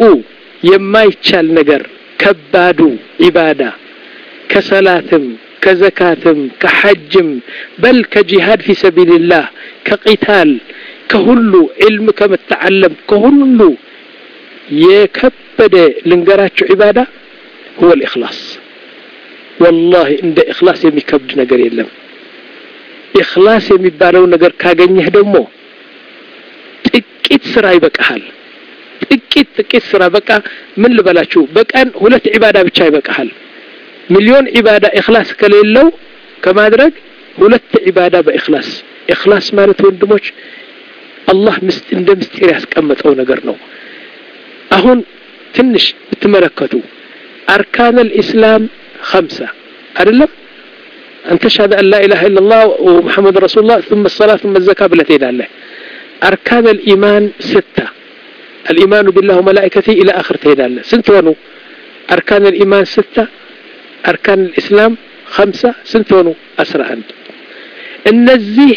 የማይቻል ነገር ከባዱ ዒባዳ ከሰላትም ከዘካትም ከሐጅም በል ከጂሃድ ፊ ሰቢልላህ ከቂታል ከሁሉ ዕልም ከመተዓለም ከሁሉ የከበደ ልንገራቸው ዒባዳ ሁወ ልእክላስ ወላሂ እንደ እክላስ የሚከብድ ነገር የለም ኢኽላስ የሚባለው ነገር ካገኘህ ደግሞ ጥቂት ስራ ይበቃሃል ጥቂት ጥቂት ስራ በቃ ምን ልበላችሁ በቀን ሁለት ዒባዳ ብቻ ይበቃሃል ሚሊዮን ዒባዳ ኢኽላስ ከሌለው ከማድረግ ሁለት ዒባዳ በኢኽላስ ኢኽላስ ማለት ወንድሞች አላህ እንደ ምስጢር ያስቀመጠው ነገር ነው አሁን ትንሽ ብትመለከቱ አርካን ልእስላም ከምሳ አይደለም أن تشهد أن لا إله إلا الله ومحمد رسول الله ثم الصلاة ثم الزكاة بلتين الله أركان الإيمان ستة الإيمان بالله وملائكته إلى آخر تين الله سنتونو أركان الإيمان ستة أركان الإسلام خمسة سنتونو أسرع عند النزيه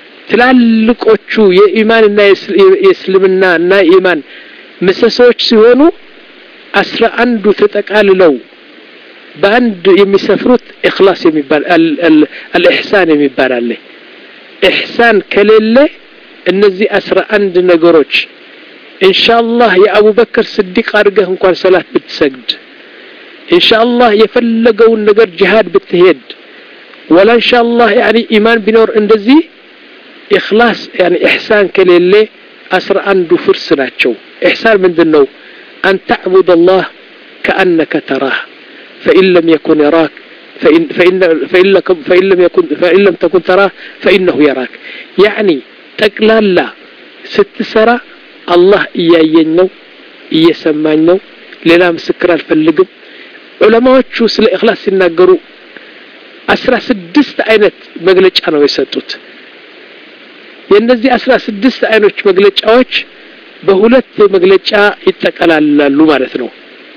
ትላልቆቹ የኢማንና የእስልምና እና የኢማን ምሰሶች ሲሆኑ አስራ አንዱ ተጠቃልለው በአንድ የሚሰፍሩት ኢኽላስ የሚባል አልኢሕሳን የሚባል አለ ኢሕሳን ከሌለ እነዚህ አስራ አንድ ነገሮች ኢንሻአላህ የአቡበከር ስዲቅ አድርገህ እንኳን ሰላት ብትሰግድ ኢንሻአላህ የፈለገውን ነገር ጅሃድ ብትሄድ ወላ ኢንሻአላህ ያኒ ኢማን ቢኖር እንደዚህ ኢኽላስ ያኒ ኢሕሳን ከሌለ አስራ አንዱ ፍርስ ናቸው ኢሕሳን ምንድን ነው አን ተዕቡድ አላህ ከአነከ ተራህ فإن لم يكن يراك فإن, فإن, فإن, لكم فإن, لم يكن فإن لم تكن تراه فإنه يراك يعني تقلالا ستسرى الله إيايين ነው እየሰማኝ ነው ሌላ ምስክር አልፈልግም ዑለማዎቹ ስለ ኢኽላስ ሲናገሩ አስራ ስድስት አይነት መግለጫ ነው የሰጡት የእነዚህ አስራ ስድስት አይኖች መግለጫዎች በሁለት መግለጫ ይጠቀላላሉ ማለት ነው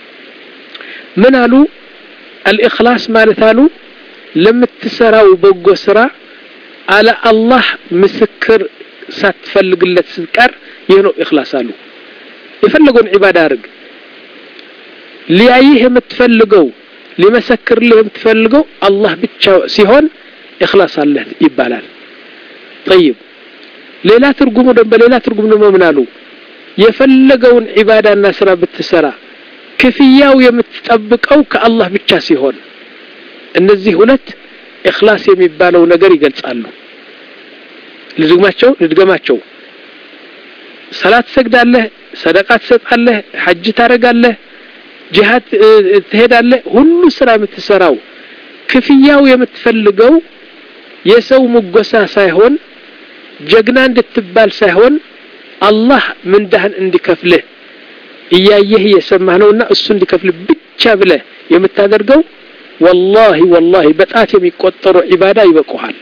ምን አሉ አልእክላስ ማለት አሉ ለምትሰራው በጎ ስራ አለ አላህ ምስክር ሳትፈልግለት ስትቀር ይህ ነው እክላስ አሉ የፈለገውን ዒባዳ አድርግ ሊያይህ የምትፈልገው ሊመሰክርልህ የምትፈልገው አላህ ብቻ ሲሆን እክላስ አለህ ይባላል ጠይብ ሌላ ትርጉሙ በሌላ ትርጉም ደግሞ ምን አሉ የፈለገውን ዒባዳና ስራ ብትሰራ ክፍያው የምትጠብቀው ከአላህ ብቻ ሲሆን እነዚህ ሁለት እክላስ የሚባለው ነገር ይገልጻሉ ልድግማቸው ልድገማቸው ሰላት ትሰግዳለህ ሰደቃ ትሰጣለህ ሐጅ ታደርጋለህ ጂሃድ ትሄዳለህ ሁሉ ስራ የምትሰራው ክፍያው የምትፈልገው የሰው ሙጎሳ ሳይሆን ጀግና እንድትባል ሳይሆን አላህ ምንዳህን እንዲከፍልህ እያየህ እየሰማህ ነውና እሱ እንዲከፍልህ ብቻ ብለህ የምታደርገው ወላሂ ወላሂ በጣት የሚቆጠሩ ዒባዳ ይበቁሃል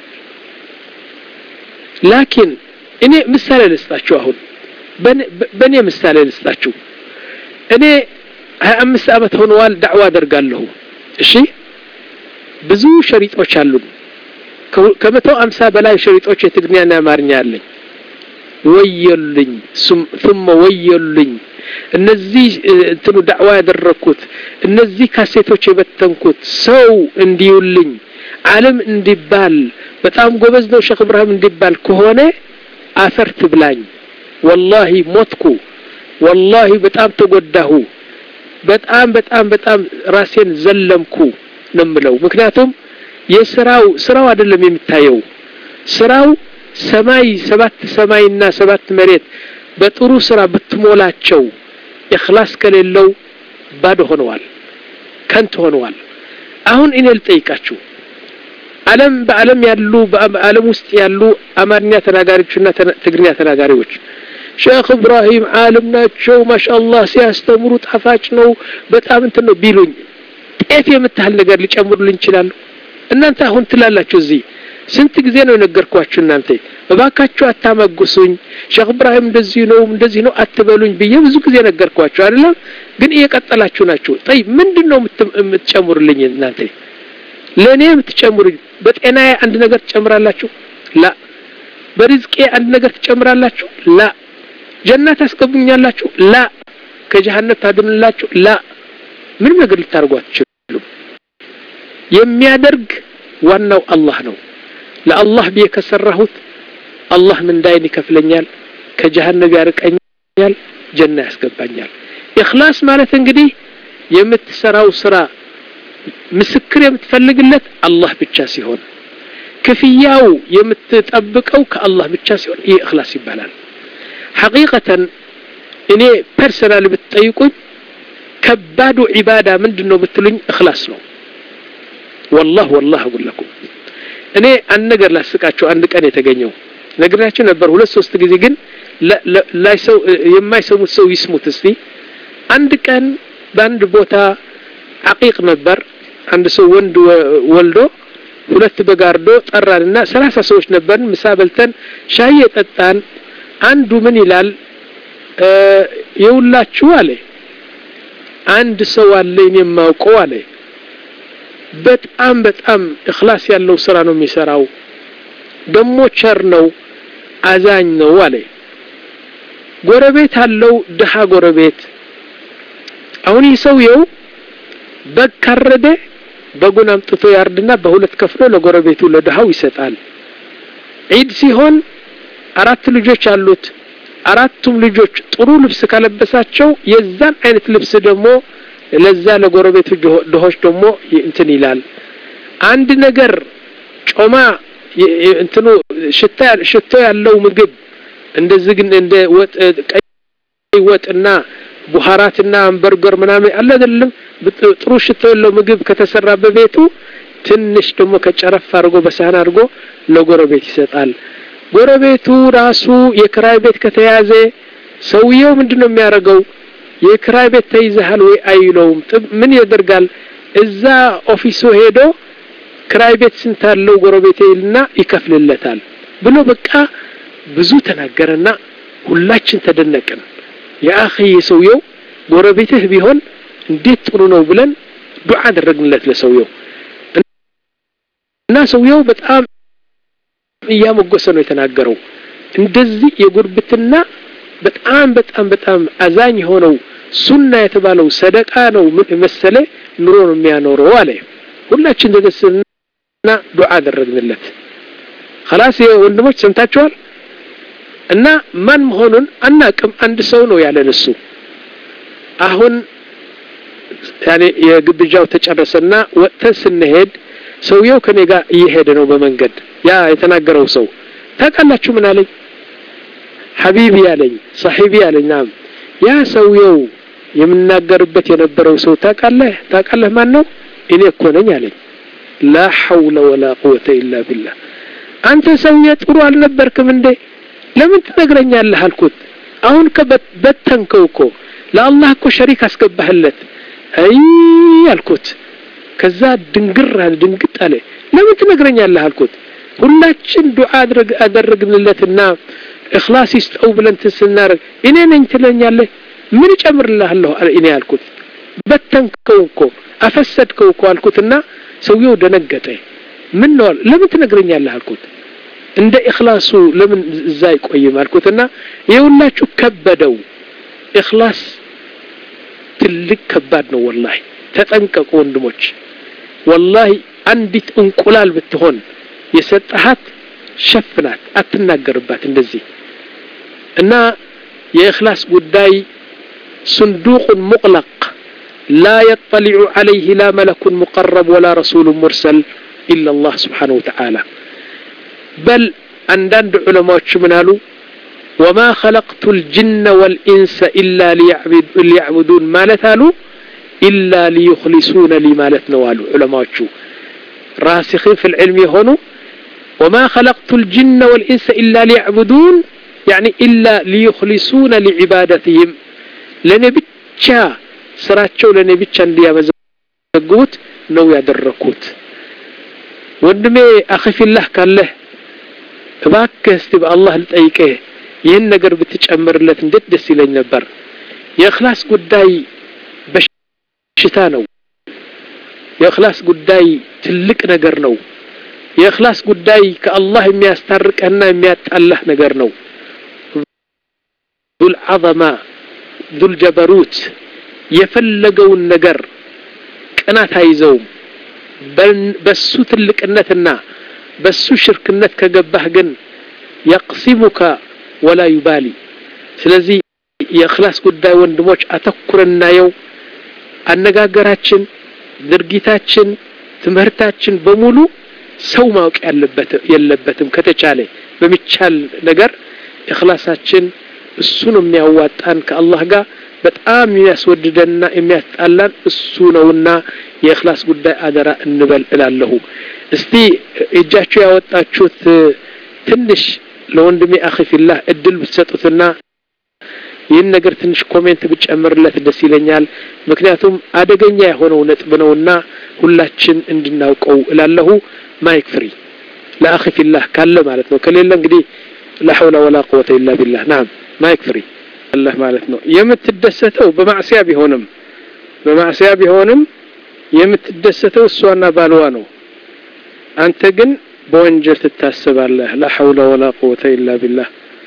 ላኪን እኔ ምሳሌ ልስጣችሁ አሁን በእኔ ምሳሌ ልስጣችሁ እኔ ሀያ አምስት ዓመት ሆነዋል ዳዕዋ አደርጋለሁ እሺ ብዙ ሸሪጦች አሉን ከመቶ አምሳ በላይ ሸሪጦች የትግርኛና የአማርኛ አለኝ ወየሉኝ ثم ወየሉኝ እነዚህ እንትኑ ዳዕዋ ያደረግኩት እነዚህ ካሴቶች የበተንኩት ሰው እንዲዩልኝ ዓለም እንዲባል በጣም ጎበዝ ነው ሼክ እብራሂም እንዲባል ከሆነ አፈር ትብላኝ ወላሂ ሞትኩ ወላሂ በጣም ተጎዳሁ በጣም በጣም በጣም ራሴን ዘለምኩ ነው የምለው ምክንያቱም የስራው ስራው አይደለም የሚታየው ስራው ሰማይ ሰባት ሰማይና ሰባት መሬት በጥሩ ስራ ብትሞላቸው ኢኽላስ ከሌለው ባዶ ሆነዋል ከንት ሆነዋል አሁን እኔ ልጠይቃችሁ ዓለም በዓለም ያሉ በዓለም ውስጥ ያሉ አማርኛ ተናጋሪዎችና ትግርኛ ተናጋሪዎች ሼክ እብራሂም ዓለም ናቸው ማሻአላህ ሲያስተምሩ ጣፋጭ ነው በጣም እንትን ነው ቢሉኝ ጤፍ የምታህል ነገር ሊጨምሩልኝ ይችላሉ እናንተ አሁን ትላላችሁ እዚህ ስንት ጊዜ ነው የነገርኳችሁ እናንተ እባካችሁ አታመጉሱኝ ሼክ እብራሂም እንደዚህ ነው እንደዚህ ነው አትበሉኝ ብዬ ብዙ ጊዜ ነገርኳችሁ አይደለም ግን እየቀጠላችሁ ናችሁ ጠይ ምንድን ነው የምትጨምሩልኝ እናንተ ለእኔ የምትጨምሩኝ በጤናዬ አንድ ነገር ትጨምራላችሁ ላ በሪዝቄ አንድ ነገር ትጨምራላችሁ ላ ጀና ታስገቡኛላችሁ ላ ከጀሃነም ታድንላችሁ ላ ምንም ነገር ልታደርጉ አትችሉም የሚያደርግ ዋናው አላህ ነው ለአላህ ብዬ ከሰራሁት አላህ ምንዳይን ይከፍለኛል ከጀሃነም ያርቀኛል ጀና ያስገባኛል ኢኽላስ ማለት እንግዲህ የምትሰራው ስራ ምስክር የምትፈልግለት አላህ ብቻ ሲሆን ክፍያው የምትጠብቀው ከአላህ ብቻ ሲሆን ይህ እክላስ ይባላል ሐቂቀተን እኔ ፐርሰናል ብትጠይቁኝ ከባዱ ዒባዳ ምንድን ነው ብትሉኝ እክላስ ነው ወላህ ወላህ አጉለኩም እኔ አንድ ነገር ላስቃቸው አንድ ቀን የተገኘው ነግራችሁ ነበር ሁለት ሶስት ጊዜ ግን የማይሰሙት ሰው ይስሙት እስቲ አንድ ቀን በአንድ ቦታ አቂቅ ነበር አንድ ሰው ወንድ ወልዶ ሁለት በጋርዶ ጠራንና ሰላሳ ሰዎች ነበርን ምሳ በልተን ሻይ የጠጣን አንዱ ምን ይላል የውላችሁ አለ አንድ ሰው አለኝ የማውቀው አለ በጣም በጣም እክላስ ያለው ስራ ነው የሚሰራው ደሞ ቸር ነው አዛኝ ነው አለ ጎረቤት አለው ድሃ ጎረቤት አሁን ይህ ሰውየው በግ ካረደ በጉን አምጥቶ ያርድና በሁለት ከፍሎ ለጎረቤቱ ለድሃው ይሰጣል ዒድ ሲሆን አራት ልጆች አሉት አራቱም ልጆች ጥሩ ልብስ ካለበሳቸው የዛን አይነት ልብስ ደግሞ ለዛ ለጎረቤቱ ድሆች ደግሞ እንትን ይላል አንድ ነገር ጮማ እንትኑ ሽታ ያለው ምግብ እንደዚህ ግን እንደ ወጥ ቀይ ወጥና ቡሃራትና አንበርገር ምናምን አለ አይደለም ጥሩ ሽታ ያለው ምግብ ከተሰራ በቤቱ ትንሽ ደግሞ ከጨረፍ አድርጎ በሳህን አድርጎ ለጎረቤት ይሰጣል ጎረቤቱ ራሱ የክራይ ቤት ከተያዘ ሰውየው ምንድን ነው የሚያደርገው የክራይ ቤት ተይዘሃል ወይ አይለውም ምን ያደርጋል እዛ ኦፊሱ ሄዶ ክራይ ቤት ስንት አለው ጎረቤት ይልና ይከፍልለታል ብሎ በቃ ብዙ ተናገረና ሁላችን ተደነቅን የአኺ ሰውየው ጎረቤትህ ቢሆን እንዴት ጥሩ ነው ብለን ዱዓ አደረግንለት ለሰውየው እና ሰውየው በጣም እያሞገሰ ነው የተናገረው እንደዚህ የጉርብትና በጣም በጣም በጣም አዛኝ የሆነው ሱና የተባለው ሰደቃ ነው መሰለ ኑሮ ነው የሚያኖረው አለ ሁላችን ተደስና ዱዓ አደረግንለት خلاص ወንድሞች ሰምታችኋል እና ማን መሆኑን አናቅም አንድ ሰው ነው ያለን እሱ አሁን ያኔ የግብዣው ተጨረሰና ወጥተን ስንሄድ ሰውየው ከኔ ጋር እየሄደ ነው በመንገድ ያ የተናገረው ሰው ታውቃላችሁ ምን አለኝ ሐቢቢ አለኝ ሳሒቢ አለኝ ናም ያ ሰውየው የምናገርበት የነበረው ሰው ታውቃለህ ታውቃለህ ማን ነው እኔ እኮ ነኝ አለኝ ላ ሐውለ ወላ ቁወተ ኢላ ቢላህ አንተ ሰውዬ ጥሩ አልነበርክም እንዴ ለምን ትነግረኛለህ አልኩት አሁን በተንከው እኮ ለአላህ እኮ ሸሪክ አስገባህለት አይ አልኩት ከዛ ድንግር አለ ድንግጥ አለ ለምን ትነግረኛለህ አልኩት ሁላችን ዱዓ አደረግንለትና እክላስ ይስጠው ብለን ስናደርግ እኔ ነኝ ትለኛለህ ምን እጨምርልሃለሁ እኔ አልኩት በተንከው እኮ አፈሰድከው እኮ አልኩትና ሰውየው ደነገጠ ምን ነው ለምን ትነግረኛለህ አልኩት እንደ እክላሱ ለምን እዛ አይቆይም አልኩትና የሁላችሁ ከበደው እክላስ ትልቅ ከባድ ነው ወላሂ ተጠንቀቁ ወንድሞች ወላሂ አንዲት እንቁላል ብትሆን የሰጠሃት ሸፍናት አትናገርባት እንደዚህ እና የእክላስ ጉዳይ صندوق مغلق لا يطلع عليه لا ملك مقرب ولا رسول مرسل إلا الله سبحانه وتعالى بل عندند علماء منالو وما خلقت الجن والإنس إلا ليعبد ليعبدون ما لتالو إلا ليخلصون لي مالت نوالو علماء راسخين في العلم هونو وما خلقت الجن والإنس إلا ليعبدون يعني إلا ليخلصون لعبادتهم لنبتشا ስራቸው ለእኔ ብቻ እንዲያመዘግቡት ነው ያደረኩት ወንድሜ አኺፊላህ ካለህ እባክህ እስቲ በአላህ ልጠይቅህ ይህን ነገር ብትጨምርለት እንዴት ደስ ይለኝ ነበር የእክላስ ጉዳይ በሽታ ነው የእክላስ ጉዳይ ትልቅ ነገር ነው የእክላስ ጉዳይ ከአላህ የሚያስታርቀህና የሚያጣላህ ነገር ነው ዙል ዐዘማ ዱልጀበሩት የፈለገውን ነገር ቅናት አይዘውም በሱ ትልቅነትና በሱ ሽርክነት ከገባህ ግን የቅሲሙከ ወላ ዩባሊ ስለዚህ የእክላስ ጉዳይ ወንድሞች አተኩረን እናየው አነጋገራችን ድርጊታችን ትምህርታችን በሙሉ ሰው ማወቅ የለበትም ከተቻለ በሚቻል ነገር እክላሳችን እሱ ነው የሚያዋጣን ከአላህ ጋር በጣም የሚያስወድደንና የሚያስጣላን እሱ ነውና የእክላስ ጉዳይ አደራ እንበል እላለሁ እስቲ እጃችሁ ያወጣችሁት ትንሽ ለወንድሜ አኺፊላህ እድል ብትሰጡትና ይህን ነገር ትንሽ ኮሜንት ብጨምርለት ደስ ይለኛል ምክንያቱም አደገኛ የሆነው ነጥብ ነውና ሁላችን እንድናውቀው እላለሁ ማይክ ፍሪ ለአኺፊላህ ካለ ማለት ነው ከሌለ እንግዲህ ላ ሐውላ ወላ ቁወተ ኢላ ቢላህ ናም ማይክ ፍሪ አላህ ማለት ነው የምትደሰተው በማዕሲያ ቢሆንም በማዕሲያ ቢሆንም የምትደሰተው እሷና ባልዋ ነው አንተ ግን በወንጀል ትታሰባለህ ላ ሐውለ ወላ ቁወተ ኢላ ቢላህ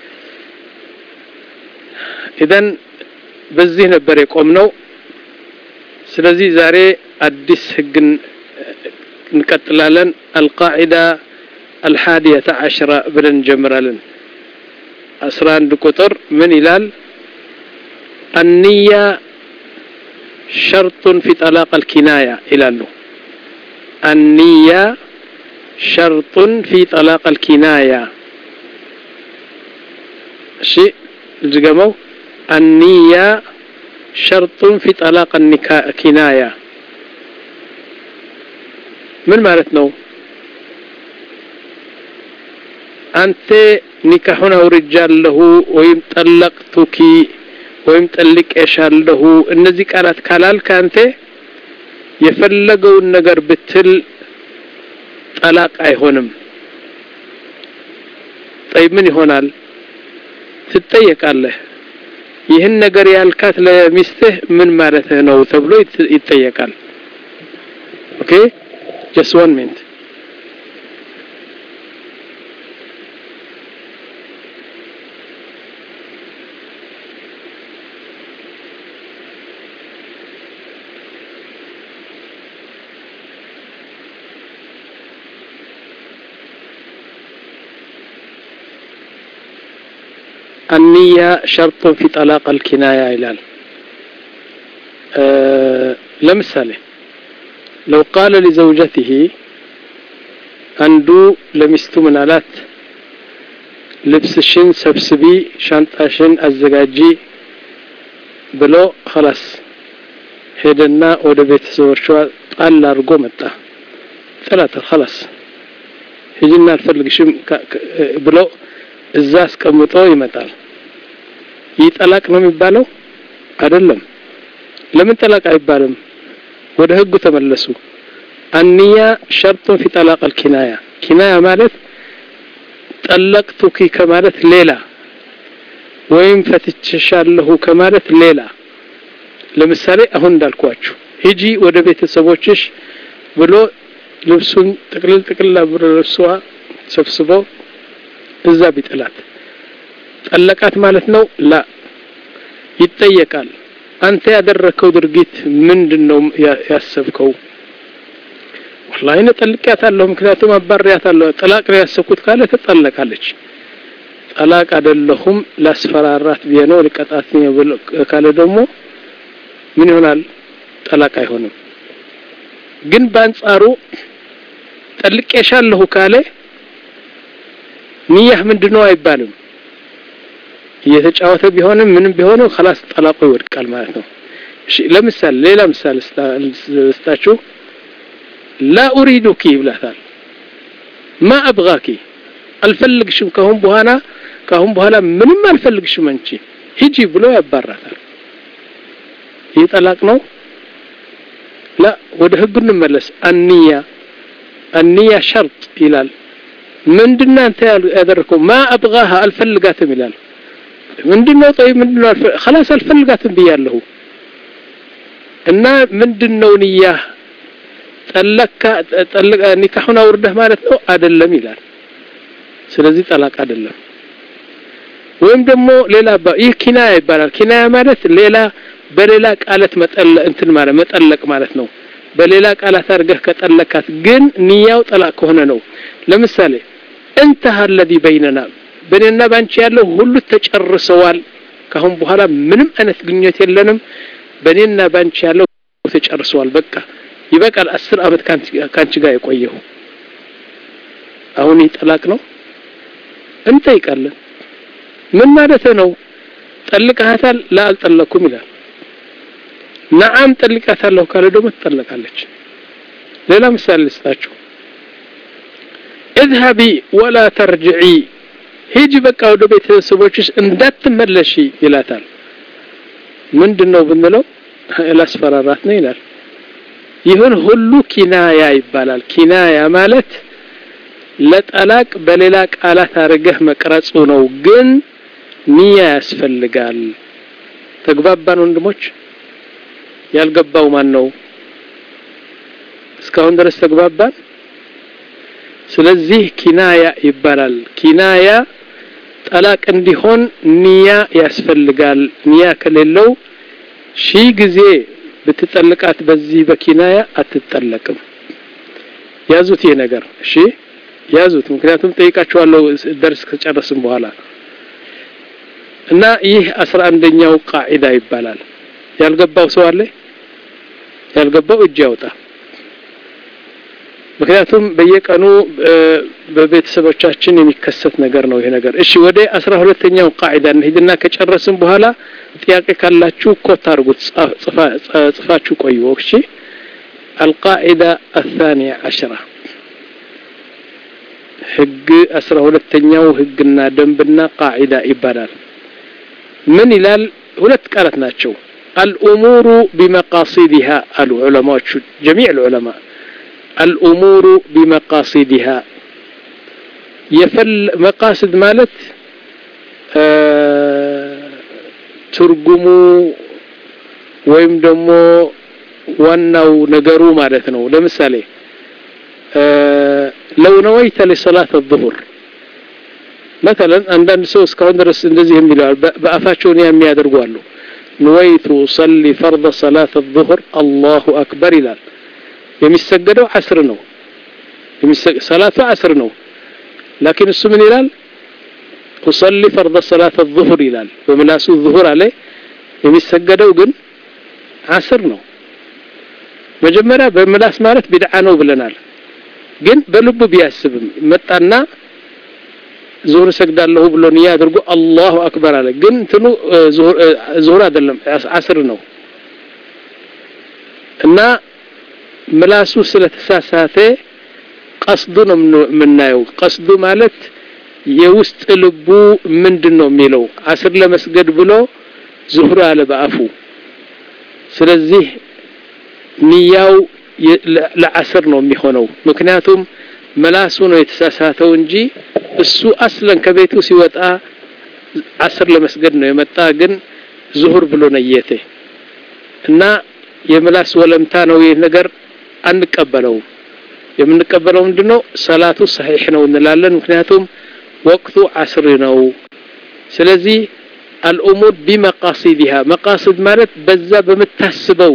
ኢዘን በዚህ ነበር የቆምነው ስለዚህ ዛሬ አዲስ ህግን እንቀጥላለን አልቃዒዳ አልሓዲየተ ዓሽራ ብለን እንጀምራለን አስራ አንድ ቁጥር ምን ይላል النية شرط في طلاق الكناية إلى له النية شرط في طلاق الكناية شيء الجمو النية شرط في طلاق الكناية من مالتنا أنت ኒካሁን አውርጃለሁ ወይም ጠለቅቱኪ ወይም ጠልቄሻለሁ እነዚህ ቃላት ካላልክ አንተ የፈለገውን ነገር ብትል ጠላቅ አይሆንም ጠይ ምን ይሆናል ትጠየቃለህ ይህን ነገር ያልካት ለሚስትህ ምን ማለትህ ነው ተብሎ ይጠየቃል ኦኬ ጀስት ዋን ሚኒት النية شرط في طلاق الكناية إلال أه لمثاله لو قال لزوجته أندو لمستو من አላት ልብስሽን ሰብስቢ ሻንጣሽን አዘጋጂ ብሎ خلاص ሄደና ወደ ቤተሰቦቿ ጣል አድርጎ መጣ ጥላት خلاص ሂጂና አልፈልግሽም ብሎ እዛ አስቀምጦ ይመጣል ይህ ጠላቅ ነው የሚባለው አይደለም ለምን ጠላቅ አይባልም ወደ ህጉ ተመለሱ አንያ ሸርጡን ፊ ጠላቅ አልኪናያ ኪናያ ማለት ጠለቅቱኪ ከማለት ሌላ ወይም ፈትችሻለሁ ከማለት ሌላ ለምሳሌ አሁን እንዳልኳችሁ ሂጂ ወደ ቤተሰቦችሽ ብሎ ልብሱን ጥቅልል ጥቅልል ብሎ ልብሷ ሰብስቦ እዛ ቢጥላት ጠለቃት ማለት ነው ላ ይጠየቃል አንተ ያደረከው ድርጊት ምንድን ነው ያሰብከው ወላሂ እኔ ጠልቂያታለሁ ምክንያቱም አባሪያታለሁ ጠላቅ ነው ያሰብኩት ካለ ትጠለቃለች ጠላቅ አይደለሁም ላስፈራራት ብዬ ነው ልቀጣት ካለ ደግሞ ምን ይሆናል ጠላቅ አይሆንም ግን በአንጻሩ ጠልቄሻለሁ ካለ ንያህ ምንድነው አይባልም እየተጫወተ ቢሆንም ምንም ቢሆንም خلاص ጠላቁ ይወድቃል ማለት ነው እሺ ለምሳሌ ሌላ ምሳሌ ስታችሁ ላ ኡሪዱኪ ይብላታል ማ አብጋኪ አልፈልግሽም ካሁን በኋላ ካሁን በኋላ ምንም አልፈልግሽም አንቺ ሂጂ ብሎ ያባራታል ይህ ጠላቅ ነው ላ ወደ ህጉ እንመለስ አንያ አንያ ሸርጥ ይላል ምንድና አንተ ያደረከው ማ አብጋሃ አልፈልጋትም ይላል ምንድነው ጠይብ ምንድነው خلاص አልፈልጋትም ብያለሁ እና ምንድነው ንያ ጠለካ ጠለቃ ኒካሁን አውርደህ ማለት ነው አይደለም ይላል ስለዚህ ጠላቅ አይደለም ወይም ደግሞ ሌላ ይህ ኪናያ ይባላል ኪናያ ማለት ሌላ በሌላ ቃላት መጠለ እንትን ማለት መጠለቅ ማለት ነው በሌላ ቃላት አድርገህ ከጠለካት ግን ንያው ጠላቅ ከሆነ ነው ለምሳሌ እንተሃ الذي بيننا በእኔና ባንቺ ያለው ሁሉ ተጨርሰዋል ካሁን በኋላ ምንም አይነት ግንኙነት የለንም በእኔና ባንቺ ያለው ተጨርሰዋል በቃ ይበቃል አስር አመት ካንቺ ጋር የቆየሁ አሁን ይጠላቅ ነው እንጠይቃለን ምን ማለት ነው ጠልቀሃታል ላ አልጠለኩም ይላል ነዓም ጠልቃታለሁ ካለ ደግሞ ትጠለቃለች ሌላ ምሳሌ ልስጣችሁ እዝሀቢ ወላ ተርጅዒ ሂጂ በቃ ወደ ቤተሰቦችሽ እንዳትመለሺ ይላታል ምንድን ነው ብንለው ላስፈራራት ነው ይላል ይሁን ሁሉ ኪናያ ይባላል ኪናያ ማለት ለጠላቅ በሌላ ቃላት አድርገህ መቅረጹ ነው ግን ንያ ያስፈልጋል ተግባባን ወንድሞች ያልገባው ማን ነው እስካሁን ድረስ ተግባባን ስለዚህ ኪናያ ይባላል ኪናያ ጠላቅ እንዲሆን ንያ ያስፈልጋል ንያ ከሌለው ሺህ ጊዜ ብትጠልቃት በዚህ በኪናያ አትጠለቅም ያዙት ይሄ ነገር እሺ ያዙት ምክንያቱም ጠይቃችኋለሁ ደርስ ከጨረስም በኋላ እና ይህ አስራ አንደኛው ቃዒዳ ይባላል ያልገባው ሰው አለ ያልገባው እጅ ያውጣ ምክንያቱም በየቀኑ በቤተሰቦቻችን የሚከሰት ነገር ነው ይሄ ነገር እሺ ወደ አስራ ሁለተኛው ቃዒዳ እንሂድና ከጨረስን በኋላ ጥያቄ ካላችሁ ኮት አድርጉት ጽፋችሁ ቆዩ እሺ القاعدة الثانية عشرة ህግ አስራ ሁለተኛው ህግና ደንብና ቃዒዳ ይባላል ምን ይላል ሁለት ቃላት ናቸው الأمور بمقاصدها العلماء جميع العلماء الأمور بمقاصدها يفل مقاصد مالت ትርጉሙ ወይም ደግሞ ዋናው ነገሩ ማለት ነው ለምሳሌ ለው ነወይተ ለሰላት الظهر مثلا አንዳንድ ሰው እስካሁን ድረስ እንደዚህ የሚለው በአፋቸው ኒያ የሚያደርጉ አሉ نويت صلي فرض صلاة الظهر الله أكبر ይላል የሚሰገደው አስር ነው ሰላቱ አስር ነው ላኪን እሱ ምን ይላል تصلي فرض صلاة الظهر ይላል በምላሱ الظهر አለ የሚሰገደው ግን አስር ነው መጀመሪያ በምላስ ማለት ቢድዓ ነው ብለናል ግን በልቡ ቢያስብም መጣና ዙሁር ሰግዳለሁ ብሎ ንያ አድርጎ አላሁ አክበር አለ ግን እንትኑ ዙሁር አይደለም አስር ነው እና ምላሱ ስለተሳሳተ ቀስዱ ነው የምናየው ቀስዱ ማለት የውስጥ ልቡ ምንድን ነው የሚለው አስር ለመስገድ ብሎ ዙሁር አለ በአፉ ስለዚህ ንያው ለአስር ነው የሚሆነው ምክንያቱም መላሱ ነው የተሳሳተው እንጂ እሱ አስለን ከቤቱ ሲወጣ አስር ለመስገድ ነው የመጣ ግን ዙሁር ብሎ ነየተ እና የምላስ ወለምታ ነው ይህ ነገር አንቀበለውም የምንቀበለው ምንድነው ሰላቱ ሰሒሕ ነው እንላለን ምክንያቱም ወቅቱ አስር ነው ስለዚህ አልኡሙር ቢመቃሲዲሃ መቃሲድ ማለት በዛ በምታስበው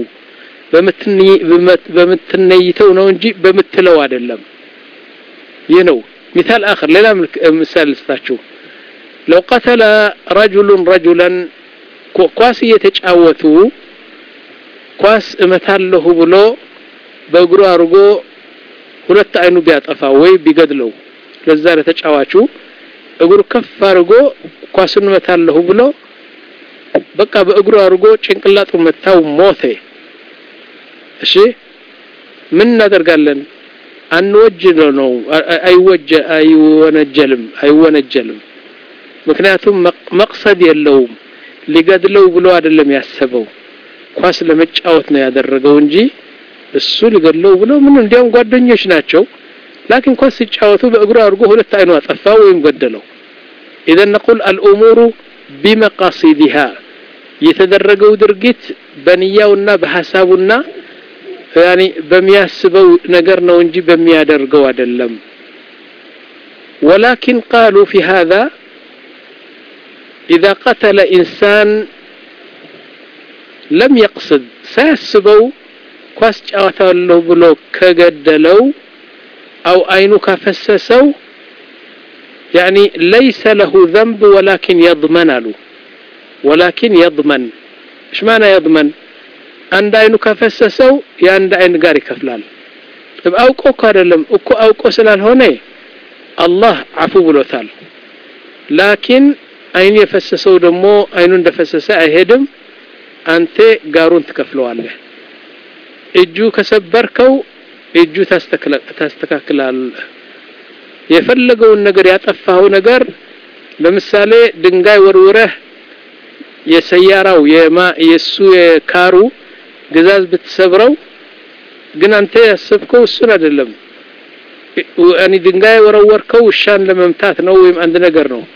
በምትነይተው ነው እንጂ በምትለው አይደለም ይህ ነው مثال آخر ሌላ ምሳሌ ልስጣችሁ لو قتل رجل رجلا ኳስ እየተጫወቱ ኳስ እመታለሁ ብሎ በእግሩ አድርጎ ሁለት አይኑ ቢያጠፋ ወይ ቢገድለው ለዛ ለተጫዋቹ እግሩ ከፍ አድርጎ ኳሱን እመታለሁ ብሎ በቃ በእግሩ አድርጎ ጭንቅላቱ መታው ሞተ እሺ ምን እናደርጋለን አንወጅ ነው አይወጀ አይወነጀልም አይወነጀልም ምክንያቱም መቅሰድ የለውም ሊገድለው ብሎ አይደለም ያሰበው ኳስ ለመጫወት ነው ያደረገው እንጂ እሱ ሊገድለው ብሎ ምን እንዲያውም ጓደኞች ናቸው ላኪን ኳስ ሲጫወቱ በእግሩ አድርጎ ሁለት አይኑ አጠፋ ወይም ገደለው ኢዘን ነቁል አልኡሙሩ ቢመቃሲዲሃ የተደረገው ድርጊት በንያውና በሐሳቡና ያኒ በሚያስበው ነገር ነው እንጂ በሚያደርገው አይደለም ولكن قالوا في هذا ኢዛ ቀተለ ኢንሳን ለም የቅስድ ሳያስበው ኳስ ጫወታለሁ ብሎ ከገደለው አው አይኑ ካፈሰሰው ያኒ ለይሰ ለሁ ዘንብ ወላኪን የضመን አሉ ወላኪን የضመን እሽ ማና የضመን አንድ አይኑ ካፈሰሰው የአንድ አይን ጋር ይከፍላል አውቆ እኮ አይደለም እኮ አውቆ ስላልሆነ አላህ አፉ ብሎታል ላኪን አይኑ የፈሰሰው ደግሞ አይኑ እንደፈሰሰ አይሄድም አንተ ጋሩን ትከፍለዋለህ እጁ ከሰበርከው እጁ ታስተካክላለህ የፈለገውን ነገር ያጠፋው ነገር ለምሳሌ ድንጋይ ወርውረህ የሰያራው የማ የሱ የካሩ ግዛዝ ብትሰብረው ግን አንተ ያሰብከው እሱን አይደለም እኔ ድንጋይ ወረወርከው ውሻን ለመምታት ነው ወይም አንድ ነገር ነው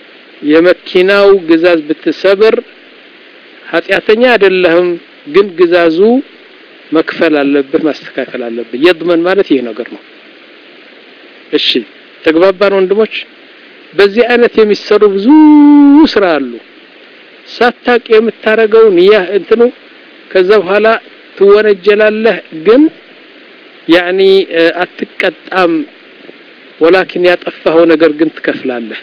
የመኪናው ግዛዝ ብትሰብር ኃጢአተኛ አይደለህም ግን ግዛዙ መክፈል አለብህ ማስተካከል አለብህ የድመን ማለት ይህ ነገር ነው እሺ ተግባባን ወንድሞች በዚህ አይነት የሚሰሩ ብዙ ስራ አሉ ሳታቅ የምታረገው ንያ እንትኑ ከዛ በኋላ ትወነጀላለህ ግን ያኒ አትቀጣም ወላኪን ያጠፋኸው ነገር ግን ትከፍላለህ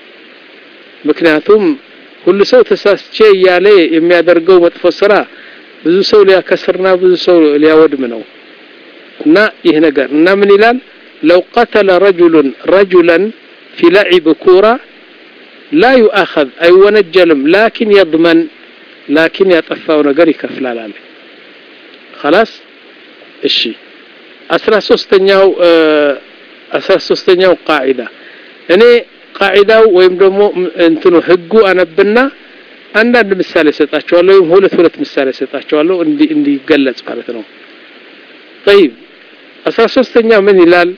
ምክንያቱም ሁሉ ሰው ተሳስቼ እያለ የሚያደርገው መጥፎ ስራ ብዙ ሰው ሊያከስርና ብዙ ሰው ሊያወድም ነው እና ይህ ነገር እና ምን ይላል ለው ቀተለ ረጁሉን ረጁለን ፊ ለዒብ ኩራ ላ ዩአኸዝ አይወነጀልም ላኪን የضመን ላኪን ያጠፋው ነገር ይከፍላል አለ خلاص እሺ አስራ ሶስተኛው አስራ ሶስተኛው ቃዒዳ እኔ ቃዒዳው ወይም ደግሞ እንትኑ ህጉ አነብና አንዳንድ ምሳሌ ሰጣቸዋለሁ ወይም ሁለት ሁለት ምሳሌ ሰጣቸዋለሁ እንዲገለጽ ማለት ነው طيب አስራ ሶስተኛው ምን ይላል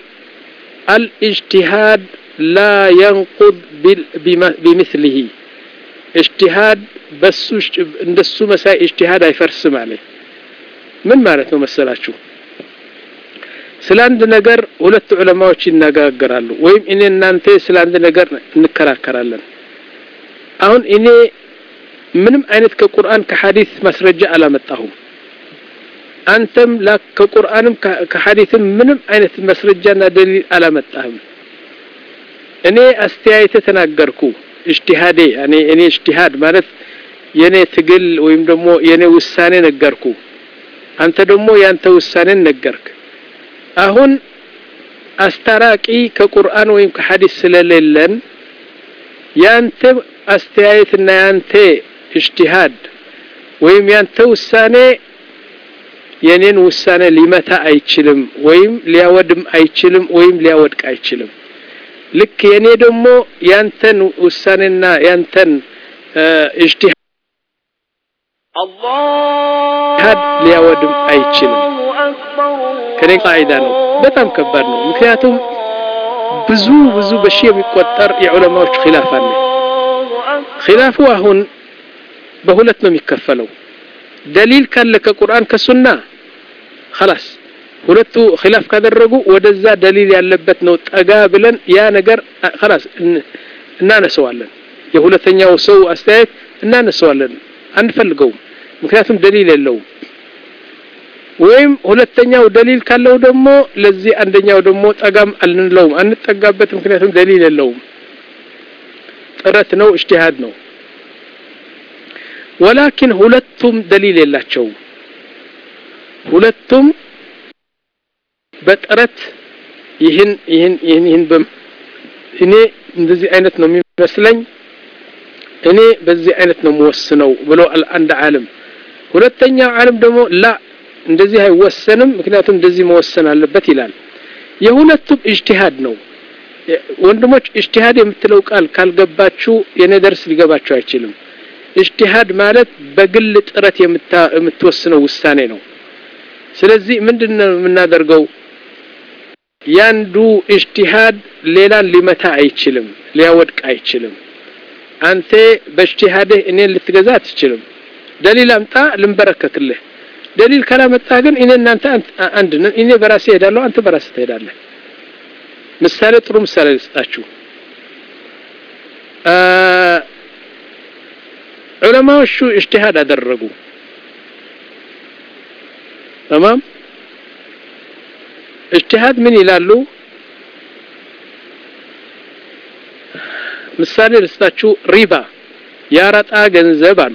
አልእጅቲሃድ ላ የንቁድ ቢምስሊሂ እጅቲሃድ በሱ እንደሱ መሳይ እጅቲሃድ አይፈርስም አለ ምን ማለት ነው መሰላችሁ ስለ አንድ ነገር ሁለት ዑለማዎች ይነጋገራሉ ወይም እኔ እናንተ ስለ አንድ ነገር እንከራከራለን አሁን እኔ ምንም አይነት ከቁርአን ከሐዲስ ማስረጃ አላመጣሁም አንተም ከቁርአንም ከሐዲስም ምንም አይነት መስረጃና ደሊል አላመጣህም እኔ አስተያየተ ተናገርኩ እጅቲሃዴ እኔ እኔ እጅቲሃድ ማለት የኔ ትግል ወይም ደግሞ የኔ ውሳኔ ነገርኩ አንተ ደግሞ ያንተ ውሳኔን ነገርክ አሁን አስታራቂ ከቁርአን ወይም ከሐዲስ ስለሌለን ያንተ አስተያየትና ያንተ እጅቲሃድ ወይም ያንተ ውሳኔ የኔን ውሳኔ ሊመታ አይችልም ወይም ሊያወድም አይችልም ወይም ሊያወድቅ አይችልም ልክ የኔ ደግሞ ያንተን ውሳኔና ያንተን እጅቲሃድ ሊያወድም አይችልም ከኔ ቃዒዳ ነው በጣም ከባድ ነው ምክንያቱም ብዙ ብዙ በሺ የሚቆጠር የዑለማዎች ኺላፍ አለ ኺላፉ አሁን በሁለት ነው የሚከፈለው ደሊል ካለ ከቁርአን ከሱና خلاص ሁለቱ ኺላፍ ካደረጉ ወደዛ ደሊል ያለበት ነው ጠጋ ብለን ያ ነገር خلاص እናነሰዋለን የሁለተኛው ሰው አስተያየት እናነሰዋለን አንፈልገውም ምክንያቱም ደሊል የለውም ወይም ሁለተኛው ደሊል ካለው ደግሞ ለዚህ አንደኛው ደግሞ ጠጋም አልንለውም አንጠጋበት ምክንያቱም ደሊል የለውም ጥረት ነው እጅቲሃድ ነው ወላኪን ሁለቱም ደሊል የላቸውም ሁለቱም በጥረት ይህን ይህን ይህን ይህን እኔ እንደዚህ አይነት ነው የሚመስለኝ እኔ በዚህ አይነት ነው የምወስነው ብሎ አንድ ዓለም ሁለተኛው ዓለም ደግሞ ላ እንደዚህ አይወሰንም ምክንያቱም እንደዚህ መወሰን አለበት ይላል የሁለቱም እጅቲሃድ ነው ወንድሞች እጅቲሃድ የምትለው ቃል ካልገባችሁ የኔ ደርስ ሊገባችሁ አይችልም እጅቲሃድ ማለት በግል ጥረት የምትወስነው ውሳኔ ነው ስለዚህ ምንድን ነው የምናደርገው ያንዱ እጅቲሃድ ሌላን ሊመታ አይችልም ሊያወድቅ አይችልም አንተ በእጅቲሃድህ እኔን ልትገዛ አትችልም ደሊል አምጣ ልንበረከክልህ ደሊል ካላመጣ ግን እኔ እናንተ አንድ ነን እኔ በራሴ ሄዳለሁ አንተ በራሴ ትሄዳለህ ምሳሌ ጥሩ ምሳሌ ልስጣችሁ ዑለማዎቹ እጅቲሃድ አደረጉ ተማም እጅቲሃድ ምን ይላሉ ምሳሌ ልስጣችሁ ሪባ ያረጣ ገንዘብ አሉ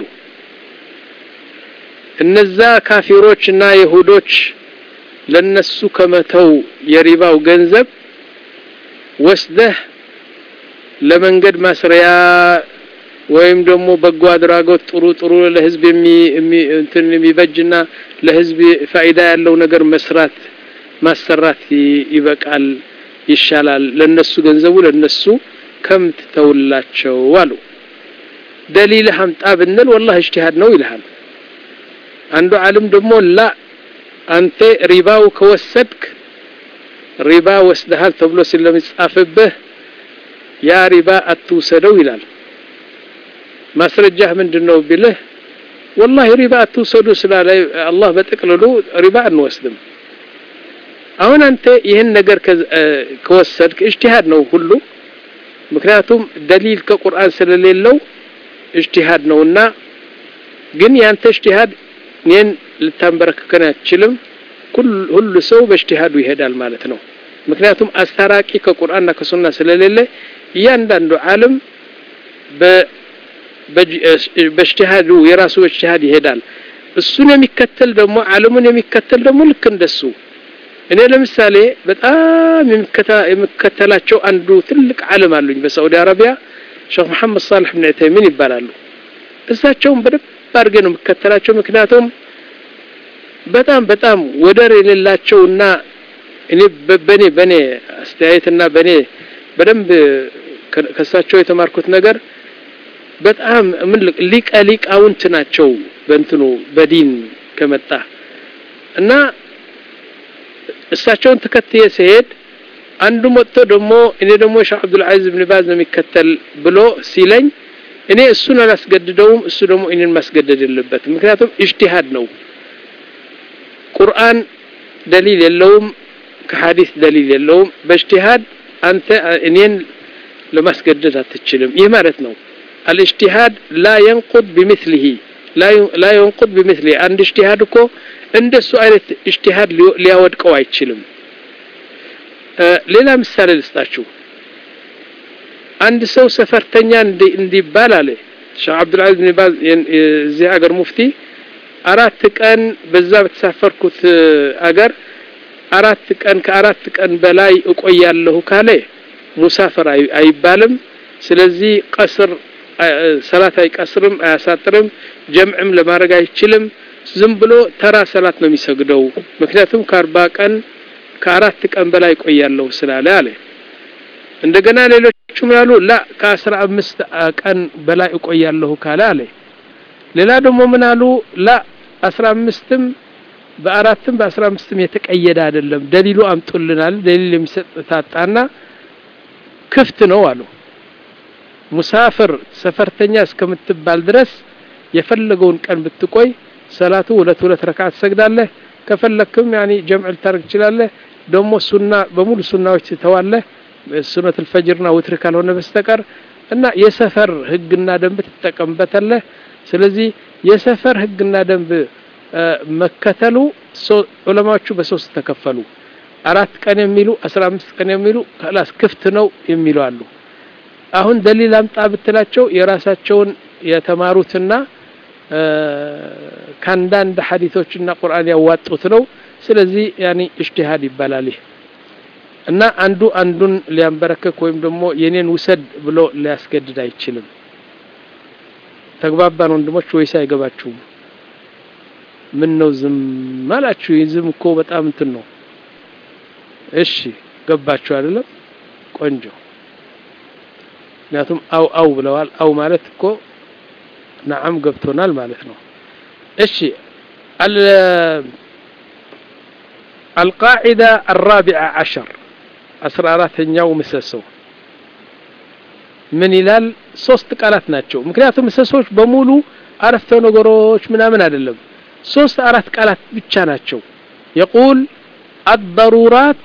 እነዛ ካፊሮች እና ይሁዶች ለነሱ ከመተው የሪባው ገንዘብ ወስደህ ለመንገድ ማስሪያ ወይም ደግሞ በጎ አድራጎት ጥሩ ጥሩ ለህዝብ እንትን የሚበጅና ለህዝብ ፋይዳ ያለው ነገር መስራት ማሰራት ይበቃል ይሻላል ለነሱ ገንዘቡ ለነሱ ከምትተውላቸው አሉ ደሊልህ አምጣ ብንል ወላሂ እጅቲሃድ ነው ይልሃል አንዱ ዓለም ደግሞ ላ አንተ ሪባው ከወሰድክ ሪባ ወስደሃል ተብሎ ስለሚጻፍብህ ያ ሪባ አትውሰደው ይላል ማስረጃህ ምንድነው ቢልህ ወላሂ ሪባ አትውሰዱ ስላለ አላህ በጥቅልሉ ሪባ አንወስድም አሁን አንተ ይህን ነገር ከወሰድክ እጅቲሃድ ነው ሁሉ ምክንያቱም ደሊል ከቁርአን ስለሌለው እጅቲሃድ ነውና ግን ያንተ እጅቲሃድ እኔን ልታንበረክከን አትችልም ሁሉ ሰው በእጅቲሃዱ ይሄዳል ማለት ነው ምክንያቱም አስታራቂ ከቁርአንና ከሱና ስለሌለ እያንዳንዱ ዓለም በእጅቲሃዱ የራሱ እጅቲሃድ ይሄዳል እሱን የሚከተል ደግሞ ዓለሙን የሚከተል ደግሞ ልክ እንደሱ እኔ ለምሳሌ በጣም የሚከተላቸው አንዱ ትልቅ ዓለም አሉኝ በሳዑዲ አረቢያ ሼክ መሐመድ ሳልሕ ብን ዑተይሚን ይባላሉ እሳቸውን በደንብ አድርጌ ነው የምከተላቸው ምክንያቱም በጣም በጣም ወደር የሌላቸውና እኔ በኔ በኔ አስተያየትና በኔ በደንብ ከሳቸው የተማርኩት ነገር በጣም ምን ሊቀ ሊቃውንት ናቸው በእንትኑ በዲን ከመጣ እና እሳቸውን ተከትዬ ሲሄድ አንዱ መጥቶ ደግሞ እኔ ደግሞ ሼህ አብዱልዓዚዝ ብን ባዝ ነው የሚከተል ብሎ ሲለኝ እኔ እሱን አላስገድደውም እሱ ደግሞ እኔን ማስገደድ የለበትም ምክንያቱም እጅቲሃድ ነው ቁርአን ደሊል የለውም ከሐዲስ ደሊል የለውም በእጅቲሃድ አንተ እኔን ለማስገደድ አትችልም ይህ ማለት ነው አልእጅቲሃድ ላ የንቁድ ቢምስሊሂ ላ የንቁድ ቢምስሊሂ አንድ እጅቲሃድ እኮ እንደሱ አይነት እጅቲሃድ ሊያወድቀው አይችልም ሌላ ምሳሌ ልስጣችሁ አንድ ሰው ሰፈርተኛ እንዲባል አለ ሼህ አብዱልዓዚዝ ብን ባዝ እዚህ አገር ሙፍቲ አራት ቀን በዛ በተሳፈርኩት አገር አራት ቀን ከአራት ቀን በላይ እቆያለሁ ካለ ሙሳፈር አይባልም ስለዚህ ቀስር ሰላት አይቀስርም አያሳጥርም ጀምዕም ለማድረግ አይችልም ዝም ብሎ ተራ ሰላት ነው የሚሰግደው ምክንያቱም ከአርባ ቀን ከአራት ቀን በላይ እቆያለሁ ስላለ አለ እንደገና ሌሎቹ ምን አሉ ላ ከአስራ አምስት ቀን በላይ እቆያለሁ ካለ አለ ሌላ ደግሞ ምን አሉ ላ አስራ አምስትም በአራትም በአስራ አምስትም የተቀየደ አይደለም ደሊሉ አምጡልናል ደሊል የሚሰጥ ታጣና ክፍት ነው አሉ ሙሳፍር ሰፈርተኛ እስከምትባል ድረስ የፈለገውን ቀን ብትቆይ ሰላቱ ሁለት ሁለት ረካዓት ትሰግዳለህ ከፈለክም ያኒ ጀምዕ ልታደርግ ትችላለህ ደግሞ ሱና በሙሉ ሱናዎች ትተዋለህ ሱነት ልፈጅርና ውትር ካልሆነ በስተቀር እና የሰፈር ህግና ደንብ ትጠቀምበታለህ ስለዚህ የሰፈር ህግና ደንብ መከተሉ ዑለማዎቹ በሶስት ተከፈሉ አራት ቀን የሚሉ አስራ አምስት ቀን የሚሉ ከላስ ክፍት ነው የሚሉ አሉ አሁን ደሊል አምጣ ብትላቸው የራሳቸውን የተማሩትና ከአንዳንድ ሐዲቶችና ቁርአን ያዋጡት ነው ስለዚህ ያኒ እጅቲሃድ ይባላል ይህ እና አንዱ አንዱን ሊያንበረከክ ወይም ደግሞ የኔን ውሰድ ብሎ ሊያስገድድ አይችልም ተግባባን ወንድሞች ወይስ አይገባችሁም ምን ነው ዝም አላችሁ ዝም እኮ በጣም እንትን ነው እሺ ገባችሁ አይደለም ቆንጆ ምክንያቱም አው አው ብለዋል አው ማለት እኮ ነዓም ገብቶናል ማለት ነው እሺ القاعدة الرابعة عشر أسرى أراتኛው ምሰሶ ምን ይላል ሶስት ቃላት ናቸው ምክንያቱም ምሰሶች በሙሉ አረፍተ ነገሮች ምናምን አይደለም ሶስት አራት ቃላት ብቻ ናቸው يقول الضرورات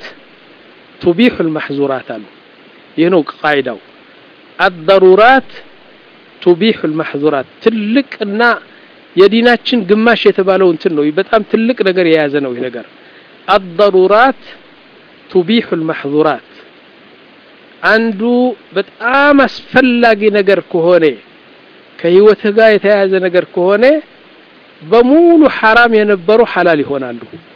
تبيح المحظورات አሉ ይህ ነው ቃይዳው الضرورات ቱቢሑ ልማሕዙራት ትልቅና የዲናችን ግማሽ የተባለው እንትን ነው። በጣም ትልቅ ነገር የያዘ ነው ይህ ነገር። አضሩራት ቱቢሑ ልማሕዙራት አንዱ በጣም አስፈላጊ ነገር ከሆነ ከህይወትህ ጋር የተያያዘ ነገር ከሆነ በሙሉ ሐራም የነበሩ ሐላል ይሆናሉ።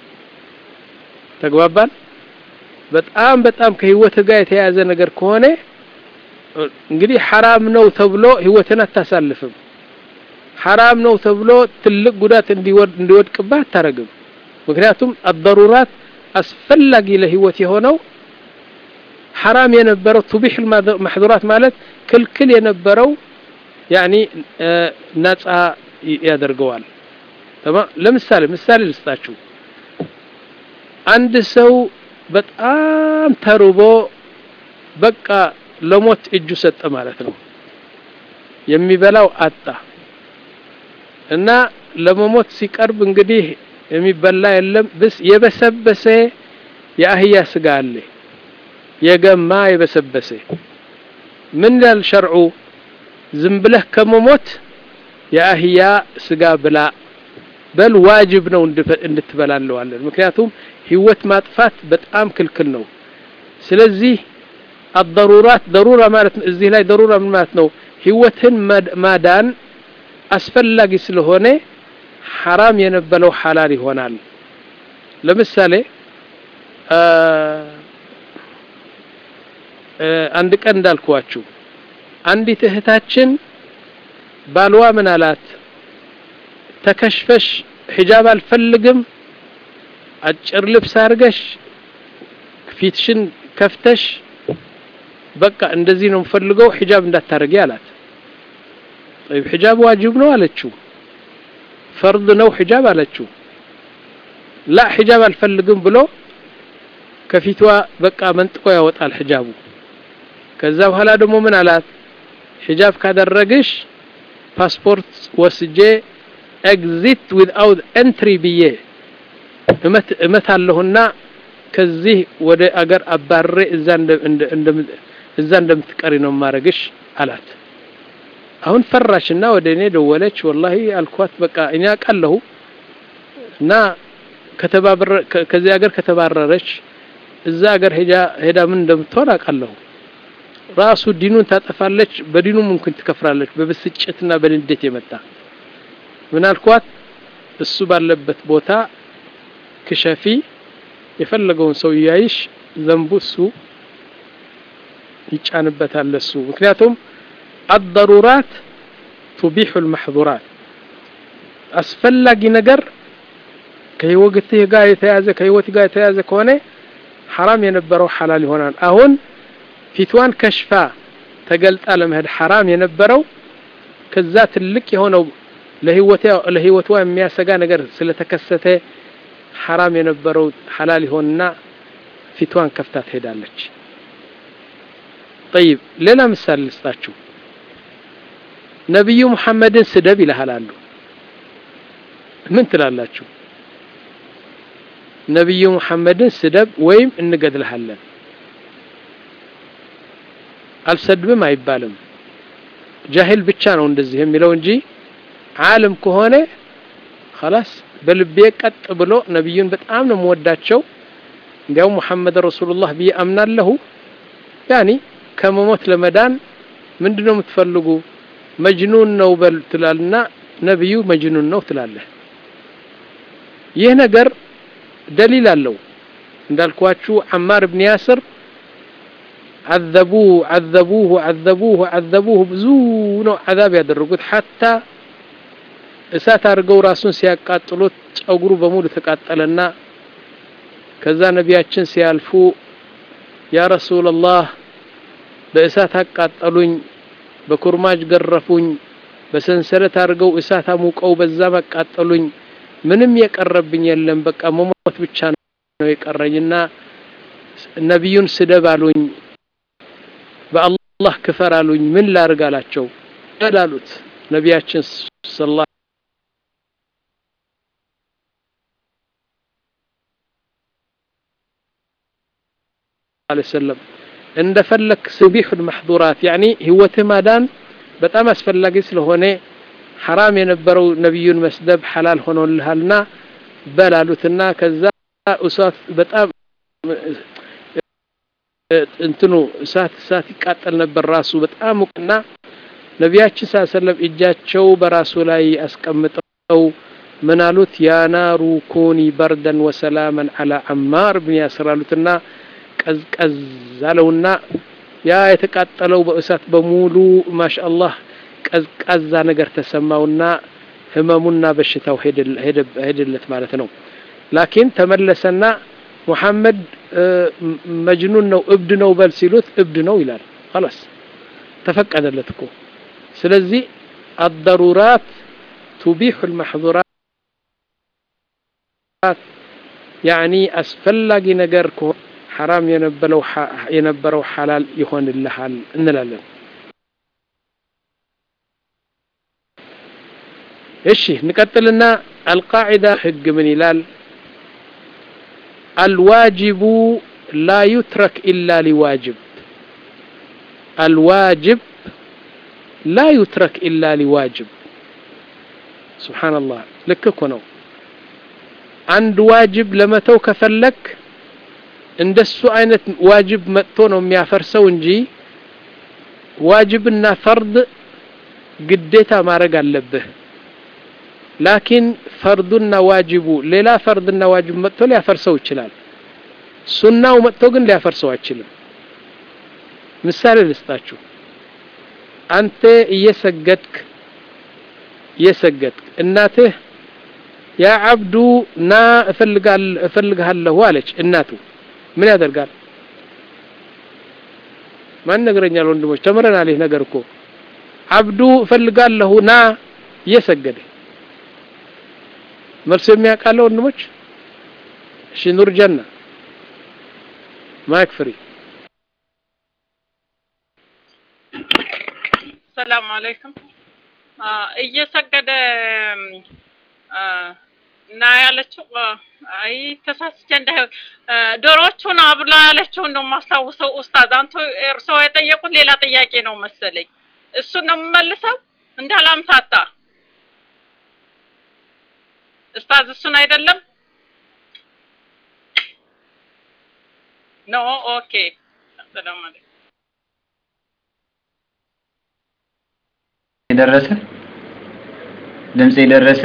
ተግባባን? በጣም በጣም ከህይወትህ ጋር የተያያዘ ነገር ከሆነ እንግዲህ ሐራም ነው ተብሎ ህይወትን አታሳልፍም። ሐራም ነው ተብሎ ትልቅ ጉዳት እንዲወድቅብህ አታረግም። ምክንያቱም አضሩራት አስፈላጊ ለህይወት የሆነው ሐራም የነበረው ቱቢሕ ማሕዙራት ማለት ክልክል የነበረው ያኒ ነፃ ያደርገዋል። ለምሳሌ ምሳሌ ልስጣችሁ። አንድ ሰው በጣም ተርቦ በቃ ለሞት እጁ ሰጠ ማለት ነው። የሚበላው አጣ እና ለመሞት ሲቀርብ እንግዲህ የሚበላ የለም ብስ የበሰበሰ የአህያ ስጋ አለ የገማ የበሰበሰ ምን ይላል ሸርዑ? ዝም ብለህ ከመሞት የአህያ ስጋ ብላ በል ዋጅብ ነው እንድትበላለዋለን። ምክንያቱም ህይወት ማጥፋት በጣም ክልክል ነው። ስለዚህ አضሩራት ደሩራ ማለት እዚህ ላይ ደሩራ ምን ማለት ነው? ህይወትን ማዳን አስፈላጊ ስለሆነ ሐራም የነበረው ሐላል ይሆናል። ለምሳሌ አንድ ቀን እንዳልኳችሁ አንዲት እህታችን ባልዋ ምን አላት? ተከሽፈሽ ሒጃብ አልፈልግም፣ አጭር ልብስ አድርገሽ ፊትሽን ከፍተሽ በቃ እንደዚህ ነው የምፈልገው ሒጃብ እንዳታረጊ አላት። ጠይብ ሒጃብ ዋጅብ ነው አለችው። ፈርድ ነው ሒጃብ አለችው። ላ ሒጃብ አልፈልግም ብሎ ከፊቷ በቃ መንጥቆ ያወጣል ሒጃቡ። ከዛ በኋላ ደግሞ ምን አላት? ሒጃብ ካደረግሽ ፓስፖርት ወስጄ ኤግዚት ዊዝአውት ኤንትሪ ብዬ እመት አለሁና ከዚህ ወደ አገር አባሬ እዛ እንደምትቀሪ ነው ማረግሽ አላት። አሁን ፈራሽና ወደ እኔ ደወለች። ወላሂ አልኳት በቃ እኔ አውቃለሁ እና ከዚህ ሀገር ከተባረረች እዛ ሀገር ሄዳ ምን እንደምትሆን አውቃለሁ። ራሱ ዲኑን ታጠፋለች፣ በዲኑ ምንኩን ትከፍራለች። በብስጭትና በንዴት የመጣ ምን አልኳት? እሱ ባለበት ቦታ ክሸፊ፣ የፈለገውን ሰው እያይሽ ዘንቡ እሱ ይጫንበታል እሱ ምክንያቱም አضሩራት ቱቢሑ ልማሕዙራት አስፈላጊ ነገር ከህይወትህ ጋር የተያዘ ከህይወት ጋር የተያዘ ከሆነ ሐራም የነበረው ሐላል ይሆናል። አሁን ፊትዋን ከሽፋ ተገልጣ ለመሄድ ሐራም የነበረው ከዛ ትልቅ የሆነው ለህይወቷ የሚያሰጋ ነገር ስለተከሰተ ሐራም የነበረው ሐላል ይሆንና ፊትዋን ከፍታ ትሄዳለች። ጠይብ ሌላ ምሳሌ ልስጣችሁ። ነቢዩ ሙሐመድን ስደብ ይልሃል አሉ። ምን ትላላችሁ? ነቢዩ ሙሐመድን ስደብ ወይም እንገድልሃለን። አልሰድብም አይባልም። ጃሂል ብቻ ነው እንደዚህ የሚለው እንጂ ዓለም ከሆነ ኸላስ በልቤ ቀጥ ብሎ ነቢዩን በጣም ነው የምወዳቸው እንዲያውም ሙሐመድ ረሱሉላህ ብዬ አምናለሁ። ያኒ ከመሞት ለመዳን ምንድነው የምትፈልጉ? መጅኑን ነው በል ትላልና ነቢዩ መጅኑን ነው ትላለህ። ይህ ነገር ደሊል አለው። እንዳልኳችሁ አማር ብን ያስር አዘቡሁ አዘቡሁ አዘቡሁ አዘቡሁ ብዙ ነው አዛብ ያደረጉት ሐታ እሳት አድርገው ራሱን ሲያቃጥሉት ጸጉሩ በሙሉ ተቃጠለና ከዛ ነቢያችን ሲያልፉ ያ ረሱላላህ በእሳት አቃጠሉኝ፣ በኩርማጅ ገረፉኝ፣ በሰንሰለት አድርገው እሳት አሙቀው በዛ አቃጠሉኝ፣ ምንም የቀረብኝ የለም፣ በቃ መሞት ብቻ ነው የቀረኝና ነቢዩን ስደብ አሉኝ፣ በአላህ ክፈር አሉኝ፣ ምን ላርግ አላቸው። አሉት ነቢያችን ሰለላሁ ዐለይሂ ወሰለም እንደፈለክ ሱቢሑል መሕዙራት ያኒ ህይወትህ ማዳን በጣም አስፈላጊ ስለሆነ ሐራም የነበረው ነቢዩን መስደብ ሐላል ሆኖልሃልና በላሉትና ከዛ እሳት በጣም እንትኑ እሳት እሳት ይቃጠል ነበር ራሱ በጣም ሙቅና ነቢያችን ስ ሰለም እጃቸው በራሱ ላይ አስቀምጠው ምን አሉት ያ ናሩ ኩኒ በርደን ወሰላመን አላ አማር ብን ያስር አሉትና ቀዝቀዝ አለውና ያ የተቃጠለው በእሳት በሙሉ ማሻአላህ ቀዝቃዛ ነገር ተሰማውና ህመሙና በሽታው ሄደለት ማለት ነው ላኪን ተመለሰና ሙሐመድ መጅኑን ነው እብድ ነው በል ሲሉት እብድ ነው ይላል خلاص ተፈቀደለት እኮ ስለዚህ الضرورات تبيح المحظورات يعني አስፈላጊ ነገር ከሆነ ሐራም የነበረው የነበረው ሐላል ይሆንልሃል እንላለን እሺ እንቀጥልና አልቃዒዳ ህግ ምን ይላል الواجب لا يترك إلا لواجب الواجب لا يترك إلا لواجب سبحان الله لك كنو عند واجب لما تو كفلك እንደሱ አይነት ዋጅብ መጥቶ ነው የሚያፈርሰው እንጂ ዋጅብና ፈርድ ግዴታ ማድረግ አለብህ ላኪን ፈርዱና ዋጅቡ ሌላ ፈርድና ዋጅብ መጥቶ ሊያፈርሰው ይችላል ሱናው መጥቶ ግን ሊያፈርሰው አይችልም ምሳሌ ልስጣችሁ አንተ እየሰገድክ እየሰገድክ እናትህ ያ አብዱ ና እፈልግሃለሁ አለች እናቱ ምን ያደርጋል ማን ነገረኛል ወንድሞች ተምረናል ይህ ነገር እኮ አብዱ እፈልጋለሁ ና እየሰገደ መልሱ የሚያውቃለ ወንድሞች እሺ ኑር ጀና ማይክ ፍሪ ሰላም አለይኩም እየሰገደ እና ያለችው አይ ተሳስቼ እንዳይሆን ዶሮቹን አብላ ያለችውን ነው የማስታውሰው ኡስታዝ አንተ እርስዎ የጠየቁት ሌላ ጥያቄ ነው መሰለኝ እሱን ነው የምመልሰው እንዳላምታታ ኡስታዝ እሱን አይደለም ኖ ኦኬ ሰላም አለይኩም የደረሰ ድምጽ የደረሰ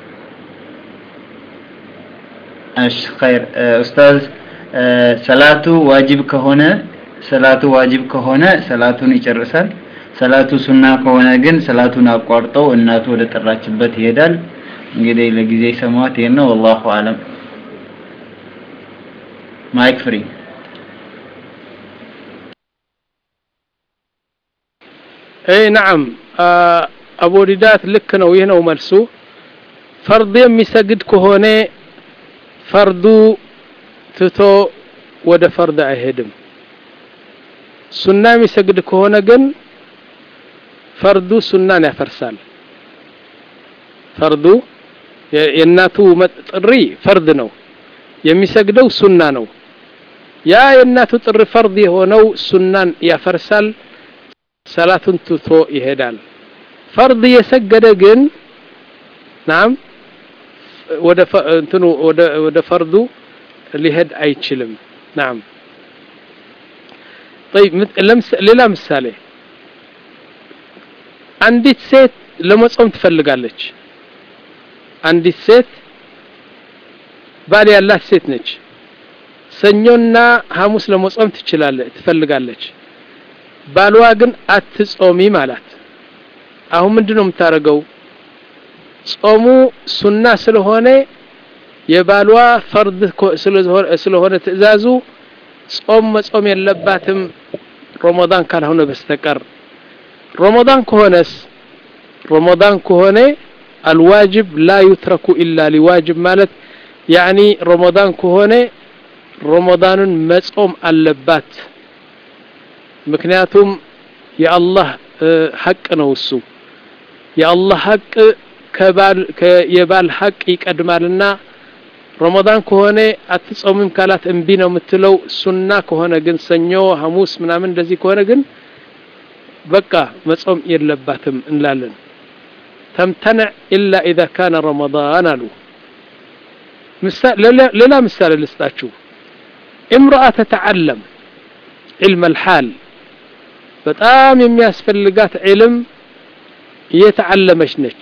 እሺ ኸይር ኡስታዝ ሰላቱ ዋጅብ ከሆነ ሰላቱ ዋጅብ ከሆነ ሰላቱን ይጨርሳል ሰላቱ ሱና ከሆነ ግን ሰላቱን አቋርጠው እናቱ ወደ ጠራችበት ይሄዳል እንግዲህ ለጊዜ ሰማት ይሄን ነው والله አለም ማይክ ፍሪ اي نعم አቡ ዲዳት ልክ ነው ይህ ነው መልሱ ፈርድ የሚሰግድ ከሆነ ፈርዱ ትቶ ወደ ፈርድ አይሄድም ሱና የሚሰግድ ከሆነ ግን ፈርዱ ሱናን ያፈርሳል ፈርዱ የእናቱ ጥሪ ፈርድ ነው የሚሰግደው ሱና ነው ያ የእናቱ ጥሪ ፈርድ የሆነው ሱናን ያፈርሳል ሰላቱን ትቶ ይሄዳል ፈርድ የሰገደ ግን ናም ወደ እንትኑ ወደ ወደ ፈርዱ ሊሄድ አይችልም ናም طيب ሌላ ምሳሌ አንዲት ሴት ለመጾም ትፈልጋለች አንዲት ሴት ባል ያላት ሴት ነች ሰኞና ሐሙስ ለመጾም ትችላለች ትፈልጋለች ባሏ ግን አትጾሚም አላት አሁን ምንድነው የምታደርገው ጾሙ ሱና ስለሆነ የባሏ ፈርድ ስለሆነ ትእዛዙ ጾም መጾም የለባትም ረመዳን ካልሆነ በስተቀር ረመዳን ከሆነስ ረመዳን ከሆነ አልዋጅብ ላ ዩትረኩ ኢላ ሊዋጅብ ማለት ያኒ ረመዳን ከሆነ ረመዳንን መጾም አለባት ምክንያቱም የአላህ ሐቅ ነው እሱ የአላህ ሐቅ ከባል የባል ሐቅ ይቀድማልና ረመዳን ከሆነ አትጾምም ካላት እምቢ ነው የምትለው ሱና ከሆነ ግን ሰኞ ሐሙስ ምናምን እንደዚህ ከሆነ ግን በቃ መጾም የለባትም እንላለን ተምተንዕ ኢላ ኢዛ ካነ ረመዳን አሉ ሌላ ምሳሌ ልስጣችሁ እምረአ ተተዓለም ዕልም አልሓል በጣም የሚያስፈልጋት ዕልም እየተዓለመች ነች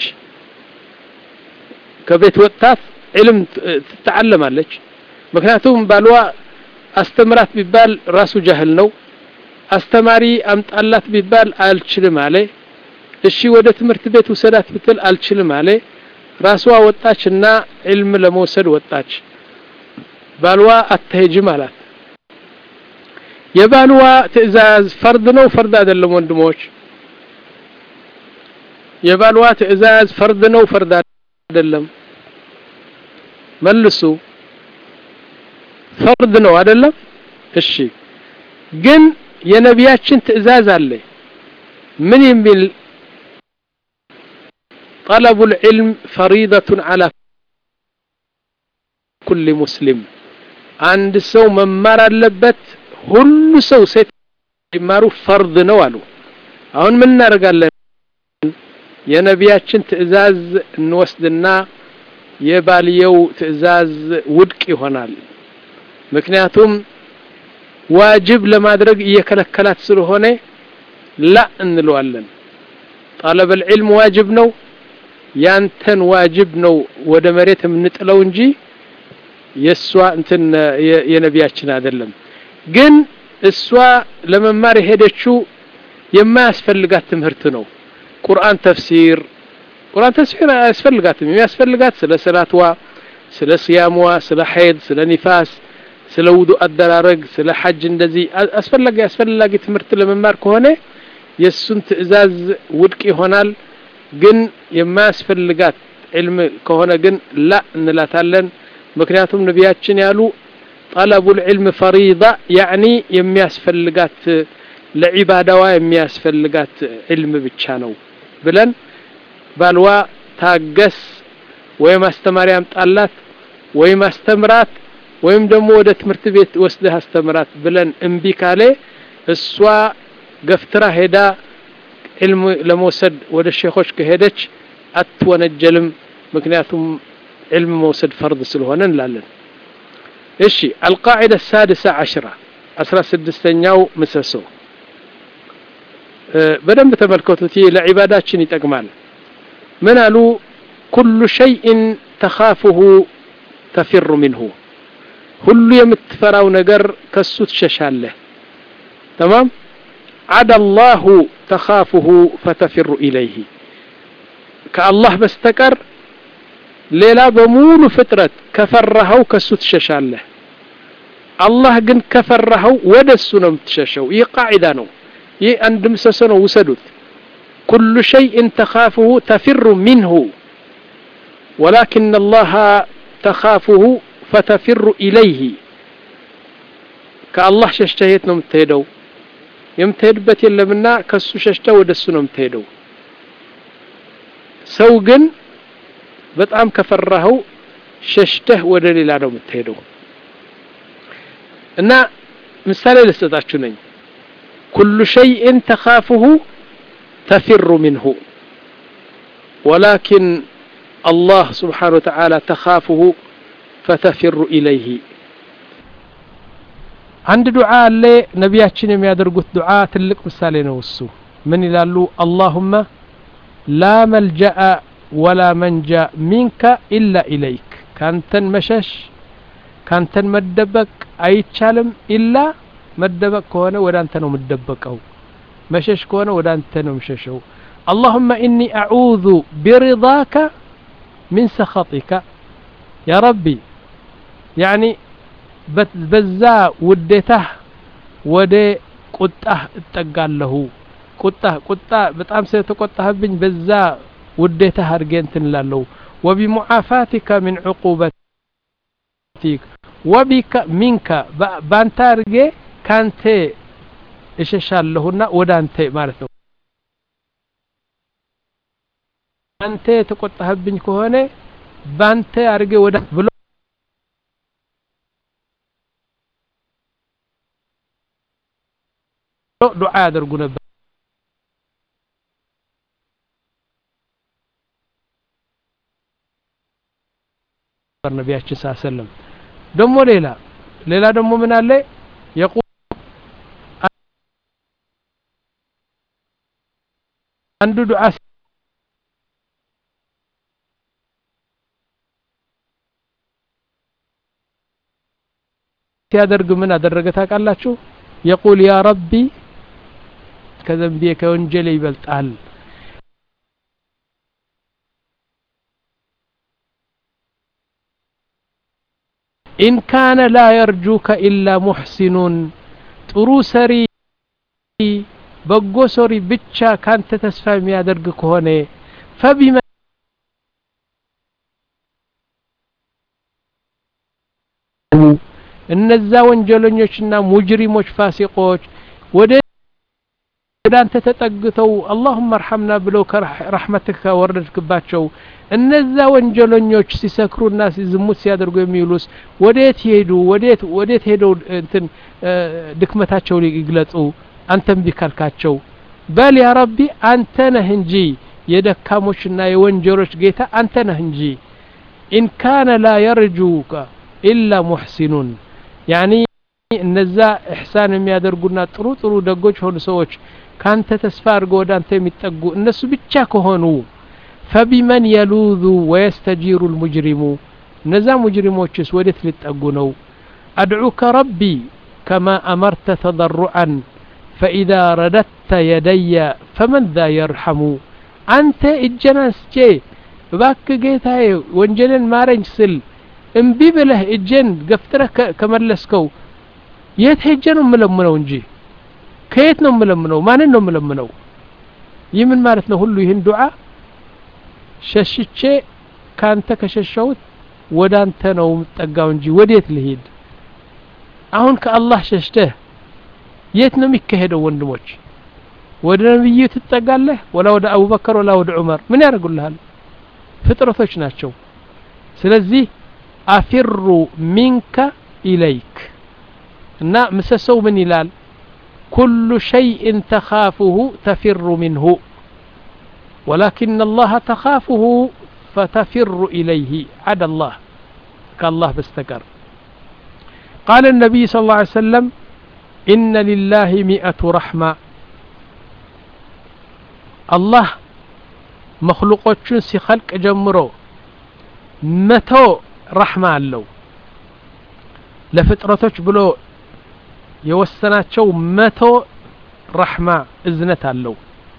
ከቤት ወጥታት ዕልም ትተዓለማለች ምክንያቱም ባልዋ አስተምራት ቢባል ራሱ ጃህል ነው አስተማሪ አምጣላት ቢባል አልችልም አለ እሺ ወደ ትምህርት ቤት ውሰዳት ብትል አልችልም አለ ራሷ ወጣች እና ዕልም ለመውሰድ ወጣች ባልዋ አትሄጅም አላት የባልዋ ትዕዛዝ ፈርድ ነው ፈርድ አይደለም ወንድሞች የባልዋ ትዕዛዝ ፈርድ ነው ፈርድ አይደለም መልሱ ፈርድ ነው አይደለም እሺ ግን የነቢያችን ትዕዛዝ አለ ምን የሚል طلب العلم فريضة على كل مسلم አንድ ሰው መማር አለበት ሁሉ ሰው ሴት ይማሩ ፈርድ ነው አሉ አሁን ምን እናደርጋለን የነቢያችን ትዕዛዝ እንወስድና የባልየው ትዕዛዝ ውድቅ ይሆናል ምክንያቱም ዋጅብ ለማድረግ እየከለከላት ስለሆነ ላ እንለዋለን ጠለበ ልዕልም ዋጅብ ነው ያንተን ዋጅብ ነው ወደ መሬት የምንጥለው እንጂ የእሷ እንትን የነቢያችን አይደለም ግን እሷ ለመማር የሄደችው የማያስፈልጋት ትምህርት ነው ቁርአን ተፍሲር ቁርአን ተፍሲር አያስፈልጋትም የሚያስፈልጋት ስለ ሰላትዋ ስለ ስያምዋ ስለ ሐይድ ስለ ኒፋስ ስለ ውዱ አደራረግ ስለ ሐጅ እንደዚህ አስፈላጊ አስፈላጊ ትምህርት ለመማር ከሆነ የእሱን ትዕዛዝ ውድቅ ይሆናል ግን የማያስፈልጋት ዕልም ከሆነ ግን ላ እንላታለን ምክንያቱም ነቢያችን ያሉ ጠለቡ ልዕልም ፈሪዳ ያዕኒ የሚያስፈልጋት ለዒባዳዋ የሚያስፈልጋት ዕልም ብቻ ነው ብለን ባልዋ ታገስ ወይም አስተማሪ አምጣላት ወይም አስተምራት ወይም ደግሞ ወደ ትምህርት ቤት ወስደህ አስተምራት ብለን እምቢ ካለ እሷ ገፍትራ ሄዳ ዕልም ለመውሰድ ወደ ሼኾች ከሄደች አትወነጀልም ምክንያቱም ዕልም መውሰድ ፈርድ ስለሆነ እንላለን እሺ አልቃዒዳ ሳድሳ ዓሽራ አስራ ስድስተኛው ምሰሶ በደንብ ተመልከቱት ይህ ለዒባዳችን ይጠቅማል ምን አሉ ኩሉ ሸይእን ተኻፍሁ ተፊሩ ሚንሁ ሁሉ የምትፈራው ነገር ከሱ ትሸሻለህ ተማም ዓዳ አላሁ ተኻፍሁ ፈተፊሩ ኢለይህ ከአላህ በስተቀር ሌላ በሙሉ ፍጥረት ከፈራኸው ከሱ ትሸሻለህ አላህ ግን ከፈራኸው ወደ እሱ ነው የምትሸሸው ይህ ቃዒዳ ነው ይህ አንድ ምሰሶ ነው ውሰዱት ኩሉ ሸይእን ተኻፍሁ ተፊሩ ሚንሁ ወላኪን አላህ ተኻፍሁ ፈተፊሩ ኢለይህ ከአላህ ሸሽተህ የት ነው የምትሄደው የምትሄድበት የለምና ከሱ ሸሽተህ ወደ እሱ ነው የምትሄደው ሰው ግን በጣም ከፈራኸው ሸሽተህ ወደ ሌላ ነው የምትሄደው እና ምሳሌ ልሰጣችሁ ነኝ ኩሉ ሸይእን ተኻፍሁ ተፊሩ ሚንሁ ወላኪን አላህ ስብሓን ወተዓላ ተኻፍሁ ፈተፊሩ ኢለይህ አንድ ዱዓ አለ ነቢያችን የሚያደርጉት ዱዓ ትልቅ ምሳሌ ነው እሱ ምን ይላሉ አላሁመ ላ መልጀአ ወላ መንጃ ሚንከ ኢላ ኢለይክ ካንተን መሸሽ ካንተን መደበቅ አይቻልም ኢላ መደበቅ ከሆነ ወደ አንተ ነው የምደበቀው መሸሽ ከሆነ ወደ አንተ ነው የምሸሸው اللهم إني أعوذ برضاك من سخطك يا ربي يعني በዛ ውዴታህ ወደ ቁጣህ እጠጋለሁ ቁጣህ ቁጣ በጣም ስለተቆጣህብኝ በዛ ውዴታህ አድርጌ እንትን እላለሁ ወቢሙዓፋቲከ ምን ዕቁበቲክ ወቢከ ሚንከ በአንተ አድርጌ ካንተ እሸሻለሁና ወደ አንተ ማለት ነው አንተ የተቆጣህብኝ ከሆነ ባንተ አድርጌ ወደ ብሎ ዱዓ ያደርጉ ነበር ነቢያችን ስ ሰለም ደግሞ ሌላ ሌላ ደግሞ ምን አለ የቁ አንዱ ዱዓ ሲያደርግ ምን አደረገ ታውቃላችሁ የቁል ያ ረቢ ከዘንቤ ከወንጀል ይበልጣል ኢን ካነ ላ የርጁከ ኢላ ሙሕሲኑን ጥሩ ሰሪ በጎ ሰሪ ብቻ ካንተ ተስፋ የሚያደርግ ከሆነ ፈቢመ እነዛ ወንጀለኞችና ሙጅሪሞች ፋሲቆች ወደ ወደ አንተ ተጠግተው አላሁመ እርሐምና ብለው ከረሕመትህ ከወረድክባቸው እነዛ ወንጀለኞች ሲሰክሩና ዝሙት ሲያደርጉ የሚውሉስ ወዴት ይሄዱ ወዴት ወዴት ሄደው እንትን ድክመታቸው ይግለጹ አንተም ቢካልካቸው በል ያ ረቢ አንተ ነህ እንጂ የደካሞችና የወንጀሎች ጌታ አንተ ነህ እንጂ ኢን ካነ ላ የርጁከ ኢላ ሙሕሲኑን ያኒ እነዛ እሕሳን የሚያደርጉና ጥሩ ጥሩ ደጎች የሆኑ ሰዎች ካንተ ተስፋ አድርገው ወደ አንተ የሚጠጉ እነሱ ብቻ ከሆኑ ፈቢመን የሉዙ ወየስተጂሩ ልሙጅሪሙ እነዛ ሙጅሪሞችስ ወዴት ሊጠጉ ነው አድዑከ ረቢ ከማ አመርተ ተضርዓን ፈኢዛ ረደድተ የደየ ፈመን ዛ የርሐሙ አንተ እጀን አንስቼ እባክ ጌታዬ ወንጀልን ማረኝ ስል እምቢ ብለህ እጄን ገፍትረህ ከመለስከው የት ሄጄ ነው የምለምነው እንጂ ከየት ነው የምለምነው ማንን ነው የምለምነው ይህ ምን ማለት ነው ሁሉ ይህን ዱዓ ሸሽቼ ካንተ ከሸሸሁት ወደ አንተ ነው የምጠጋው እንጂ ወዴት ልሄድ አሁን ከአላህ ሸሽተህ የት ነው የሚካሄደው ወንድሞች ወደ ነብዩ ትጠጋለህ ወላ ወደ አቡበከር ወላ ወደ ዑመር ምን ያደርጉልሃል ፍጥረቶች ናቸው ስለዚህ አፊሩ ሚንከ ኢለይክ እና ምሰሰው ምን ይላል ኩሉ ሸይእን ተኻፍሁ ተፊሩ ሚንሁ ولكن الله تخافه فتفر إليه عدا الله كالله بستكر قال النبي صلى الله عليه وسلم إن لله مئة رحمة الله مخلوقاتشون سي خلق جمرو متو رحمة አለው ለፍጥረቶች ብሎ የወሰናቸው መቶ ረሕማ እዝነት አለው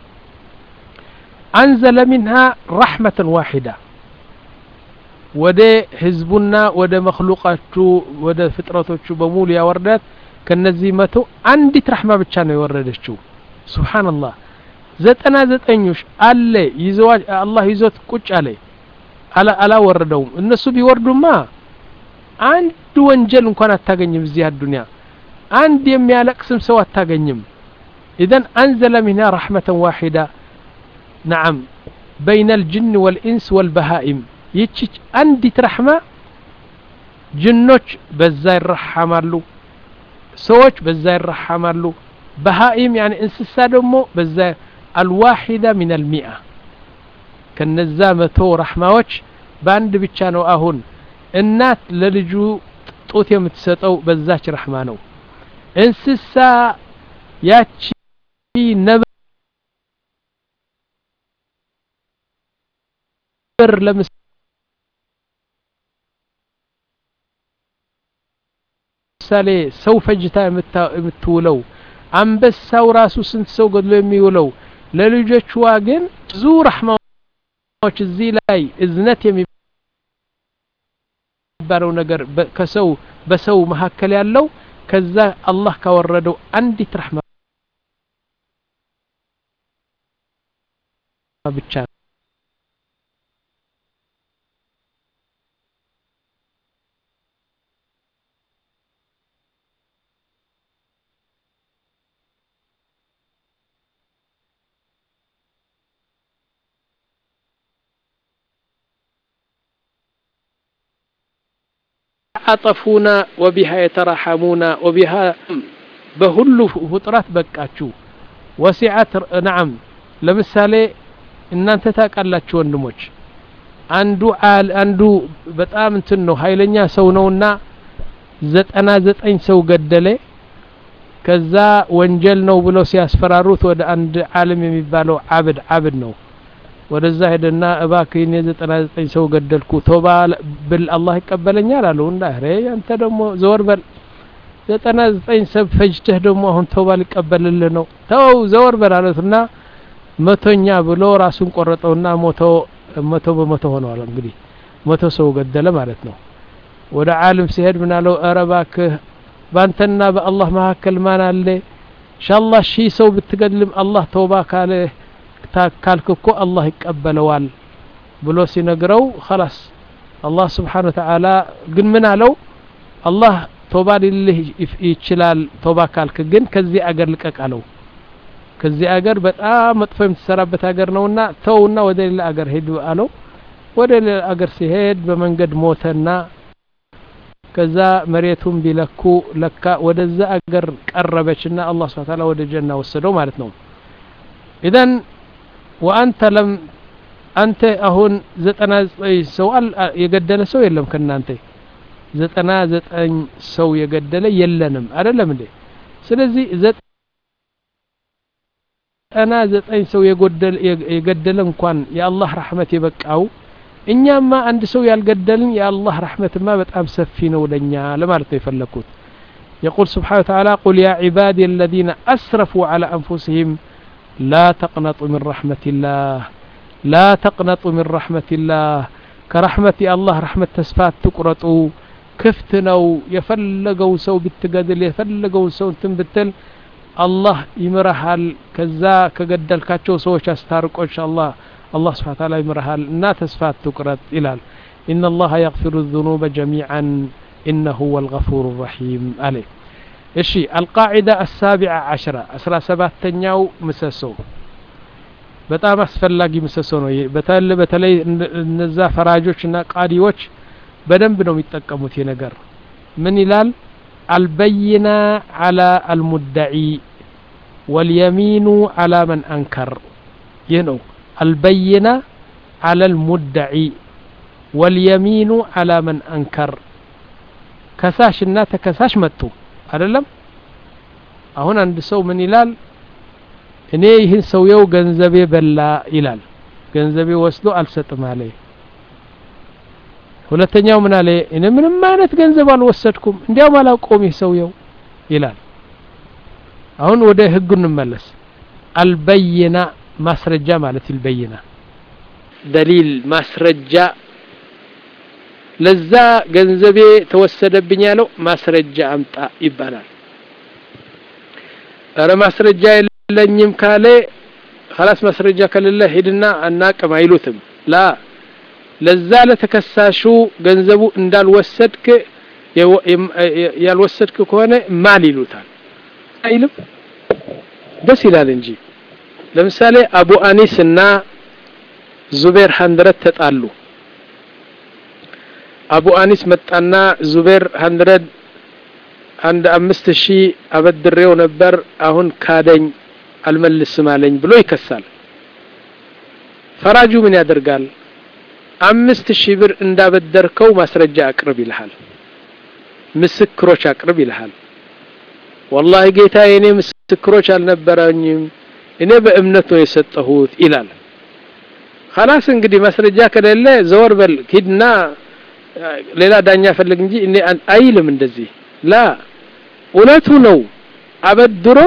አንዘለ ሚንሃ ረሕመትን ዋሒዳ ወደ ህዝቡና ወደ መክሉቃቹ ወደ ፍጥረቶቹ በሙሉ ያወርዳት ከነዚህ መቶ አንዲት ረሕማ ብቻ ነው የወረደችው ሱብሓነላህ ዘጠና ዘጠኞች አለ ይዘዋ አላህ ይዞት ቁጭ አለ አላወረደውም እነሱ ቢወርዱማ አንድ ወንጀል እንኳን አታገኝም እዚህ አዱንያ አንድ የሚያለቅስም ሰው አታገኝም ኢዘን አንዘለ ሚንሃ ረሕመተን ዋሒዳ ነዓም በይነ ልጅን ወልኢንስ ወልበሃኢም ይቺ አንዲት ረሕማ ጅኖች በዛ ይረሐማሉ ሰዎች በዛ ይረሐማሉ በሃኢም ያኒ እንስሳ ደግሞ በዛ አልዋሒዳ ሚን አልሚአ ከነዛ መቶ ረሕማዎች በአንድ ብቻ ነው አሁን እናት ለልጁ ጡት የምትሰጠው በዛች ረሕማ ነው እንስሳ ያቺ ነብር ለምሳሌ ሰው ፈጅታ የምትውለው አንበሳው ራሱ ስንት ሰው ገድሎ የሚውለው ለልጆችዋ ግን ብዙ ረሕማዎች እዚህ ላይ እዝነት የሚባለው ነገር ከሰው በሰው መካከል ያለው ከዛ አላህ ካወረደው አንዲት ረሕማ ብቻ يتعاطفون وبها يتراحمون وبها በሁሉ ፍጥረት በቃችሁ ወሲዓት ነዓም ለምሳሌ እናንተ ታውቃላችሁ ወንድሞች አንዱ አል አንዱ በጣም እንትን ነው ኃይለኛ ሰው ነውና ዘጠና ዘጠኝ ሰው ገደለ ከዛ ወንጀል ነው ብለው ሲያስፈራሩት ወደ አንድ ዓለም የሚባለው አብድ አብድ ነው ወደዛ ሄደና እባክህ እኔ ዘጠና ዘጠኝ ሰው ገደልኩ ቶባ ብል አላህ ይቀበለኛል አለው እና ሬ አንተ ደግሞ ዘወር በል ዘጠና ዘጠኝ ሰብ ፈጅተህ ደግሞ አሁን ተውባ ሊቀበልልህ ነው ተው ዘወር በል አሉትና መቶኛ ብሎ ራሱን ቆረጠውና ሞቶ መቶ በመቶ ሆነዋል እንግዲህ መቶ ሰው ገደለ ማለት ነው ወደ ዓለም ሲሄድ ምን አለው ኧረ እባክህ ባንተና በአላህ መካከል ማን አለ ኢንሻአላህ ሺህ ሰው ብትገድልም አላህ ተውባ ካለ ካልክ እኮ አላህ ይቀበለዋል ብሎ ሲነግረው خلاص አላህ ስብሓን ወተዓላ ግን ምን አለው አላህ ቶባ ሊልህ ይችላል ቶባ ካልክ ግን ከዚህ አገር ልቀቅ አለው ከዚህ አገር በጣም መጥፎ የምትሰራበት አገር ነውና ተውና ወደ ሌላ አገር ሄዱ አለው ወደ ሌላ አገር ሲሄድ በመንገድ ሞተና ከዛ መሬቱን ቢለኩ ለካ ወደዛ አገር ቀረበችና አላህ ስብሐ ተዓላ ወደ ጀና ወሰደው ማለት ነው ኢዘን ወአንተ ለም አንተ አሁን ዘጠና ዘጠኝ ሰው የገደለ ሰው የለም ከእናንተ ዘጠና ዘጠኝ ሰው የገደለ የለንም አይደለም እንዴ ስለዚህ ዘጠና ዘጠኝ ሰው የገደለ እንኳን የአላህ ረሕመት የበቃው እኛማ አንድ ሰው ያልገደልን የአላህ ረሕመትማ በጣም ሰፊ ነው ለኛ ለማለት ነው የፈለግኩት يقول سبحانه وتعالى قل يا عبادي الذين أسرفوا على أنفسهم لا تقنطوا من رحمة الله لا تقنطوا من رحمة الله كرحمة الله رحمة تسفات تقرطوا ክፍት ነው የፈለገው ሰው ብትገድል የፈለገው ሰው እንትን ብትል አላህ ይምረሃል ከዛ ከገደልካቸው ሰዎች አስታርቆ ኢንሻአላህ አላህ ስብሐ ተዓላ ይምረሃል እና ተስፋ አትቁረጥ ይላል إن الله يغفر الذنوب جميعا إنه هو الغفور الرحيم عليه እሺ القاعدة السابعة عشرة أسرى سباتኛው ምሰሶ በጣም አስፈላጊ ምሰሶ ነው በተለይ በተለይ እነዛ ፈራጆች እና ቃዲዎች በደንብ ነው የሚጠቀሙት ይህ ነገር ምን ይላል አልበይና አላ አልሙዳዒ ወልየሚኑ አላ መን አንከር ይህ ነው አልበይና አላ አልሙዳዒ ወልየሚኑ አላ መን አንከር ከሳሽና ተከሳሽ መጡ አይደለም አሁን አንድ ሰው ምን ይላል እኔ ይህን ሰውየው ገንዘቤ በላ ይላል ገንዘቤ ወስዶ አልሰጥም አለ ሁለተኛው ምን አለ እኔ ምንም አይነት ገንዘብ አልወሰድኩም እንዲያውም አላውቀውም ይህ ሰውየው ይላል አሁን ወደ ህጉ እንመለስ አልበይና ማስረጃ ማለት ይልበይና ደሊል ማስረጃ ለዛ ገንዘቤ ተወሰደብኝ ያለው ማስረጃ አምጣ ይባላል ኧረ ማስረጃ የለኝም ካለ خلاص ማስረጃ ከሌለ ሂድና አናቅም አይሉትም ላ ለዛ ለተከሳሹ ገንዘቡ እንዳልወሰድክ ያልወሰድክ ከሆነ ማል ይሉታል አይልም ደስ ይላል እንጂ ለምሳሌ አቡ አኒስ እና ዙቤር ሀንድረት ተጣሉ አቡ አኒስ መጣና ዙቤር ሀንድረድ አንድ አምስት ሺህ አበድሬው ነበር አሁን ካደኝ አልመልስም አለኝ ብሎ ይከሳል ፈራጁ ምን ያደርጋል አምስት ሺህ ብር እንዳበደርከው ማስረጃ አቅርብ ይልሃል ምስክሮች አቅርብ ይልሃል ወላሂ ጌታ እኔ ምስክሮች አልነበረኝም እኔ በእምነት ነው የሰጠሁት ይላል خلاص እንግዲህ ማስረጃ ከሌለ ዘወር በል ሂድና ሌላ ዳኛ ፈልግ እንጂ እኔ አይልም እንደዚህ ላ እውነቱ ነው አበድሮ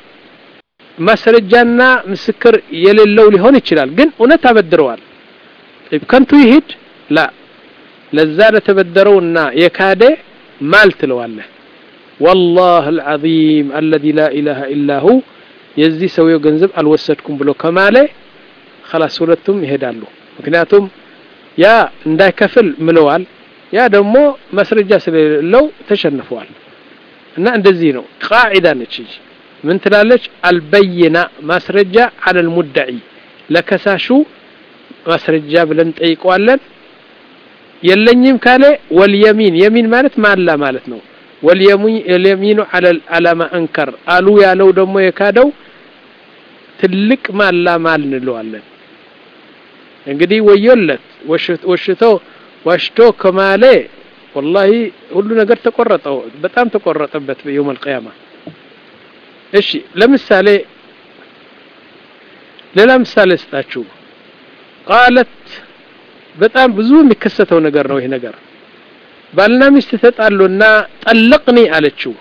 ማስረጃና ምስክር የሌለው ሊሆን ይችላል ግን እውነት አበድረዋል ከንቱ ይሂድ ላ ለዛ ለተበደረውና የካደ ማል ትለዋለህ والله العظيم الذي لا إله إلا هو የዚህ ሰውየው ገንዘብ አልወሰድኩም ብሎ ከማለ خلاص ሁለቱም ይሄዳሉ ምክንያቱም ያ እንዳይከፍል ምለዋል ያ ደግሞ ማስረጃ ስለሌለው ተሸንፈዋል እና እንደዚህ ነው ቃዒዳ ነች ምን ትላለች አልበይና ማስረጃ አለ ልሙዳዒ ለከሳሹ ማስረጃ ብለን ጠይቀዋለን የለኝም ካለ ወልየሚን የሚን ማለት ማላ ማለት ነው ወልየሚኑ አላማ አንከር አሉ ያለው ደግሞ የካደው ትልቅ ማላ ማል እንለዋለን እንግዲህ ወዮለት ወሽቶ ዋሽቶ ከማለ ወላሂ ሁሉ ነገር ተቆረጠው በጣም ተቆረጠበት በየውም አልቂያማ እሺ ለምሳሌ ሌላ ምሳሌ ስጣችሁ ቃለት በጣም ብዙ የሚከሰተው ነገር ነው ይሄ ነገር ባልና ሚስት ተጣሉና ጠለቅኒ አለችው